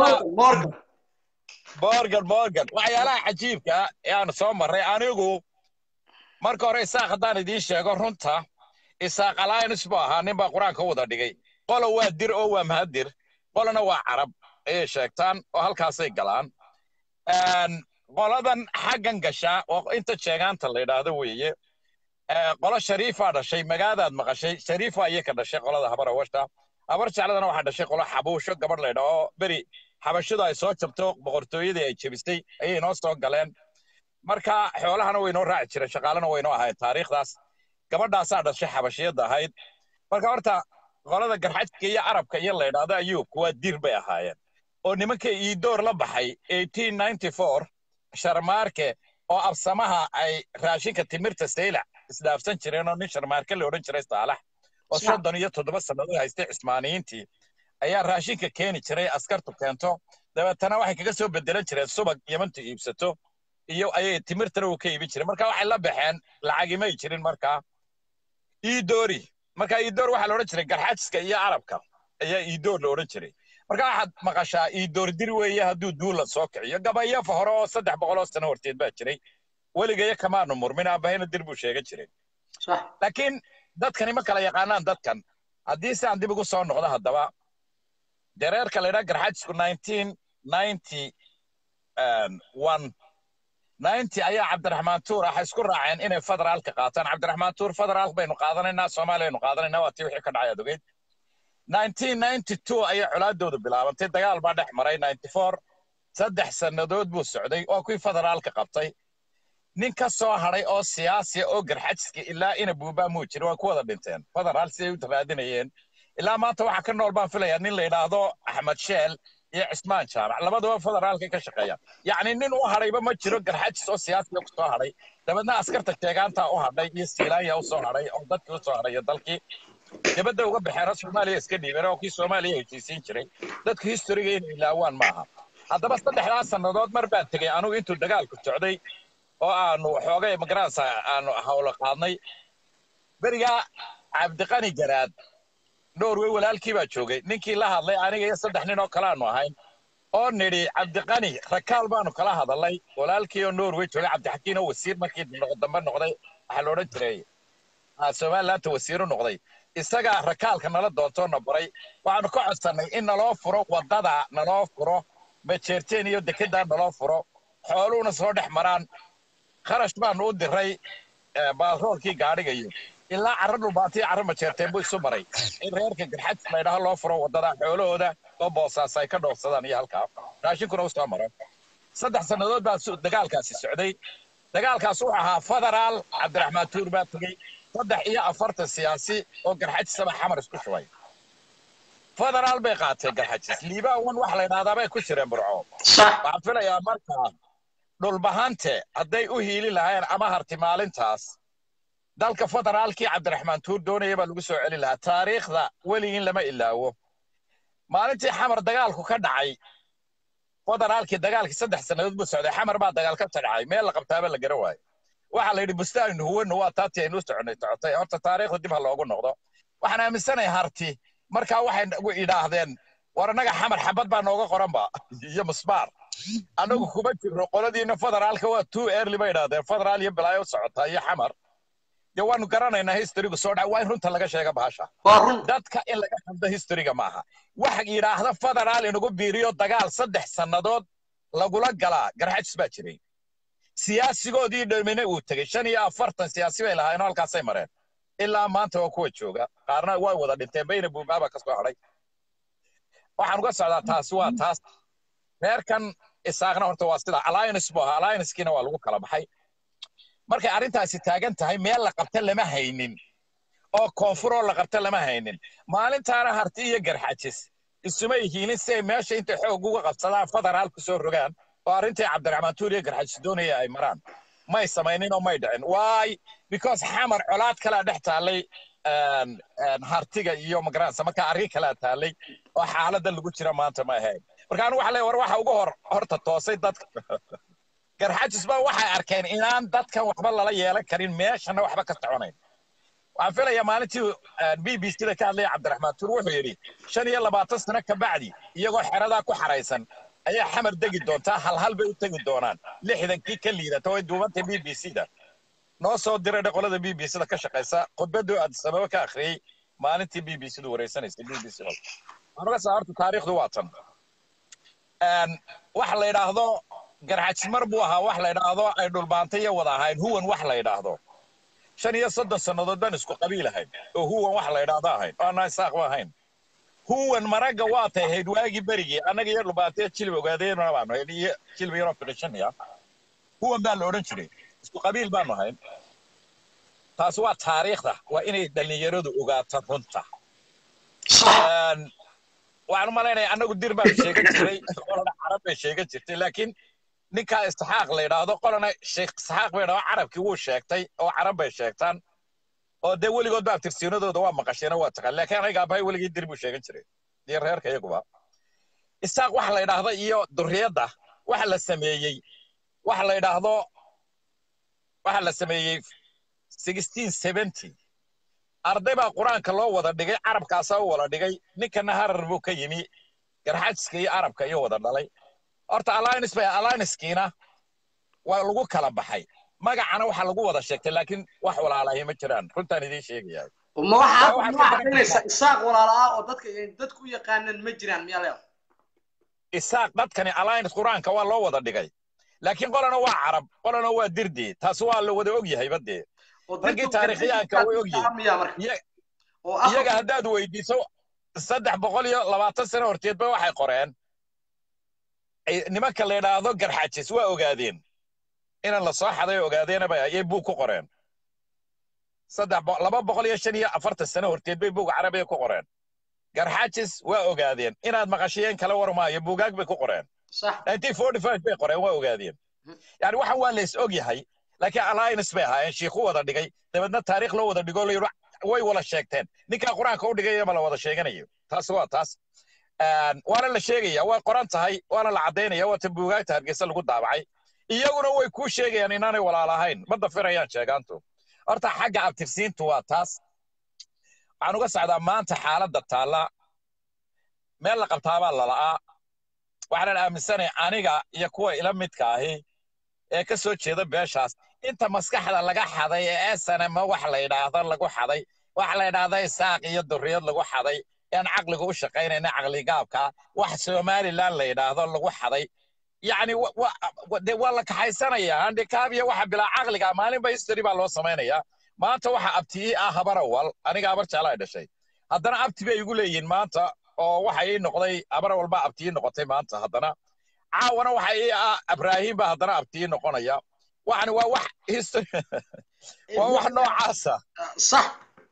morgan morgan waxyaalaha cajiibka ee aan soo marray anigu marka hore isaaq haddaan idiin sheego runta isaaq alliance buu ahaa nin baa qur-aanka u wada dhigay qola waa dir oo waa mahadir qolana waa carab ayay sheegtaan oo halkaasay galaan qoladan xaggan gashaa oo inta jeegaanta la yidhaahdo weeye qolo shariifaa dhashay magaadaad maqashay shariifa ayay ka dhashay qolada habar awasha habar jecladana waxaa dhashay qolo xabuusho gabadh laydha oo beri xabashidu ay soo jabto boqortooyadii ay jebisay ayay noo soo galeen marka xoolahana way noo raaci jireen shaqaalena way noo ahayd taariikhdaas gabadhaasaa dhashay xabashiyadda ahayd marka horta qolada garxajka iyo arabka iyo la yidhaahdo ayuubka waa dir bay ahaayeen oo nimanka iidoor la baxay sharmaarke oo absamaha ay raashinka timirta saylac isdhaafsan jireen oo nin sharmaarke la odhan jiray saalax oo soddon iyo toddoba sannadood haystay cismaaniyiintii ayaa raashinka keeni jiray askartu keento dabeetana waxay kaga soo bedelan jireen subag yamantu iibsato iyo ayay timirtana uu ka iibin jiray marka waxay la baxeen lacagimay jirin markaa iidoori marka iidoor waxaa la odhan jiray garxajiska iyo arabka ayaa iidoor la odhan jiray marka waxaad maqashaa iidoor dir weeye hadduu duula soo kiciyo gabayafa hore oo saddex boqoloo sano horteed baa jiray weligayo kamaanu murmin aabahayna dir buu sheegan jiray laakiin dadkani ma kala yaqaanaan dadkan haddii si aan dib ugu soo noqdo haddaba dereerka la yidhaha garxajisku nineteen ninety one ninety ayaa cabdiraxmaan tuur ah isku raaceen inay federaalka qaataan cabdiraxmaan tuur federaal baynu qaadanaynaa soomaaliyaynu qaadanaynaa waa tii wixii ka dhacay adogeyd 1992 ayay colaadoodu bilaabantay dagaal baa dhex maray 94 saddex sannadood buu socday waa kuwii federaalka qabtay nin ka soo hadhay oo siyaasiya oo garxajiska ilaa ina buubaa muu jira waa ku wada dhinteen federaal siday u raadinayeen ilaa maanta waxaa ka nool baan filayaa nin la yidhaahdo axmed sheel iyo cismaan jaamac labaduba federaalka ka shaqeeya yacni nin u hadhayba ma jiro garxajis oo siyaasiya ku soo hadhay dabeedna askarta jeegaantaa u hadhay iyo siilaanya u soo hadhay oo dadkii u soo hadhay iyo dalkii dibadda uga baxeena soomaaliya iska dhiibeen oo kii soomaaliya heshiisiin jiray dadku historiga inay ilaawaan maaha haddaba saddexdaas sannadood mar baan tegey anugu intuu dagaalku socday oo aanu xoogay magaranaysa aanu hawlo qaadnay berigaa cabdiqani garaad norway walaalkii baa joogay ninkii la hadlay aniga iyo saddex nin oo kale aanu ahayn oo nidhi cabdiqani rakaal baanu kala hadalnay walaalkii oo norway joogay cabdixakiin oo wasiir markii dambe noqday waxaa la odhan jiray somalilaanta wasiiru noqday isagaa rakaalka nala doontoo na baray waxaanu ka codsannay in naloo furo waddada naloo furo majeerteen iyo dekeddaa naloo furo xooluhuna soo dhex maraan kharash baanu u diray baaroolkii gaadhigayo ilaa carro dhulbaatiyo carro majeerteen buu isu maray in reerka garxajis laydhaha loo furo waddada xoolahooda oo boosaas ay ka dhoofsadaan iyo halkaa raashinkuna u soo maro saddex sannadood baa dagaalkaasi socday dagaalkaas wuxuu ahaa federaal cabdiraxmaan tuur baa tegey saddex iyo afartan siyaasi oo garxajisaba xamar isku shubay federaal bay qaateen garxajis liibaawan waxa la yidhahdaa bay ku jireen burco waxaan filayaa markaa dhulbahante hadday u hiili lahayn ama harti maalintaas dalka federaalkii cabdiraxmaan tuur doonaya baa lagu soo celi lahaa taariikhda weligiin lama ilaawo maalintii xamar dagaalku ka dhacay federaalkii dagaalkii saddex sannadood buu socday xamar baa dagaal ka dhacay meel la qabtaaba la gara waayo waxaa la yidhi bustaanu huwanu waa taatii aynu soconay socotay horta taariikhda dib ha loogu noqdo waxaan aaminsanahay harti markaa waxay idhaahdeen war annaga xamar xabad baa nooga qoranba iyo musbaar annagu kuma jirno qoladiina federaalka waa two early bay idhaahdeen federaal iyo balaayo socotaa iyo xamar dee waanu garanaynaa historygu soo dhac waa in runta laga sheega bahasha dadka in laga hadlo historyga maaha waxa yidhaahda federaal inagu biiriyo dagaal saddex sannadood lagula galaa garxajis baa jiray siyaasigoodii dhamine uu tegey shan iyo afartan siyaasi bay lahaayeen halkaasay mareen ilaa maanta waa kuwa jooga qaarna way wada dhinteen bayna buubaaba ka soo hadhay waxaan uga socdaa taasi waa taas reerkan isaaqna horta waa sida alliance buu ahaa alliancekiina waa lagu kala baxay markay arrintaasi taagan tahay meel la qabta lama haynin oo koonfuroo la qabta lama haynin maalintaana harti iyo garxajis isuma yihiinin si ay meesha intay xoog uga qabsadaan federaal ku soo rogaan oo arrintii cabdiraxmaan tuur iyo garxajis doonaya ay maraan may samaynin oo may dhicin why because xamar colaad kalaa dhex taallay hartiga iyo magaranaysa marka arrin kalaa taallay oo xaaladda lagu jira maanta ma ahayn marka anigu waxa leeyahay war waxa ugu hor horta toosay dadka garxajis ba waxay arkeen inaan dadkan waxba lala yeelan karin meeshana waxba ka soconayn waxaan filayaa maalintii b b c da ka hadlaya cabdiraxmaan tuur wuxuu yidhi shan iyo labaatan sano ka bacdi iyagoo xeradaa ku xaraysan ayaa xamar degi doontaa hal hal bay u tegi doonaan lixdankii ka liidata way duubantay b b c da noo soo diray qolada b b c da ka shaqaysa khudbaduu addisababa ka akhriyey maalintii b b c du wareysanaysay b b c anuga saa horta taariikhdu waa tan wax la yidhaahdo garxajis mar buu ahaa wax la yidhaahdo ay dhulbaantay iyo wada ahayn huwan wax la yidhaahdo shan iyo soddon sannadood baan isku qabiil ahayn oo huwan wax la yidhaahdo ahayn oo anaa isaaqba ahayn huwan maragga waa tay ahayd waagii berigii annaga iyo dhulbaantaya jilib ogaadeenana baanu ahayn iyo jilib yaroo fiqishaniya huwan baa la odhan jiray isku qabiil baanu ahayn taas waa taariikhda waa inay dhallinyaradu ogaato runta waxaan u malaynaya annagu dir baan sheegan jiray qolana carab bay sheegan jirtay laakiin ninkaa isxaaq la yidhaahdo qolana sheekh isxaaq bay yidhahdo carabkii wuu sheegtay oo carab bay sheegtaan oo dee weligood baa tirsiinadooda waa maqasheen waa taqaan laakiin aniga abahay weligii dir buu sheegan jiray iyo reerka iyaguba isaaq waxa la yidhaahdo iyo durriyadda waxa la sameeyey waxa la yidhaahdo waxa la sameeyey sixteen seventy arday baa qur-aanka loo wada dhigay carabkaasaa u wada dhigay ninkana harar buu ka yimi garxajiska iyo arabka iyo wada dhalay horta alliance bay alliancekiina waa lagu kala baxay magacana waxa lagu wada sheegtay laakiin wax walaalahay ma jiraan runtaan idiin sheegaya ma waxaad ma caddaynaysaa isaaq walaala ah oo dadka dadku u yaqaanaan ma jiraan miyaa leedahay isaaq dadkani alliance qur-aanka waa loo wada dhigay laakiin qolana waa carab qolana waa dirdi taas waa la wada og yahay badee raggii taariikhyaanka way og yihiin iyaga haddaad weydiiso saddex boqol iyo labaatan sano horteedba waxay qoreen nimanka la yidhaahdo garxajis waa ogaadeen inaan la soo xaday ogaadeenaba ayay buug ku qoreen saddex laba boqol iyo shan iyo afartan sano horteed bay buug carabiga ku qoreen garxajis waa ogaadeen inaad maqashiyeen kala warmaayo buugaag bay ku qoreen nineteen forty five bay qoreen waa ogaadeen yani waxan waa lays og yahay laakiin alliance bay ahaayeen shiikhu wada dhigay dabeedna taariikh loo wada dhigo layidhi way wada sheegteen ninkaa qur-aanka u dhigay ma la wada sheeganayo taas waa taas waana la sheegaya way qoran tahay waana la caddaynaya waata buugaagta hargeysa lagu daabacay iyaguna way kuu sheegayaan inaanay walaalahayn ma dafirayaan sheegaantu horta xagga abtirsiintu waa taas waxaan uga socdaa maanta xaaladda taalla meel la qabtaabaa lala'aa waxaanan aaminsanay aniga iyo kuwa ila midka ahi ee ka soo jeeda beeshaas inta maskaxda laga xaday ee esanama wax la yidhaahdo lagu xaday wax la yidhaahdo isaaq iyo durriyad lagu xaday aan caqliga u shaqaynayna caqligaabka wax somaliland la yidhaahdo lagu xaday yacni de waa la kaxaysanaya handikaab iyo waxa bilaa caqliga maalinba history baa loo samaynayaa maanta waxa abtii ah habar awal aniga habar jeclaa dhashay haddana abti bay igu leeyihiin maanta oo waxa ii noqday habar awal baa abtii noqotay maanta haddana caawana waxa ii ah abraahim baa haddana abtii noqonaya waxani waa wax history waa wax noocaasa sax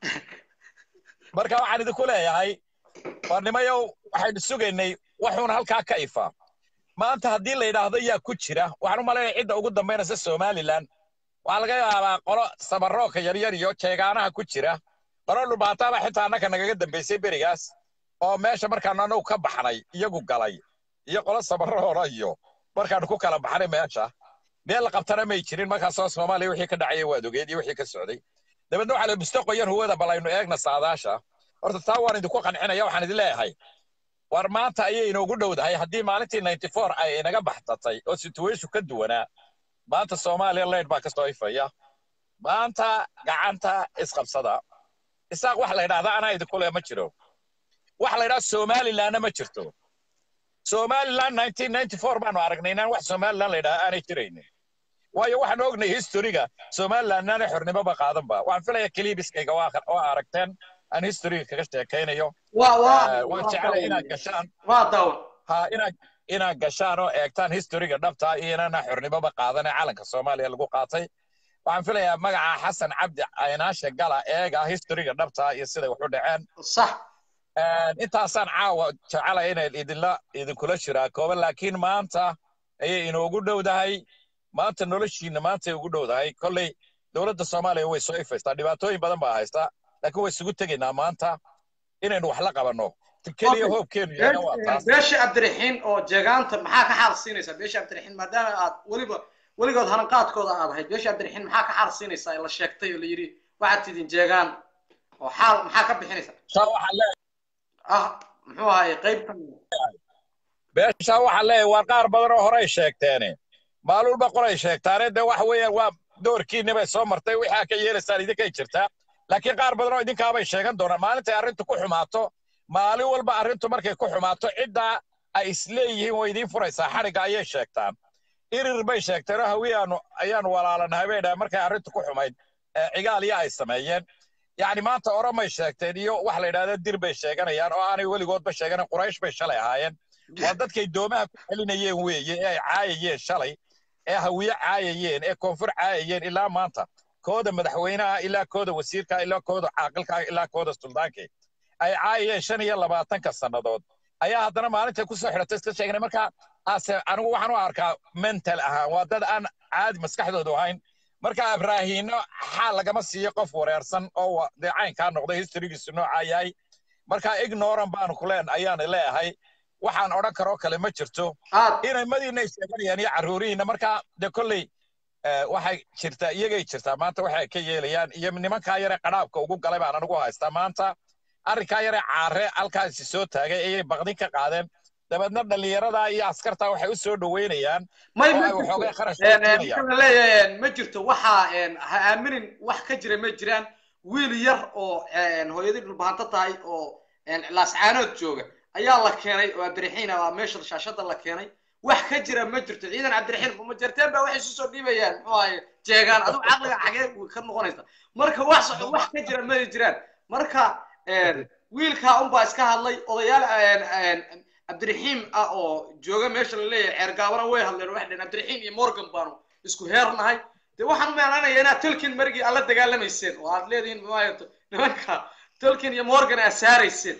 marka waxaan idinku leeyahay warnimayow waxaynu sugaynay waxuuna halkaa ka ifaa maanta haddii la yidhaahdo yaa ku jira waxaan u malaynaya cidda ugu dambaynaysa somaliland waxaa laga yaabaa qolo sabarooka yaryar iyo jeegaanaha ku jira qolo dhubaataaba xitaa annaka nagaga dambaysay berigaas oo meesha markaanu anagu ka baxnay iyagu galay iyo qolo sabaroora iyo markaanu ku kala baxnay meesha meel la qabtana may jirin markaasoo soomaaliya wixii ka dhacaya waad ogeed iyo wixii ka socday dabeedna waxaa la bisto qoyan huwada bal aynu eegna saadaasha horta taa waan idinku qancinaya waxaan idin leeyahay war maanta ayay inoogu dhowdahay haddii maalintii ninety four ay inaga baxtatay oo situation ka duwanaa maanta soomaaliya leyd baa ka soo ifaya maanta gacanta isqabsada isaaq wax la yidhahda anaa idinku le ma jiro wax la yidhahda somalilandna ma jirto somaliland nineteen ninety four baanu aragnay inaan wax somaliland la yidhahda aanay jiraynin waayo waxaan ognay historiga somaliland aanay xornimoba qaadanba waxaan filaya kelibiskayga waa aragteen aan historiga kaga sheekaynayo waan jecelay inaad gashaan ha inaad inaad gashaan oo eegtaan historiga dhabta iyo inaana xornimoba qaadane calanka soomaaliya lagu qaatay waxaan filayaa magaca xasan cabdi aynaashe gala eega historiga dhabta iyo siday wax u dhaceen sax intaasaan caawa jecela inay idinla idinkula jiraa kooban laakiin maanta ayay inoogu dhowdahay maanta noloshiina maantay ugu dhowdahay kolley dowladda soomaaliya way soo ifaystaa dhibaatooyin badan baa haystaa laakiin way isugu tegaynaa maanta inaynu wax la qabanno keliya hoobkeenu yaana waa taas beesha cabdiraxiin oo jeegaanta maxaa ka xaal siinaysaa beesha cabdiraxiin maadaama aad weliba weligood hananqaadkooda aad ahayd beesha cabdiraxiin maxaa ka xaal siinaysaa ee la sheegtay oo la yidhi waxaad tidin jeegaan oo xaal maxaa ka bixinaysaa saa waxaan leeyahay ah muxuu ahaye qaybtan beeshaa waxaan leeyahay waa qaar badan oo horey sheegteene maalulba qoray sheegtaane de waxa weeyaan waa doorkiinni bay soo martay waxaa ka yeelaysaan idinkay jirtaa laakiin qaar badan oo idinkaabay sheegan doonaan maalintay arrintu ku xumaato maalin walba arrintu markay ku xumaato ciddaa ay isleeyihiin way idiin furaysaa xadhigga ayay sheegtaan irir bay sheegteen oo hawiyaanu ayaanu walaalanahay bay dhahay markay arrintu ku xumayd cigaaliya ay sameeyeen yacni maanta oromay sheegteen iyo wax la yidhahda dir bay sheeganayaan oo aanay weligoodba sheeganan quraysh bay shalay ahaayeen waa dadkay doomaha ku celinayeen weeye ee ay caayayeen shalay ee hawiye caayayeen ee koonfur caayayeen ilaa maanta kooda madaxweynaha ilaa kooda wasiirka ilaa kooda caaqilka ilaa kooda suldaanka ay caayayeen shan iyo labaatanka sannadood ayaa haddana maalintay kusoo xidhatay iska sheegnay marka ase anigu waxaan u arkaa mental ahaan waa dad aan caadi maskaxdoodu ahayn marka abraahiino xaal lagama siiyo qof wareersan oo dee caynkaa noqday historigiisu noocaa yahay marka ignoran baanu kuleen ayaan leeyahay waxaan odhan karoo kale ma jirto inay madiina ay sheeganayaan iyo carruurihiina marka de kolley waxay jirtaa iyagay jirtaa maanta waxay ka yeelayaan iyo nimankaa yare qadhaabka ugu galay baan anigu haystaa maanta arrinkaa yare caare halkaasi soo taagay ayay baqdin ka qaadeen dabeedna dhallinyaradaa iyo askartaa waxay u soo dhoweynayaan may oo ma ay waxoogay kharash jirto leeyahay ma jirto waxaa ha aaminin wax ka jira ma jiraan wiil yar oo hooyadii dhulbahanto tahay oo laascaanood jooga ayaa la keenay oo cabdiraxiin ah meesha shaashada la keenay wax ka jira ma jirto ciidan cabdiraxiin ma jarteen baa waxay isu soo dhiibayaan muxuu ahaye jeegaan adigu caqliga xagee ka noqonaysa marka wax wax ka jira ma jiraan marka wiilkaa unbaa iska hadlay odayaal cabdiraxiim ah oo jooga meesha la leeyahay ceergaabana way hadleen waxay dhaheen cabdiraxiim iyo morgan baanu isku heernahay dee waxaan u meenanaya inaad tolkien marigii alla dagaalamayseen oo aad leedihiin maayo nimanka tolkien iyo morgan aad saarayseen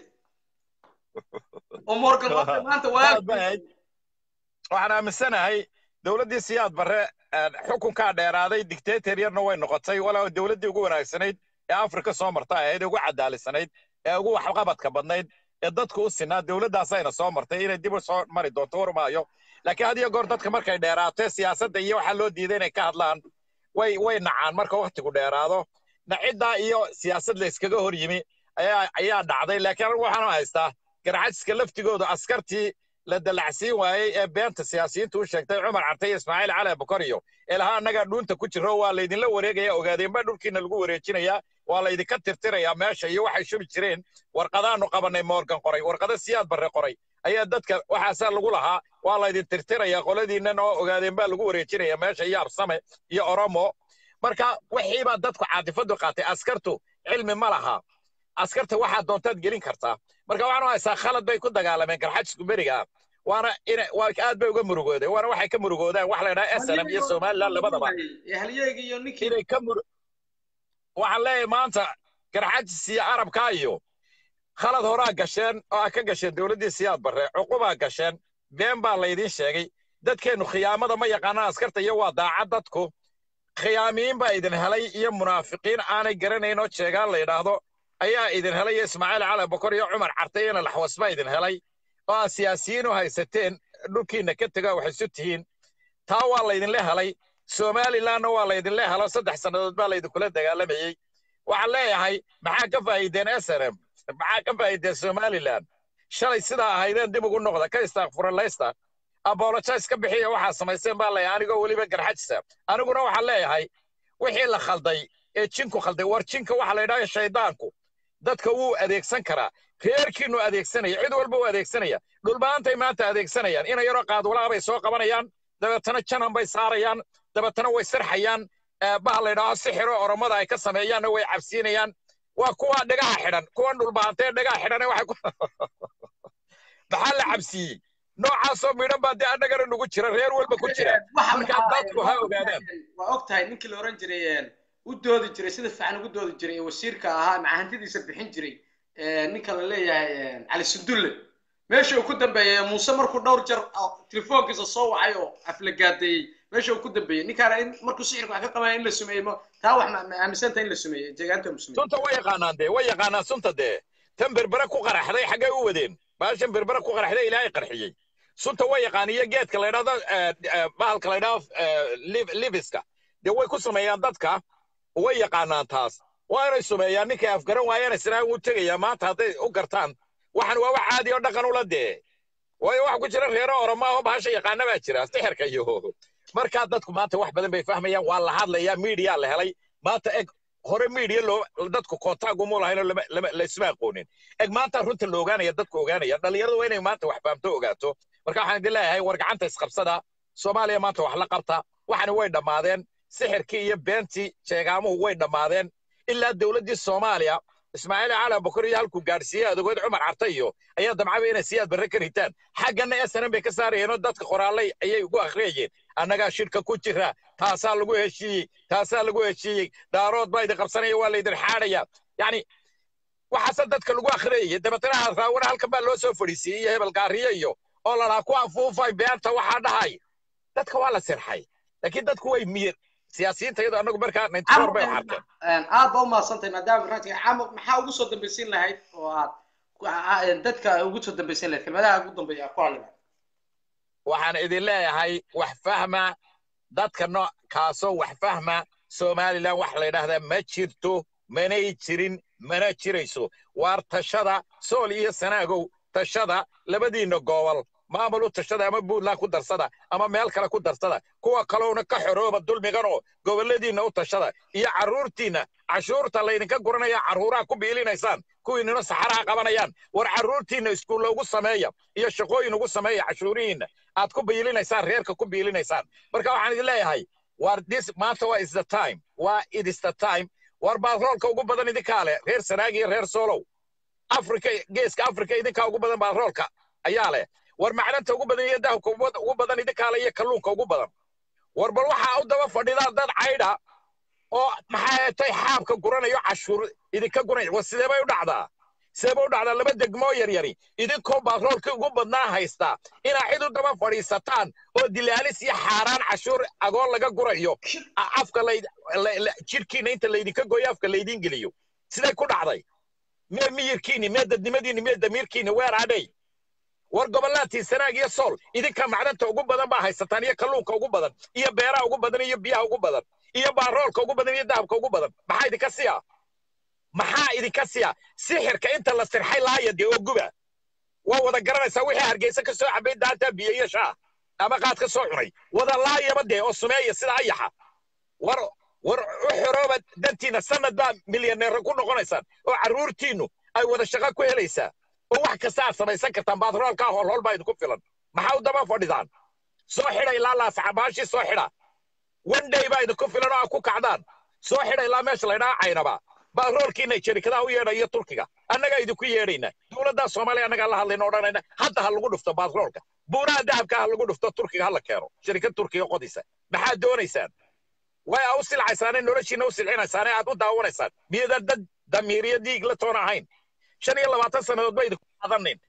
oo morgan maanta waxaan aaminsanahay dowladdii siyaad barre xukunkaa dheeraaday dictator yarna way noqotay walaa dowladdii ugu wanaagsanayd ee afrika soo marta ahayd ee ugu cadaalisanayd ee ugu waxqabadka badnayd ee dadku u sinaa dowladdaasayna soo martay inay dib u soo mari doonto warmaayo laakiin had iyo goor dadka markay dheeraato siyaasadda iyo waxaa loo diiday inay ka hadlaan way way nacaan marka waktigu dheeraado naciddaa iyo siyaasad la iskaga hor yimi ayaa ayaa dhacday laakiin anigu waxaan haystaa garcajiska laftigooda askartii la dalacsiin waayey ee beenta siyaasiyiintu u sheegtay cumar carte iyo ismaaciil cali abukariyo ee lahaa annagaa dhuunta ku jiro waa laydinla wareegaya ogaadeenba dhulkiina lagu wareejinayaa waa laydinka tirtirayaa meesha iyo waxay shubi jireen warqadaanu qabannay moorgan qoray warqada siyaad barre qoray ayaa dadka waxaasaa lagu lahaa waa laydin tirtirayaa qoladiinnan oo ogaadeen baa lagu wareejinaya meesha iyo absame iyo oromo marka wixiibaa dadku caatifadu qaatay askartu cilmi ma laha askarta waxaa doontaad gelin kartaa marka waxaan u haysaa khalad bay ku dagaalameen garxajisku beriga waana ina waa aad bay uga murugoodeen waana waxay ka murugoodaan wax la yidhaha snm iyo somaliland labadaba halyeegi iyo ninkii inay ka mur waxaan leeyahay maanta garxajis iyo arabkaa iyo khalad horaa gasheen oo aa ka gasheen dowladdii siyaad barre cuqubaa gasheen been baa laydiin sheegay dadkeennu khiyaamada ma yaqaanaan askarta iyo waa daacad dadku khiyaamiyiin baa idin helay iyo munaafiqiin aanay garanayn oo jeegaan la yidhaahdo ayaa idin helay iyo ismaaciil cali bokor iyo cumar carte iyo laxwas baa idin helay oo aad siyaasiyiin u haysateen dhulkiinna ka tega wax isu tihiin taa waa laydinla helay somalilandna waa laydinla helo saddex sannadood baa laydinkula dagaalamayey waxaan leeyahay maxaa ka faa'iideen snm maxaa ka faa'iideen somaliland shalay sidaa ahaydeen dib ugu noqda ka istaakfuralaysta apologize ka bixiya waxaa samayseen baa leeyahay anigoo weliba garxajisa aniguna waxaan leeyahay wixii la khalday ee jinku khalday war jinka waxa la yidhaha shaydaanku dadka wuu adeegsan karaa reerkiinu adeegsanaya cid walba u adeegsanaya dhulbaantay maanta adeegsanayaan ina yaroo qaadwalaha bay soo qabanayaan dabeetana janan bay saarayaan dabeetana way sirxayaan baha la yidhaaho sixiro oromada ay ka sameeyaanna way cabsiinayaan waa kuwa dhagaha xidhan kuwan dhulbaantee dhagaha xidhane waxay ku maxaa la cabsiiyey noocaasoo midhan baa dee annagana nagu jira reer walba ku jira markaa dadku ha ogaadaan waa og tahay ninkii la oran jiray u doodi jiray sida fiican ugu doodi jiray ee wasiirka ahaa macahantidiisa bixin jiray ninka la leeyahay cali sundulle meesha uu ku dambeeyey muuse markuu dhowr jar telefoonkiisa soo wacay oo aflagaadeeyey meesha uu ku dambeeyey ninkaana in markuu sixirka wax ka qabaya in la sumeeyo taa wax ma aaminsanta in la sumeeyo jeegaanta musume sunta way yaqaanaan dee way yaqaanaan sunta dee tan berbere ku qaraxday xaggay u wadeen baashan berbere ku qaraxday ilaahay qarxiyey sunta way yaqaan iyo geedka la yidhahdo bahalka la yidhahdo liviska dee way ku sameeyaan dadka way yaqaanaan taas waa inay sumeeyaan ninkay afgaran waayana sinaan wuu tegayaa maanta hadday u gartaan waxan waa wax caadi oo dhaqan ula dee waayo waxa ku jira reero oroma oo bahasha yaqaana baa jira sixirka iyo markaa dadku maanta wax badan bay fahmayaan waa la hadlayaa miidiya la helay maanta eg hore miidiya loo dadku kontaag uma lahayn oo laisma aqoonin eg maanta runta la ogaanaya dadku ogaanaya dhallinyaradu waa inay maanta wax fahamto ogaato marka waxaan idin leeyahay war gacanta isqabsada soomaaliya maanta wax la qabta waxani way dhammaadeen sixirkii iyo beentii jeegaamuhu way dhammaadeen ilaa dowladdii soomaaliya ismaaciil cali bakar iyo halkuu gaadhsiiyey adogood cumar carta iyo ayaa damcaba inay siyaad barre ka ritaan xaggana snm bay ka saarayeen oo dadka qoraalay ayay ugu akhriyayeen annagaa shirka ku jira taasaa lagu heshiiyey taasaa lagu heshiiyey daarood baa idin qabsanaya waa laydin xaadhaya yacni waxaase dadka lagu akhriyayay dabeetana raawana halkan baa loo soo fadhiisiiyey iyo hebel gaariyo iyo oo lalaa ku afuufay beenta waxaa dhahay dadka waa la sirxay laakiin dadku way miyir siyaasiyiinta iyadoo annagu markaa ninety four bay xarteen aad baa u mahadsantahay maadaama barnaamijka camar maxaa ugu soo dambaysiin lahayd oo aad dadka ugu soo dambaysiin lahayd kelmadaha ugu dambeeya ku hadli waxaan idin leeyahay wax fahma dadka nooc kaasoo wax fahma somalilan wax la yidhaahdaa ma jirto manay jirin mana jirayso waar tashada sool iyo sanaagow tashada labadiinna gobol maamul u tashada ama puntland ku darsada ama meel kale ku darsada kuwa kalowna ka xorooba dulmiganoo gobolladiinna u tashada iyo carruurtiinna cashuurta laydinka guranaya carruuraha ku biilinaysaan kuwiinina saxaraha qabanayaan war carruurtiinna iskuulla ugu sameeya iyo shaqooyin ugu sameeya cashuurihiinna aad ku biilinaysaan reerka ku biilinaysaan marka waxaan idin leeyahay war this maanta waa is the time waa it is the time war baadroolka ugu badan idinkaa leh reer sanaag iyo reer soolow afrika geeska afrika idinkaa ugu badan baadroolka ayaa leh war macdanta ugu badan iyo dahabka ugu badan idinkaa leh iyo kalluunka ugu badan war bal waxaa u daba fadhidaan dad caydha oo maxaa heetay xaabka guranayo cashuur idinka guranaya war sidee bay u dhacdaa sidee bay u dhacdaa laba degmoo yaryari idinkoo baadroolkii ugu badnaa haystaa inaa cid u daba fadhiisataan oo dilaalis iyo xaaraan cashuur agoon laga gurayo afka jidhkiina inta laydinka gooyo afka laydiin geliyo siday ku dhacday mee miyirkiini mee dadnimadiini mee damiirkiini weer adhay war gobollaadtii sanaag iyo sool idinka macdanta ugu badan baa haysataan iyo kalluunka ugu badan iyo beeraha ugu badan iyo biyaha ugu badan iyo baaroolka ugu badan iyo dahabka ugu badan maxaa idinka siya maxaa idinka siya sixirka inta la sirxay laaya dee oo guba waa wada garanaysaa wixii hargeysa ka soo cabay daanta biyo iyo shaah ama qaad ka soo cunay wada laayaba dee oo sumeeya sida ayaxa war war u xorooba dantiina sanad baa milyaneero ku noqonaysaan oo carruurtiinnu ay wada shaqo ku helaysaa oo wax kasta aad samaysan kartaan baadroolkaa hoolhool baa idinku filan maxaa u daba fadhidaan soo xidha ilaa laasaxabaashii soo xidha one day baa idinku filan oo aad ku kacdaan soo xidha ilaa meesha laydhaha caynaba baadroolkiina jarikadaha u yeedha iyo turkiga annagaa idinku yeedhayna dowladdaa soomaaliya annagaa la hadlayna odhanayna hadda ha lagu dhufto baadroolka buuraha dahabka ha lagu dhufto turkiga ha la keeno sharikad turkiga qodaysa maxaad doonaysaan way aa u silcaysaane noloshiina u silcinaysaane aad u daawanaysaan miyadan dad damiiriyo diig la toon ahayn shan iyo labaatan sannadood ba idinku qaadanin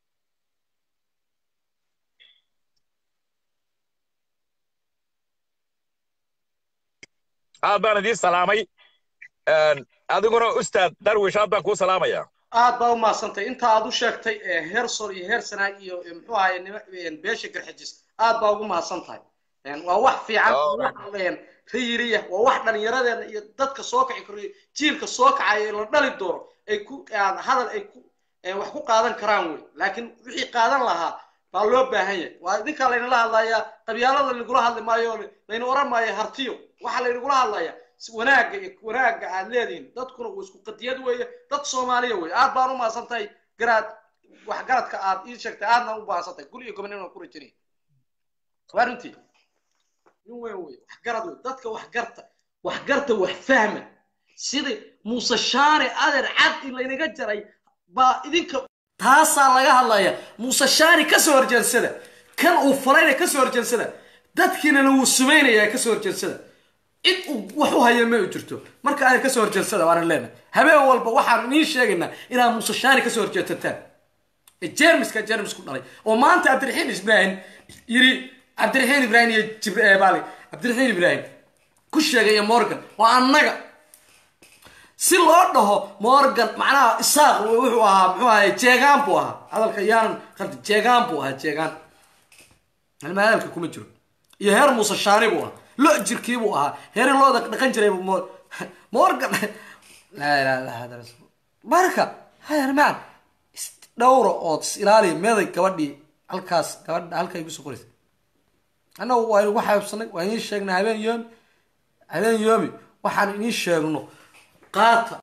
aad baan idiin salaamay adiguna ustaad darwish aad baan kuu salaamayaa aad baa u mahadsantay inta aad u sheegtay heer sor iyo heer sanaag iyo muxuu ahaye beesha garxajis aad baa ugu mahadsan tahay waa wax fiican riyiriya waa wax dhallinyaradeena iyo dadka soo kaci karo jiilka soo kacaya la dhali doono ay ku hadal ay ku wax ku qaadan karaan wey laakiin wixii qaadan lahaa baa loo baahan yahay waa idinkaa laynala hadlayaa qabyaalada laynagula hadli maayo layna oran maayo hartiyo waxaa laynagula hadlayaa wanaagga iyo wanaagga aad leedihiin dadkuna waa isku qadiyad weeye dad soomaaliya weeye aad baan u mahadsantahay garaad waxgaradka aad ii sheegtay aadna u mahadsantahay guri iyo gobonimo ku rajinaya waa runtii nin weyn wey waxgarad wey dadka waxgarta waxgarta wax fahma sidai muuse shaare adeer cad in laynaga jaray baa idinka taasaa laga hadlaya muuse shaani ka soo horjeedsada kan uu falayna ka soo horjeedsada dadkiinana wuu sumaynaya ka soo horjeedsada cid uu wax u haya ma u jirto marka aan ka soo horjeedsada waan leenahay habeen walba waxaan idiin sheegaynaa inaad muuse shaani ka soo horjeedsataan jermiska jermis ku dhalay oo maanta cabdiraxiin ibraahim yiri cabdiraxiin ibraahim iyo jibaali cabdiraxiin ibraahim ku sheegay morgan waa annaga si loo dhaho morgan macnaha isaaq wuxuu ahaa muxuu ahay jeegaan buu ahaa hadalka yaanan qaldi jeegaan buu ahaa jeegaan halma hadalka kuma jiro iyo heer muuse shaani buu ahaa lo jirkii buu ahaa heeri looda dhaqan jiray morgan laa ilaha illa hada rasul marka hayarmaan dhowra ood is ilaaliya meeday gabadhii halkaas gabadha halka igu soo qoraysa annagu waa inugu xaybsanay waa idiin sheegnay habeen yoomi habeen yoomi waxaan idiin sheegno qaata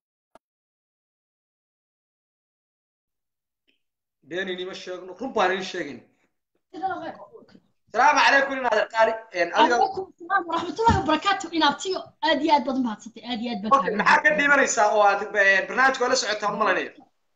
been inima sheegno run baan idiin sheegin السلام عليكم إن هذا قاري إن عليكم السلام ورحمة الله وبركاته إن أبتيو آدي آد بدن بحثتي آدي آد أوكي maxaa ka dhimanaysaa oo aad barnaamijka la socotaan malanaya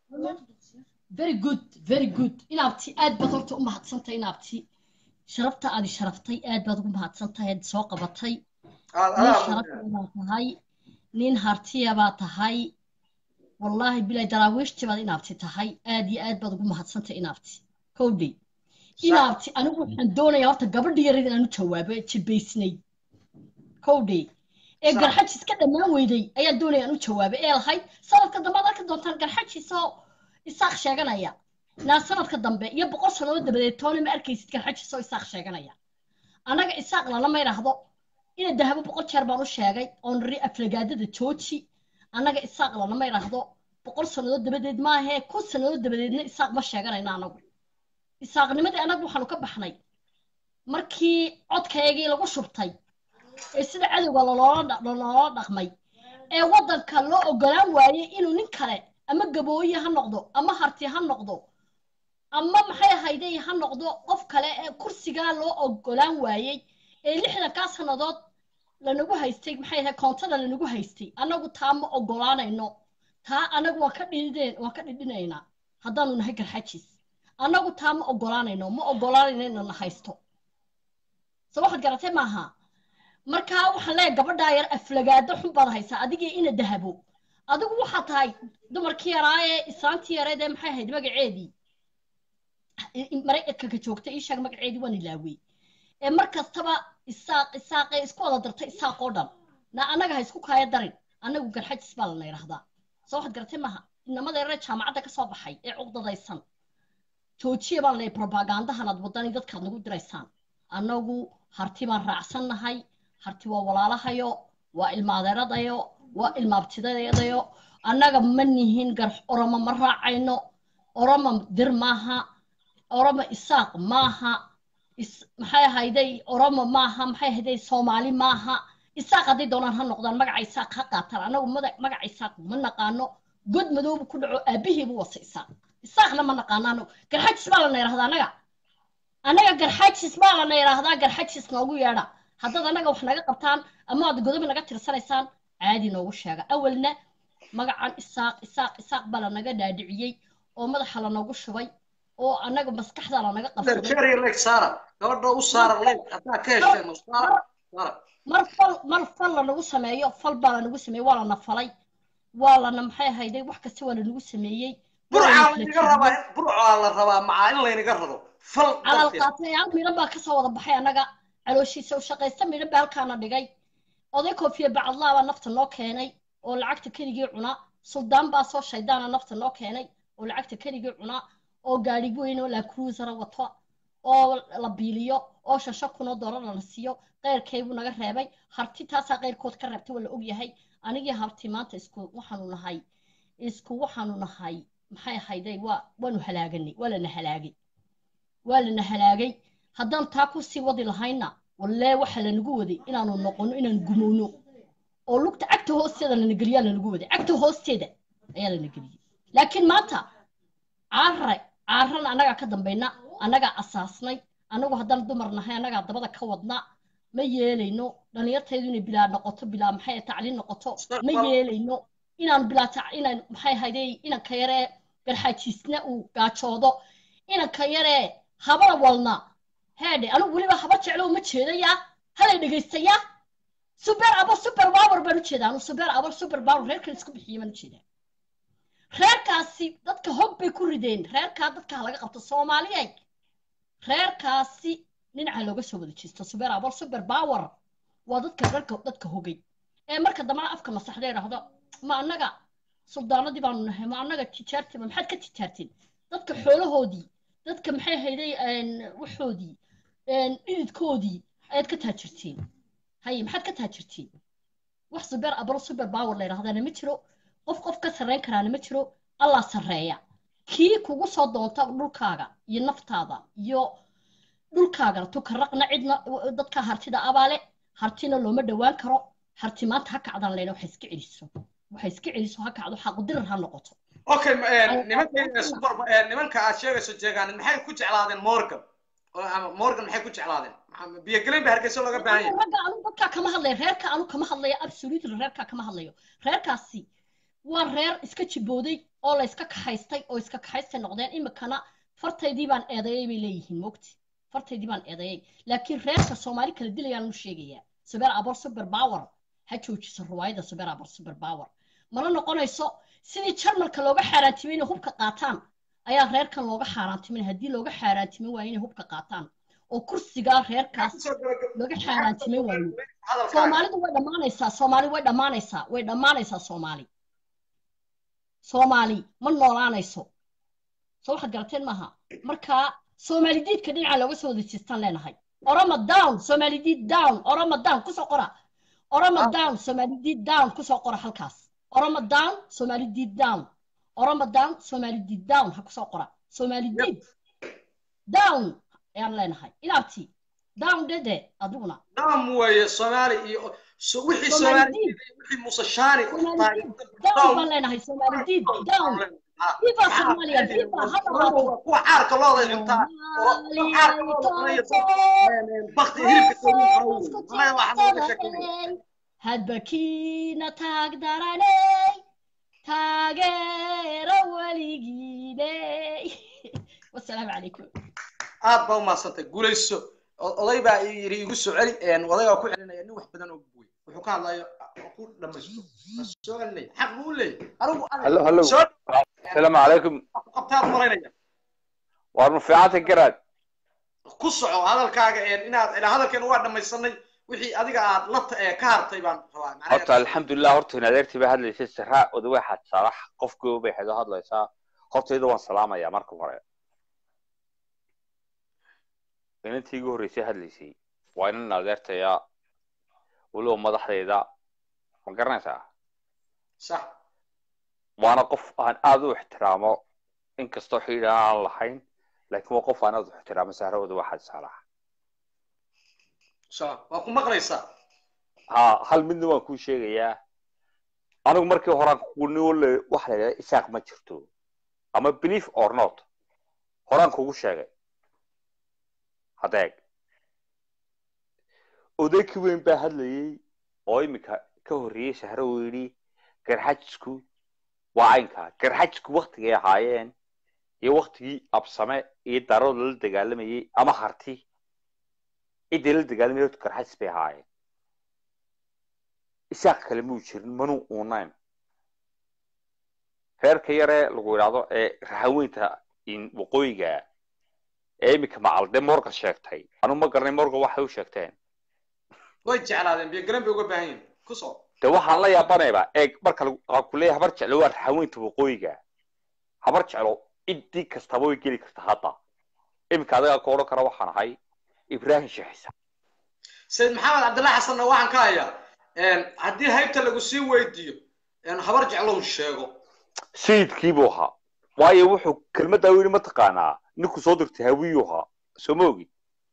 very good very good in abti aad baad horta u mahadsantahay in abti sharafta aad sharaftay aad baad ugu mahadsantahay aad soo qabatay nin sharafta baa tahay nin hartiya baa tahay wallaahi bilaa daraawiishti baad in abti tahay aad iyo aad baad ugu mahadsantahay in abti kowdhi inaabti anigu waxaan doonayaa horta gabadha yareed inaan u jawaabo jibaysnay kowdhe ee garxajis ka dhammaan weyday ayaan doonaya aan u jawaabo ee lahayd sanadka dambe ad arki doontaan garxajis oo isaaq sheeganaya naa sanadka dambe iyo boqol sannadood dabadeed toona ma arkaysid garxajis oo isaaq sheeganaya annaga isaaq lalama idhaahdo ina dahabo boqol jeer baan u sheegay oon ri aflagaadada jooji annaga isaaq lalama idhaahdo boqol sannadood dabadeed maahee kun sannadood dabadeedna isaaq ma sheeganayna anagu isaaqnimadii annagu waxaanu ka baxnay markii codkaygii lagu shubtay ee sida cadowga loloola dhaqmay ee waddanka loo ogolaan waayey inuu nin kale ama gabooye ha noqdo ama harti ha noqdo ama maxay ahayday ha noqdo qof kale ee kursigaa loo ogolaan waayey ee lixdankaa sannadood lanagu haystay maxay ahayd koontada lanagu haystay annagu taa ma ogolaanayno taa annagu waan ka dhidheen waan ka dhidhinaynaa haddaanu nahay garxajis annagu taa ma ogolaanayno ma ogolaanayno inana haysto so waxaad garatay maaha markaa waxaan leeyahay gabadhaa yar aflagaado xun baad haysaa adigii ina dahabo adigu waxaa tahay dumarkii yaraa ee islaantii yareed ee maxay ahayd magaceedii maraykanka joogta ii sheeg magaceedii waan ilaawey ee mar kastaba isaaq isaaqee isku wada dartay isaaq oo dhan na annaga ha isku kaaya darin annagu garxajis baa lana yidhahdaa so waxaad garatay maaha inamada yaree jaamacadda ka soo baxay ee cuqdadaysan joojiya baan leeyahay propagandahan aad wadani dadkaad nagu diraysaan annagu harti baan raacsannahay harti waa walaalahayo waa ilmaadeeradayo waa ilmaabtidadeedayo annaga ma nihin gar oromo ma raacayno oromo dir maaha oromo isaaq maaha maxay ahayday oromo maaha maxay ahayday soomaali maaha isaaq hadday doonaan ha noqdaan magaca isaaq ha qaataan annagu magaca isaaq ma naqaano god madoobu ku dhaco aabihiibu wasa isaaq isaaqna ma naqaanaano garxajis baa lana yidhahdaa annaga annaga garxajis baa lana yidhaahdaa garxajis noogu yeedha haddaad annaga wax naga qabtaan ama aad godobi naga tirsanaysaan caadi noogu sheega awalna magacan isaaq isaaq isaaq baa lanaga dhaadhiciyey oo madaxa lanoogu shubay oo annaga maskaxda lanaga qabsaday mar fal mar fal lanagu sameeyo fal baa lanagu sameeyey waa lana falay waa lana maxay ahayday wax kasta waa lanagu sameeyey burcaa laynaga rabaa burcaa la rabaa macaa in laynaga rabo fal calal qaatayaal midhan baa kasoo wada baxay annaga calooshiisa u shaqaysta midhan baa halkaana dhigay oday koofiye bacadlaa baa nafta noo keenay oo lacagta keligii cuna suldaan baa soo shaydaana nafta noo keenay oo lacagta keligii cuna oo gaadhi weyn oo lacruisera wato oo la biiliyo oo shasho kunoo doolar lana siiyo qeyrkaybuu naga reebay harti taasaa qeyrkood ka reebtay waa la ogyahay anigii harti maanta isku waxaanu nahay isku waxaanu nahay maxay ahayday waa waanu halaaganay waa lana halaagay waa lana halaagay haddaan taa ku sii wadi lahayna wallee waxa lanagu waday inaanu noqono inaan gumowno oo lugta cagta hoosteeda lana geliyaa lanagu waday cagta hoosteeda ayaa lana geliyey laakiin maanta caarare caarana annagaa ka dambayna annagaa asaasnay annagu haddaan dumar nahay annagaa dabada ka wadna ma yeelayno dhalinyartaydu inay bilaa noqoto bilaa maxay tacliin noqoto ma yeelayno inaan bilaa inaan maxay hayday inanka yaree garxaajiisna uu gaajoodo inanka yaree habara walna heedhe anigu weliba haba jeclo uma jeedayaa halay dhegaystayaa super abo super power baan u jeedaa anu super abo super power reerkan isku bixiye baan u jeedaa reerkaasi dadka hog bay ku rideen reerkaa dadka ha laga qabto soomaaliyeed reerkaasi dhinaca looga soo wada jeesto super abo super power waa dadka reerka dadka hogay ee marka dambana afka masaxda idhaahdo ma annaga suldaanadii baanu nahay ma annaga tijaartiba maxaad ka tijaarteen dadka xoolahoodii dadka maxay hayday waxoodii dhididkoodii ayaad ka taajirteen haye maxaad ka taajirteen wax super abro super power la yidhahdana ma jiro qof qof ka sarreyn karaana ma jiro allah sarreeya kii kugu soo doonta dhulkaaga iyo naftaada iyo dhulkaagana tukaraqna cidna dadka hartida abaale hartina looma dhowaan karo harti maanta ha kacdaan leyna waxa iska celiso waxa iska celiso ha kacdo xaqudirar ha noqoto okay nimanka super nimanka aad sheegayso jeegaan maxay ku jeclaadeen morgan ama morgan maxay ku jeclaadeen biyogelayn ba hargeysa looga baahan yahay ragga anu dadkaa kama hadlayo reerka anu kama hadlayo absolutely reerkaa kama hadlayo reerkaasi waa reer iska jibooday oo la iska kaxaystay oo iska kaxaystay noqdeen imikana fartaydii baan eedeeyay bay leeyihiin mogti fartaydii baan eedeeyay laakiin reerka soomaali kala dilayaan u sheegayaa super abor super power ha joojiso ruwaayada super abor super power mana noqonayso sidii jarmalka looga xaaraantimay inay hubka qaataan ayaa reerkan looga xaaraantimin haddii looga xaaraantimin waayo inay hubka qaataan oo kursigaa reerkaas looga xaaraantimin waayo soomaalidu way dhammaanaysaa soomaali way dhammaanaysaa way dhammaanaysaa soomaali soomaali ma noolaanayso soo waxaad garateen maaha marka soomaali diidka dhinaca looga soo wada jeestaan leenahay oroma down soomaali diid down oroma down kusoo qora oroma down soomaali diid down kusoo qora halkaas oroma down soomaali diid down oroma down soomaali diid down ha kusoo qora soomaali diid down ayaan leenahay inaabti down dede adiguna down weeye soomaali iyo wixii soomaali wixii musashaani down baan leenahay soomaali diid down viva soomaaliya viva ha dhawaato kuwa caarka looda cuntaa oo caarka looda cunaya bakti hilibka hadba kiina taag daraney taageero weligiiney wasalaamu calaykum aad baa umaadsantay guulayso oday baa yiri igu soo celi oday baa ku celinaya nin wax badan oo buuy wuxuu ka hadlayo ku dhamaysto soo celinaya xaq buu u leeyahay anigu هلو هلو السلام عليكم qabtaad malaynaya وارن في عاتك قراد ku soco hadalkaaga inaad hadalkeena waa dhamaysanay wixii adiga aad la ka hartay baan rabaa horta alxamdulilah horta in adeertii bay hadlaysay saraa odawe xad saalax qofkii bay xedo hadlaysaa horta iyada waan salaamayaa marka hore inantii igu horreysay hadlaysay waa inan adeertaya weliba madaxdayda ma garanaysaa sax waana qof aan aada u ixtiraamo inkastoo xidhiidh aan lahayn laakiin waa qof aan aada u ixtiraamo sahra odawe xad saalax waa ku maqlaysaa ha hal midna waan kuu sheegayaa anigu markii horaan kugunole waxa la yidhahda isaaq ma jirto ama belief or not horaan kugu sheegay hadeeg odaykii weyn baa hadlayey oo iminka ka horreeyey sahro uu yidhi garxajisku waa caynkaa garxajisku waktigay ahaayeen iyo waktigii absame iyo darood lala dagaalamayey ama harti ciddii la dagaalamay horta garxajis bay ahaayeen isaaq kale muu jirin manuu uunayn reerka yaree lagu yidhaahdo ee rahaweynta waqooyiga ee iminka macalde morgan sheegtay anu ma garanay morgan waxay u sheegteen way jeclaadeen biyogalan bay uga baahan yihin ku soo de waxaan la yaabanayba eeg marka kuleeya habar jeclo waa rahaweynta waqooyiga habar jeclo ciddii kastaba way geli karta hadda iminka adagaa ka odhan kara waxaan ahay ibrahim sheexisa sayid maxamed cabdillah xasanna waxaan ka hayaa haddii haybta lagu sii weydiiyo habar jeclow sheego sayidkii buu ahaa waayo wuxuu kelmaddaa u yidhi mataqaanaa ninku soo dirtay hawiyuu ahaa soo ma ogi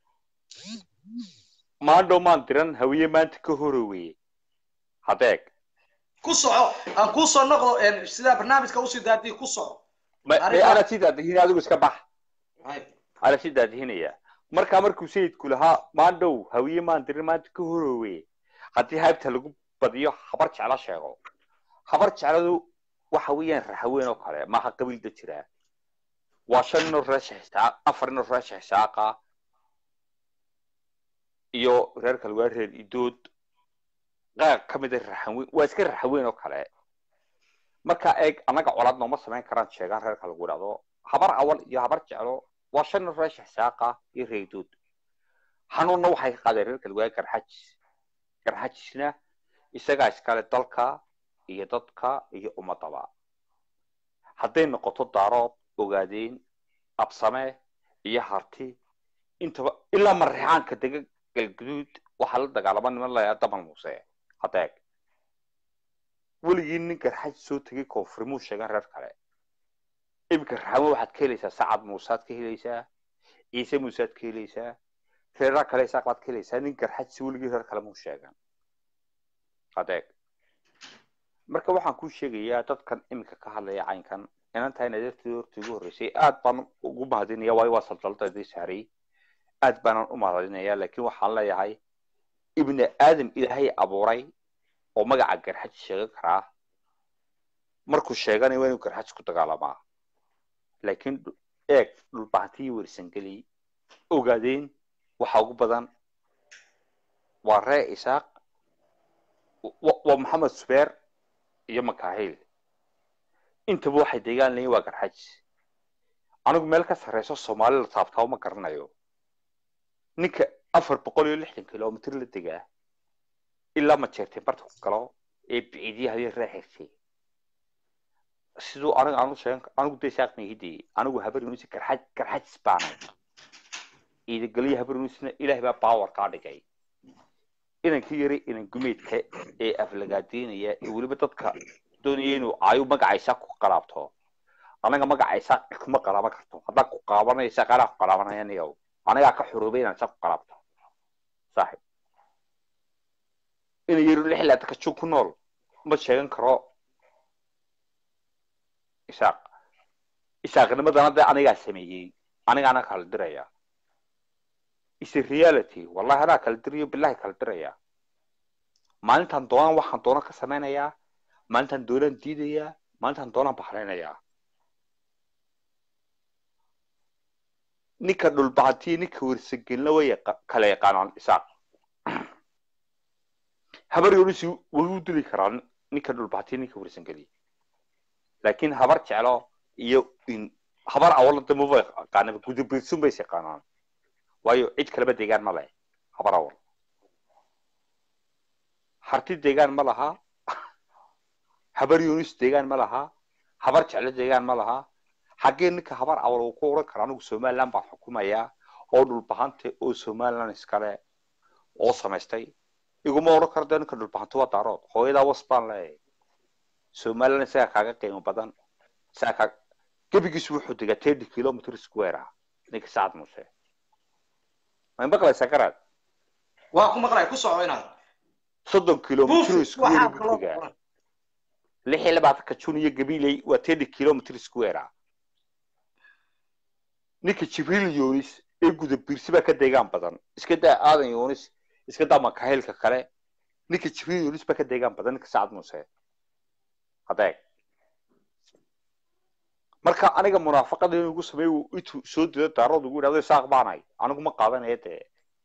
maandhow maan diran hawiye maanta ka horoweye hadeeg ku soco aan kuu soo noqdo sidaa barnaamijka usii daadii ku soco ana sii daadihin adigu iska bax ana sii daadihinaya markaa markuu sayidku lahaa maandhow hawiye maan dirin maanta ka horoweye haddii haybta lagu badiyo habar jeclo sheego habar jecladu waxa weeyaan raxaweyn oo kale maaha qabiilda jiraa waa shan inoo reesha xisaaq afar inoo reesha xisaaqa iyo reer kale waa reer idood qaar ka mid a raxaweyn waa iska raxaweyn oo kale marka eeg annaga colaad nooma samayn karaan sheegaan reerka lagu idhahdo habar awal iyo habar jeclo waa shan inoo reesha xisaaqa iyo reer idood xanuunna waxay ka qaadeen reer kale waa garxajis garxajisna isagaa iskale dalka iyo dadka iyo ummadaba hadday noqoto daarood ogaadeen absame iyo harti intaba ilaa marrixaanka dega galguduud waxaa la dagaalama niman layaa damal muuse hadeeg weligii nin garxaj soo tegay koonfurmuu sheegan reer kale iminka raxamo waxaad ka helaysaa sacad muusaad ka helaysaa ciise muusaad ka helaysaa reeraa kale isaaq baad ka helaysaa nin garxaj si weligii reer kale muu sheegan hadeeg marka waxaan kuu sheegayaa dadkan iminka ka hadlaya caynkan inan tahay nadeertii horta ugu horreysay aad baan ugu mahadinaya waayo waa saldaldadii saaray aad baanan u mahadinaya laakiin waxaan leeyahay ibni aadam ilaahay abuuray oo magaca garxaj sheegan karaa markuu sheeganayo waa inuu garxaj ku dagaalamaa laakiin eeg dhulbahantii wersangeli ogaadeen waxa ugu badan waa ree isaaq waa maxamed subeer iyo makaahil intaba waxay deegaan leeyiin waa garxaj anigu meel ka sarreyso soomaali la taabtaabo ma garanayo ninka afar boqol iyo lixdan kilomitr la degaa ilaa majeerteen barta ku galo ee biciidyaha iyo reexirtay siduu aniga aanu sheegan anigu dee saaq mahidii anigu habar yunis garxaj garxaj baanay ciidageliya habar yunisna ilaahay baa baawar kaa dhigay inankii yari inan gumeedka ee aflagaadeynaya ee weliba dadka doonaya inuu caayu magacaysa ku qalaabto anaga magacaysa kuma qalaaban karto haddaa ku qaabanaysa qaraa ku qalaabanaya niyow anagaa ka xuruubay inaan sa ku qalaabto saaxib ina yari lix laatanka jun ku nool ma sheegan karo isaaq isaaqnimadana dee anigaa sameeyey anigaana kala diraya is a reality wallahi anaa kala dirayo bilahi kala diraya maalintan doonaan waxaan doona ka samaynayaa maalintan doonaan diidayaa maalintan doonaan baxraynayaa ninka dhulbahantiyo ninka wersagelna way kala yaqaanaan isaaq habar yonisi way u dili karaa ninka dhulbahantiyo ninka wersangeli laakiin habar jeclo iyo habar awalada maba yaqaanaba gudubirsun bays yaqaanaan waayo cid kaleba deegaan ma leh habar awal harti deegaan ma laha habar yunis deegaan ma laha habar jeclo deegaan ma laha xaggee ninka habar awal uu ku oran kara anigu somaliland baan xukumayaa oo dhulbahante oo somaliland iskale oo samaystay iguma oran karo dee ninka dhulbahante waa daarood hooyadaa was baan leeyahay somaliland isagaa kaaga qiimo badan isagaa kaa gebigiisu wuxuu degaa thirty kilometer square ah ninka sacad muuse may maqlaysaa garaad waa ku maqlay ku soco inaad soddon kilomitr square buu degaa lix iyo labaatanka jun iyo gabiley waa thirty kilomitr square ah ninka jibriil yonis ee guda biirsi baa ka deegaan badan iska daa aadan yonis iska daa makaahilka kale ninka jibriil yonis baa ka deegaan badan ninka sacad muuse hadeeg marka aniga munaafaqada in ugu sameey intuu soo dilo daarood ugu yidhahdo isaaq baanay anigu ma qaadanaya dee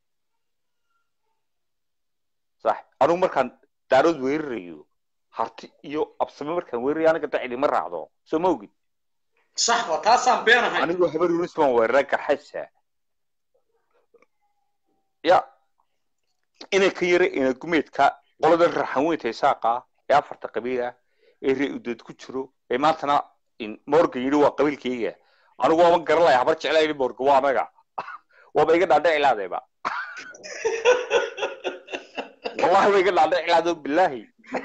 sax anigu markaan daarood weerarayo harti iyo absame markaan weerarayo aniga da cidima raacdo soo ma ogid sax waa taasaan beenahay anigu habar yunis baan weeraray garxaysa ya inay ka yara ina gumeedka qoladan raxanweynta isaaqa ee afarta qabiila ee ree udeed ku jiro ee maantana morgan yidhi waa qabiilkayga anigu waaba garanlaya habar jeclaa yidhi morgan waa anaga waaba iga dhaadhici laadayba wallahi ba iga dhaadhici laado bilaahi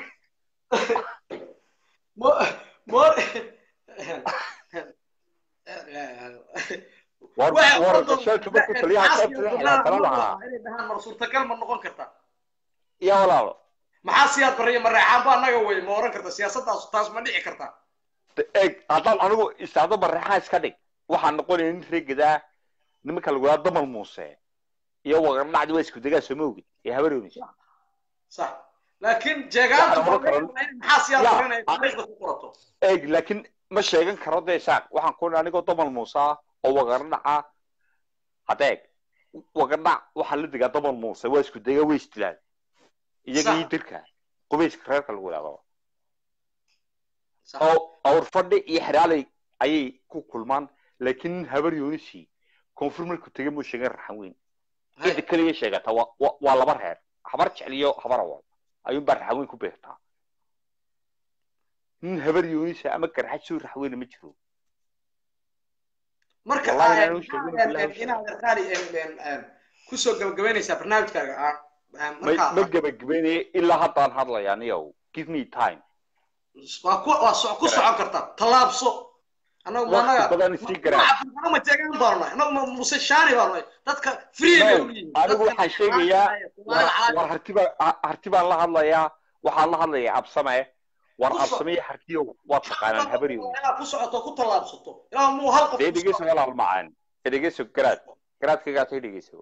mar suurtagal ma noqon karta ya walaalo maxaa siyaad bariya mareexaan ba anaga wey ma oran karta siyaasaddaas taas ma dhici karta eeg haddaan anigu istaado mareexaan iska dhig waxaan noqonaya nin reegadaa nimanka lagu yaa damal muuse iyo waqardhacdi waa isku degaa soo ma ogid ee habaroonis sax laakiin jeegaanta Waxaan oran karaa- maxaa siyaad Ya, oranaya a- taariikhda ku qorato eeg laakiin ma sheegan karo dee isaaq waxaan ku anigoo domal muuse ah oo wagaradhaca hadeeg wagadhac waxaa la degaa domal muuse waa isku dega way isdilaan iyaga Sax. iyo dirka qubeyska reerka lagu yidhahdo oo awr fadhi iyo xeraaley ayay ku kulmaan laakiin nin habar yoonisi koonfur markuu tegay muu sheegan raxan weyn cidda keliya sheegata waa waa- waa laba reer habar jecel iyo habar awal ayuunbaa raxan weyn ku beertaa nin habar yoonisa ama garxad soo raxweyna ma jiro marka Wallahi ah, inaan u sheegin maxaa, billahi een, inaad qaali een, een, een, kusoo gabagabaynaysaa barnaamijkaaga ah, een, ma marka ma gebagabeynaya ilaa haddaan hadlayaa niyow give me time waa ku waa so- ku socon kartaa tallaabso annagu ma Waqti annaga badan isii garaa. annagu ma jeegaan baanu nahay annagu ma muse shaani baanu nahay dadka free bay u yihiin anigu waxaan sheegayaa war- war harti baa ha- harti baan la hadlayaa waxaan la hadlayaa absame war Ku so- absame iyo hartiyow waa taqaanaan habar yooni inaad ku socoto ku tallaabsato ilaa muu hal qof dee ku dhegeyso walaal macaan ee dhegeyso garaad garaadkaygaatay dhegeyso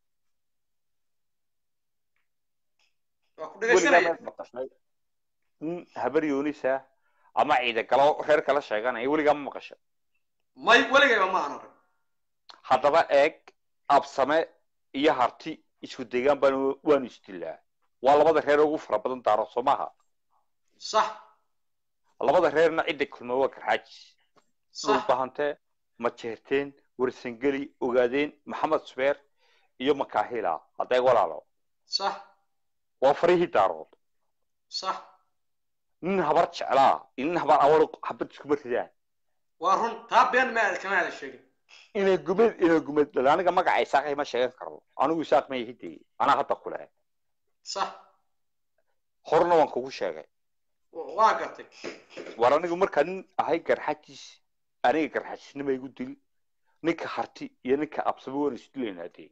waa ku weligaa dhegaysanaya meed maqashay nin habar yoonisa ama ciida galo reer kala sheeganaya weligaa ma maqashay may weligayba ma aanan rag haddaba eeg absame iyo harti isku degaan baan waanu isdilaa waa labada reer ugu fara badan daaro soo maaha sax labada reerna cidda kulma waa garxaajis Sax. dhulbahante majeerteen warsangeli ogaadeen maxamed subeer iyo makaahila hadday walaalo sax waa farihii daarood sax nin habar jeclaa iyo nin habar awar habad iskuma ridaan waa run taa been ma kama aada sheegin inay gumeed inay gumeed dhalo aniga magaca isaaqay ma sheegan karo anigu isaaq ma ihidee anaa hadda ku leh sax horna waan kugu sheegay waa gartay war anigu markaa nin ahay garxajiis aniga garxajisnima igu dil ninka harti iyo ninka absame waan isdilaynaa dee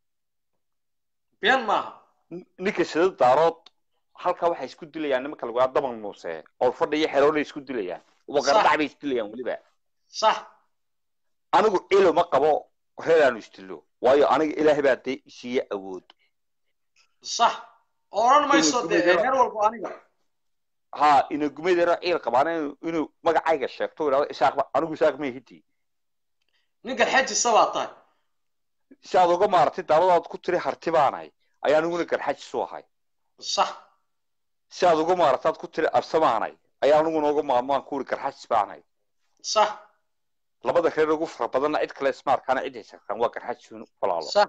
been maaha ninka sida daarood halkaa waxay isku dilayaan nimanka lagu yaa daban muuse oo fadhi iyo xeroolay isku dilayaan wagardhac bay isdilayaan weliba sax anigu cilo ma qabo reer aanu isdilo waayo aniga ilaahay baa dee isiiya awood sax oran mayso Inuu dee gumayaro- reer walba aniga ha ina gumaydero ciil qabaan inuu- inuu magacayga sheegto idhahdo isaaqba anigu isaaq ma ihidi ninka xajisa baa tahay si aad uga maaratay daawadaad ku tiri harti baanahay ayaa aniguna garxajis u ahay sax si aad uga maarataad ku tiri absamaanay ayaa aniguna uga maarmaan ku uri garxajis baanahay sax labada reer ugu fara badanna cid kale ismaarkaana cid haysartaan waa garxajis walaalo sax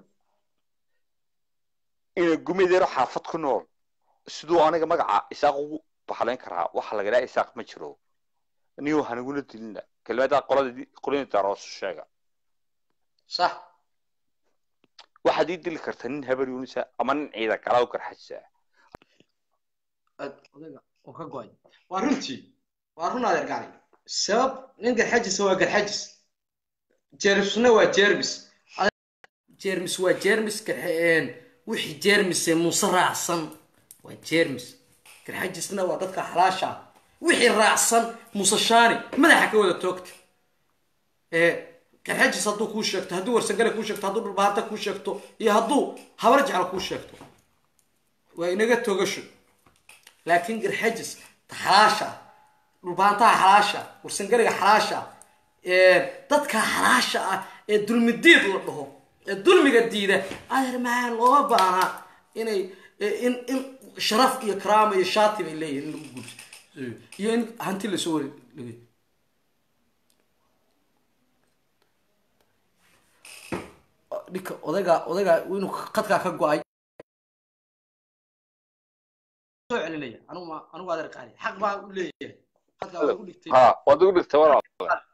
ina gumaydero xaafad ku nool siduu aniga magaca isaaq ugu baxlayn karaa waxa laga dhaha isaaq ma jiro niyo haniguna dilina kelmadaa qolada qolini daaroosu sheega sax waxaad ii dili kartaa nin habar yuunisa ama nin ciida kalaa u garxajisa odayga oo ka go-ay waa runtii waa run adeer gacli sabab nin garxajisa waa garxajis jeermisna waa jeermis jeermis waa jeermis garxeen wixii jeermise muuse raacsan waa jeermis garxajisna waa dadka xalaasha ah wixii raacsan muuse shaani madaxa ka wada toogta ee garxajis hadduu kuu sheegto hadduu warsangale kuu sheegto hadduu dhulbaanta kuu sheegto iyo hadduu habar jecel kuu sheegto waa inaga togasho laakiin garxajis ta xalaasha ah dhulbaantaha xalaasha ah warsangaliga xalaasha ah ee dadka xalaasha ah ee dulmidiid la dhaho ee dulmiga diida adeer macaan looma baana inay in in sharaf iyo karaama iyo shaati bay leeyihin in lagu guurso iyo in hanti lasoo wari dhinka odayga odayga inuu qadkaa ka go-ay soo celinaya anigu ma anigu adeer qaali xaq baa u leeyahay qadkaa waa igu dhigtay ha waad ugu dhigtay walaal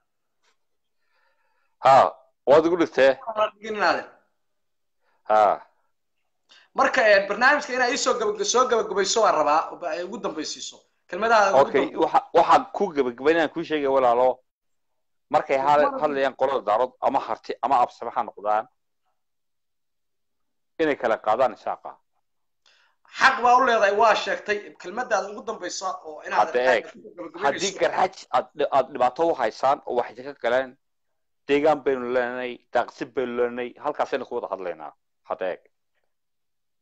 ha waad ugu dhigtay dhigin adeer ha marka ee barnaamijka inaa iisoo gaba soo gabagabayso waan rabaa oo ay ugu dambaysiiso kelmadaha ugu okay waxa waxaan ku gabagabaynayaan kuu sheegaya walaalo markay ha- hadlayaan qolada daarood ama harti ama absame ha noqdaan inay kala qaadaan isaaqa xaq baa u leedahay waa sheegtay kelmadaada ugu dambaysa oo inaad hadda eeg haddii garxaj aad aad dhibaato u haysaan oo waxay ka galeen deegaan baynu leenahay daaqsin baynu leenahay halkaasaynu ku wada hadlaynaa hadda eeg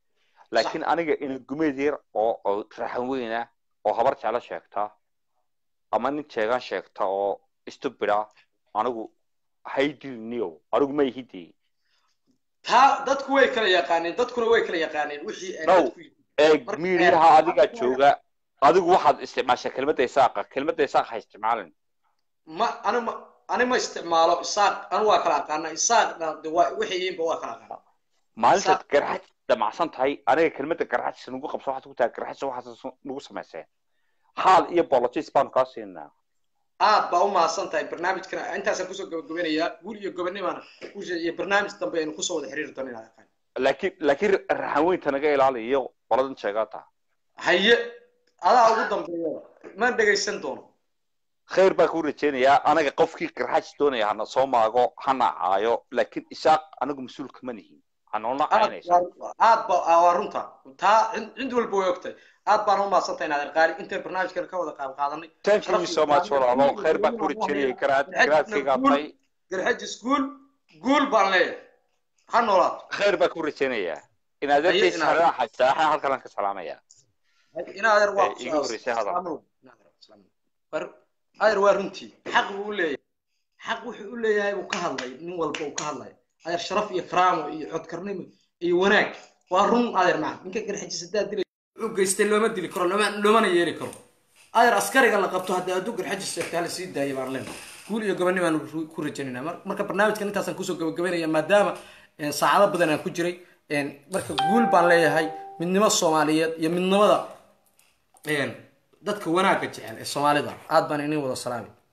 laakiin aniga ina gumeed yar oo oo raxan weyna oo habar jeclo sheegta ama nin jeegan sheegta oo stupida anigu haydilniyo anigu ma ihidii taa dadku way kala yaqaaneen dadkuna way kala yaqaaneen wixii ay no dadku eeg miidiyaha adigaa jooga adigu waxaad isticmaashaa kelmadda isaaqa kelmadda isaaq ha isticmaalin ma ani ma ani ma isticmaalo isaaq anu waa kala aqaana isaaqna de waa wixii yihiinba waa kala aqaana maalintaad garxaj damacsan tahay aniga kelmadda garxajis nagu qabso waxaad ku tahay garxajis waxaas nagu samayseen haal iyo bolotis baanu kaa siinaa aad baa u mahadsan tahay barnaamijkana intaasaan kusoo gabagabanayaa guul iyo gobonimaana iyo barnaamij dambe aynu kusoo wada xiriiri doono inaad aqaan laakiin laakiin raxanweynta naga ilaaliyo qoladan sheegaata haye adaa ugu dambeeya ma dhegaysan doono khayr baa kuu rajeynayaa anaga qofkii garxajis doonaya hana soo maago hana caayo laakiin isaaq anagu mas-uul kama nihin hanoolna caynaysa aad ba waa runta taa cid walba way ogtahay aad baan u mahadsantahay inaad qaali intay barnaamijkan ka wada qaab qaadanay thank you so much walaalo khayr baa kuu rajeynayay garaad garaadkaygaa tay garxajis guul guul baan leeyahay ha noolaato khayr baa kuu rajeynayaa inaad artaysa haraaxa saaxa halkan ka salaamaya inaadeer waa igu horeysay hadal adeer waa runtii xaq buu u leeyahay xaq wuxuu u leeyahay buu ka hadlay nin walba uu ka hadlay adeer sharaf iyo karaamo iyo codkarnimo iyo wanaag waa run adeer macna ninka garxajis haddaad dilay wuxuu geystay looma dili karo looma loomana yeeli karo adeer askariga la qabto haddii adduu garxajis sheegtaa la sii daayay baan leenahay guul iyo goboni baan ku rajaynayna marka barnaamijkan intaasaan kusoo gabagabaynaya maadaama saacado badan aan ku jiray marka guul baan leeyahay midnimo soomaaliyeed iyo midnimada dadka wanaagga jecel ee soomaalida aad baan inin wada salaamay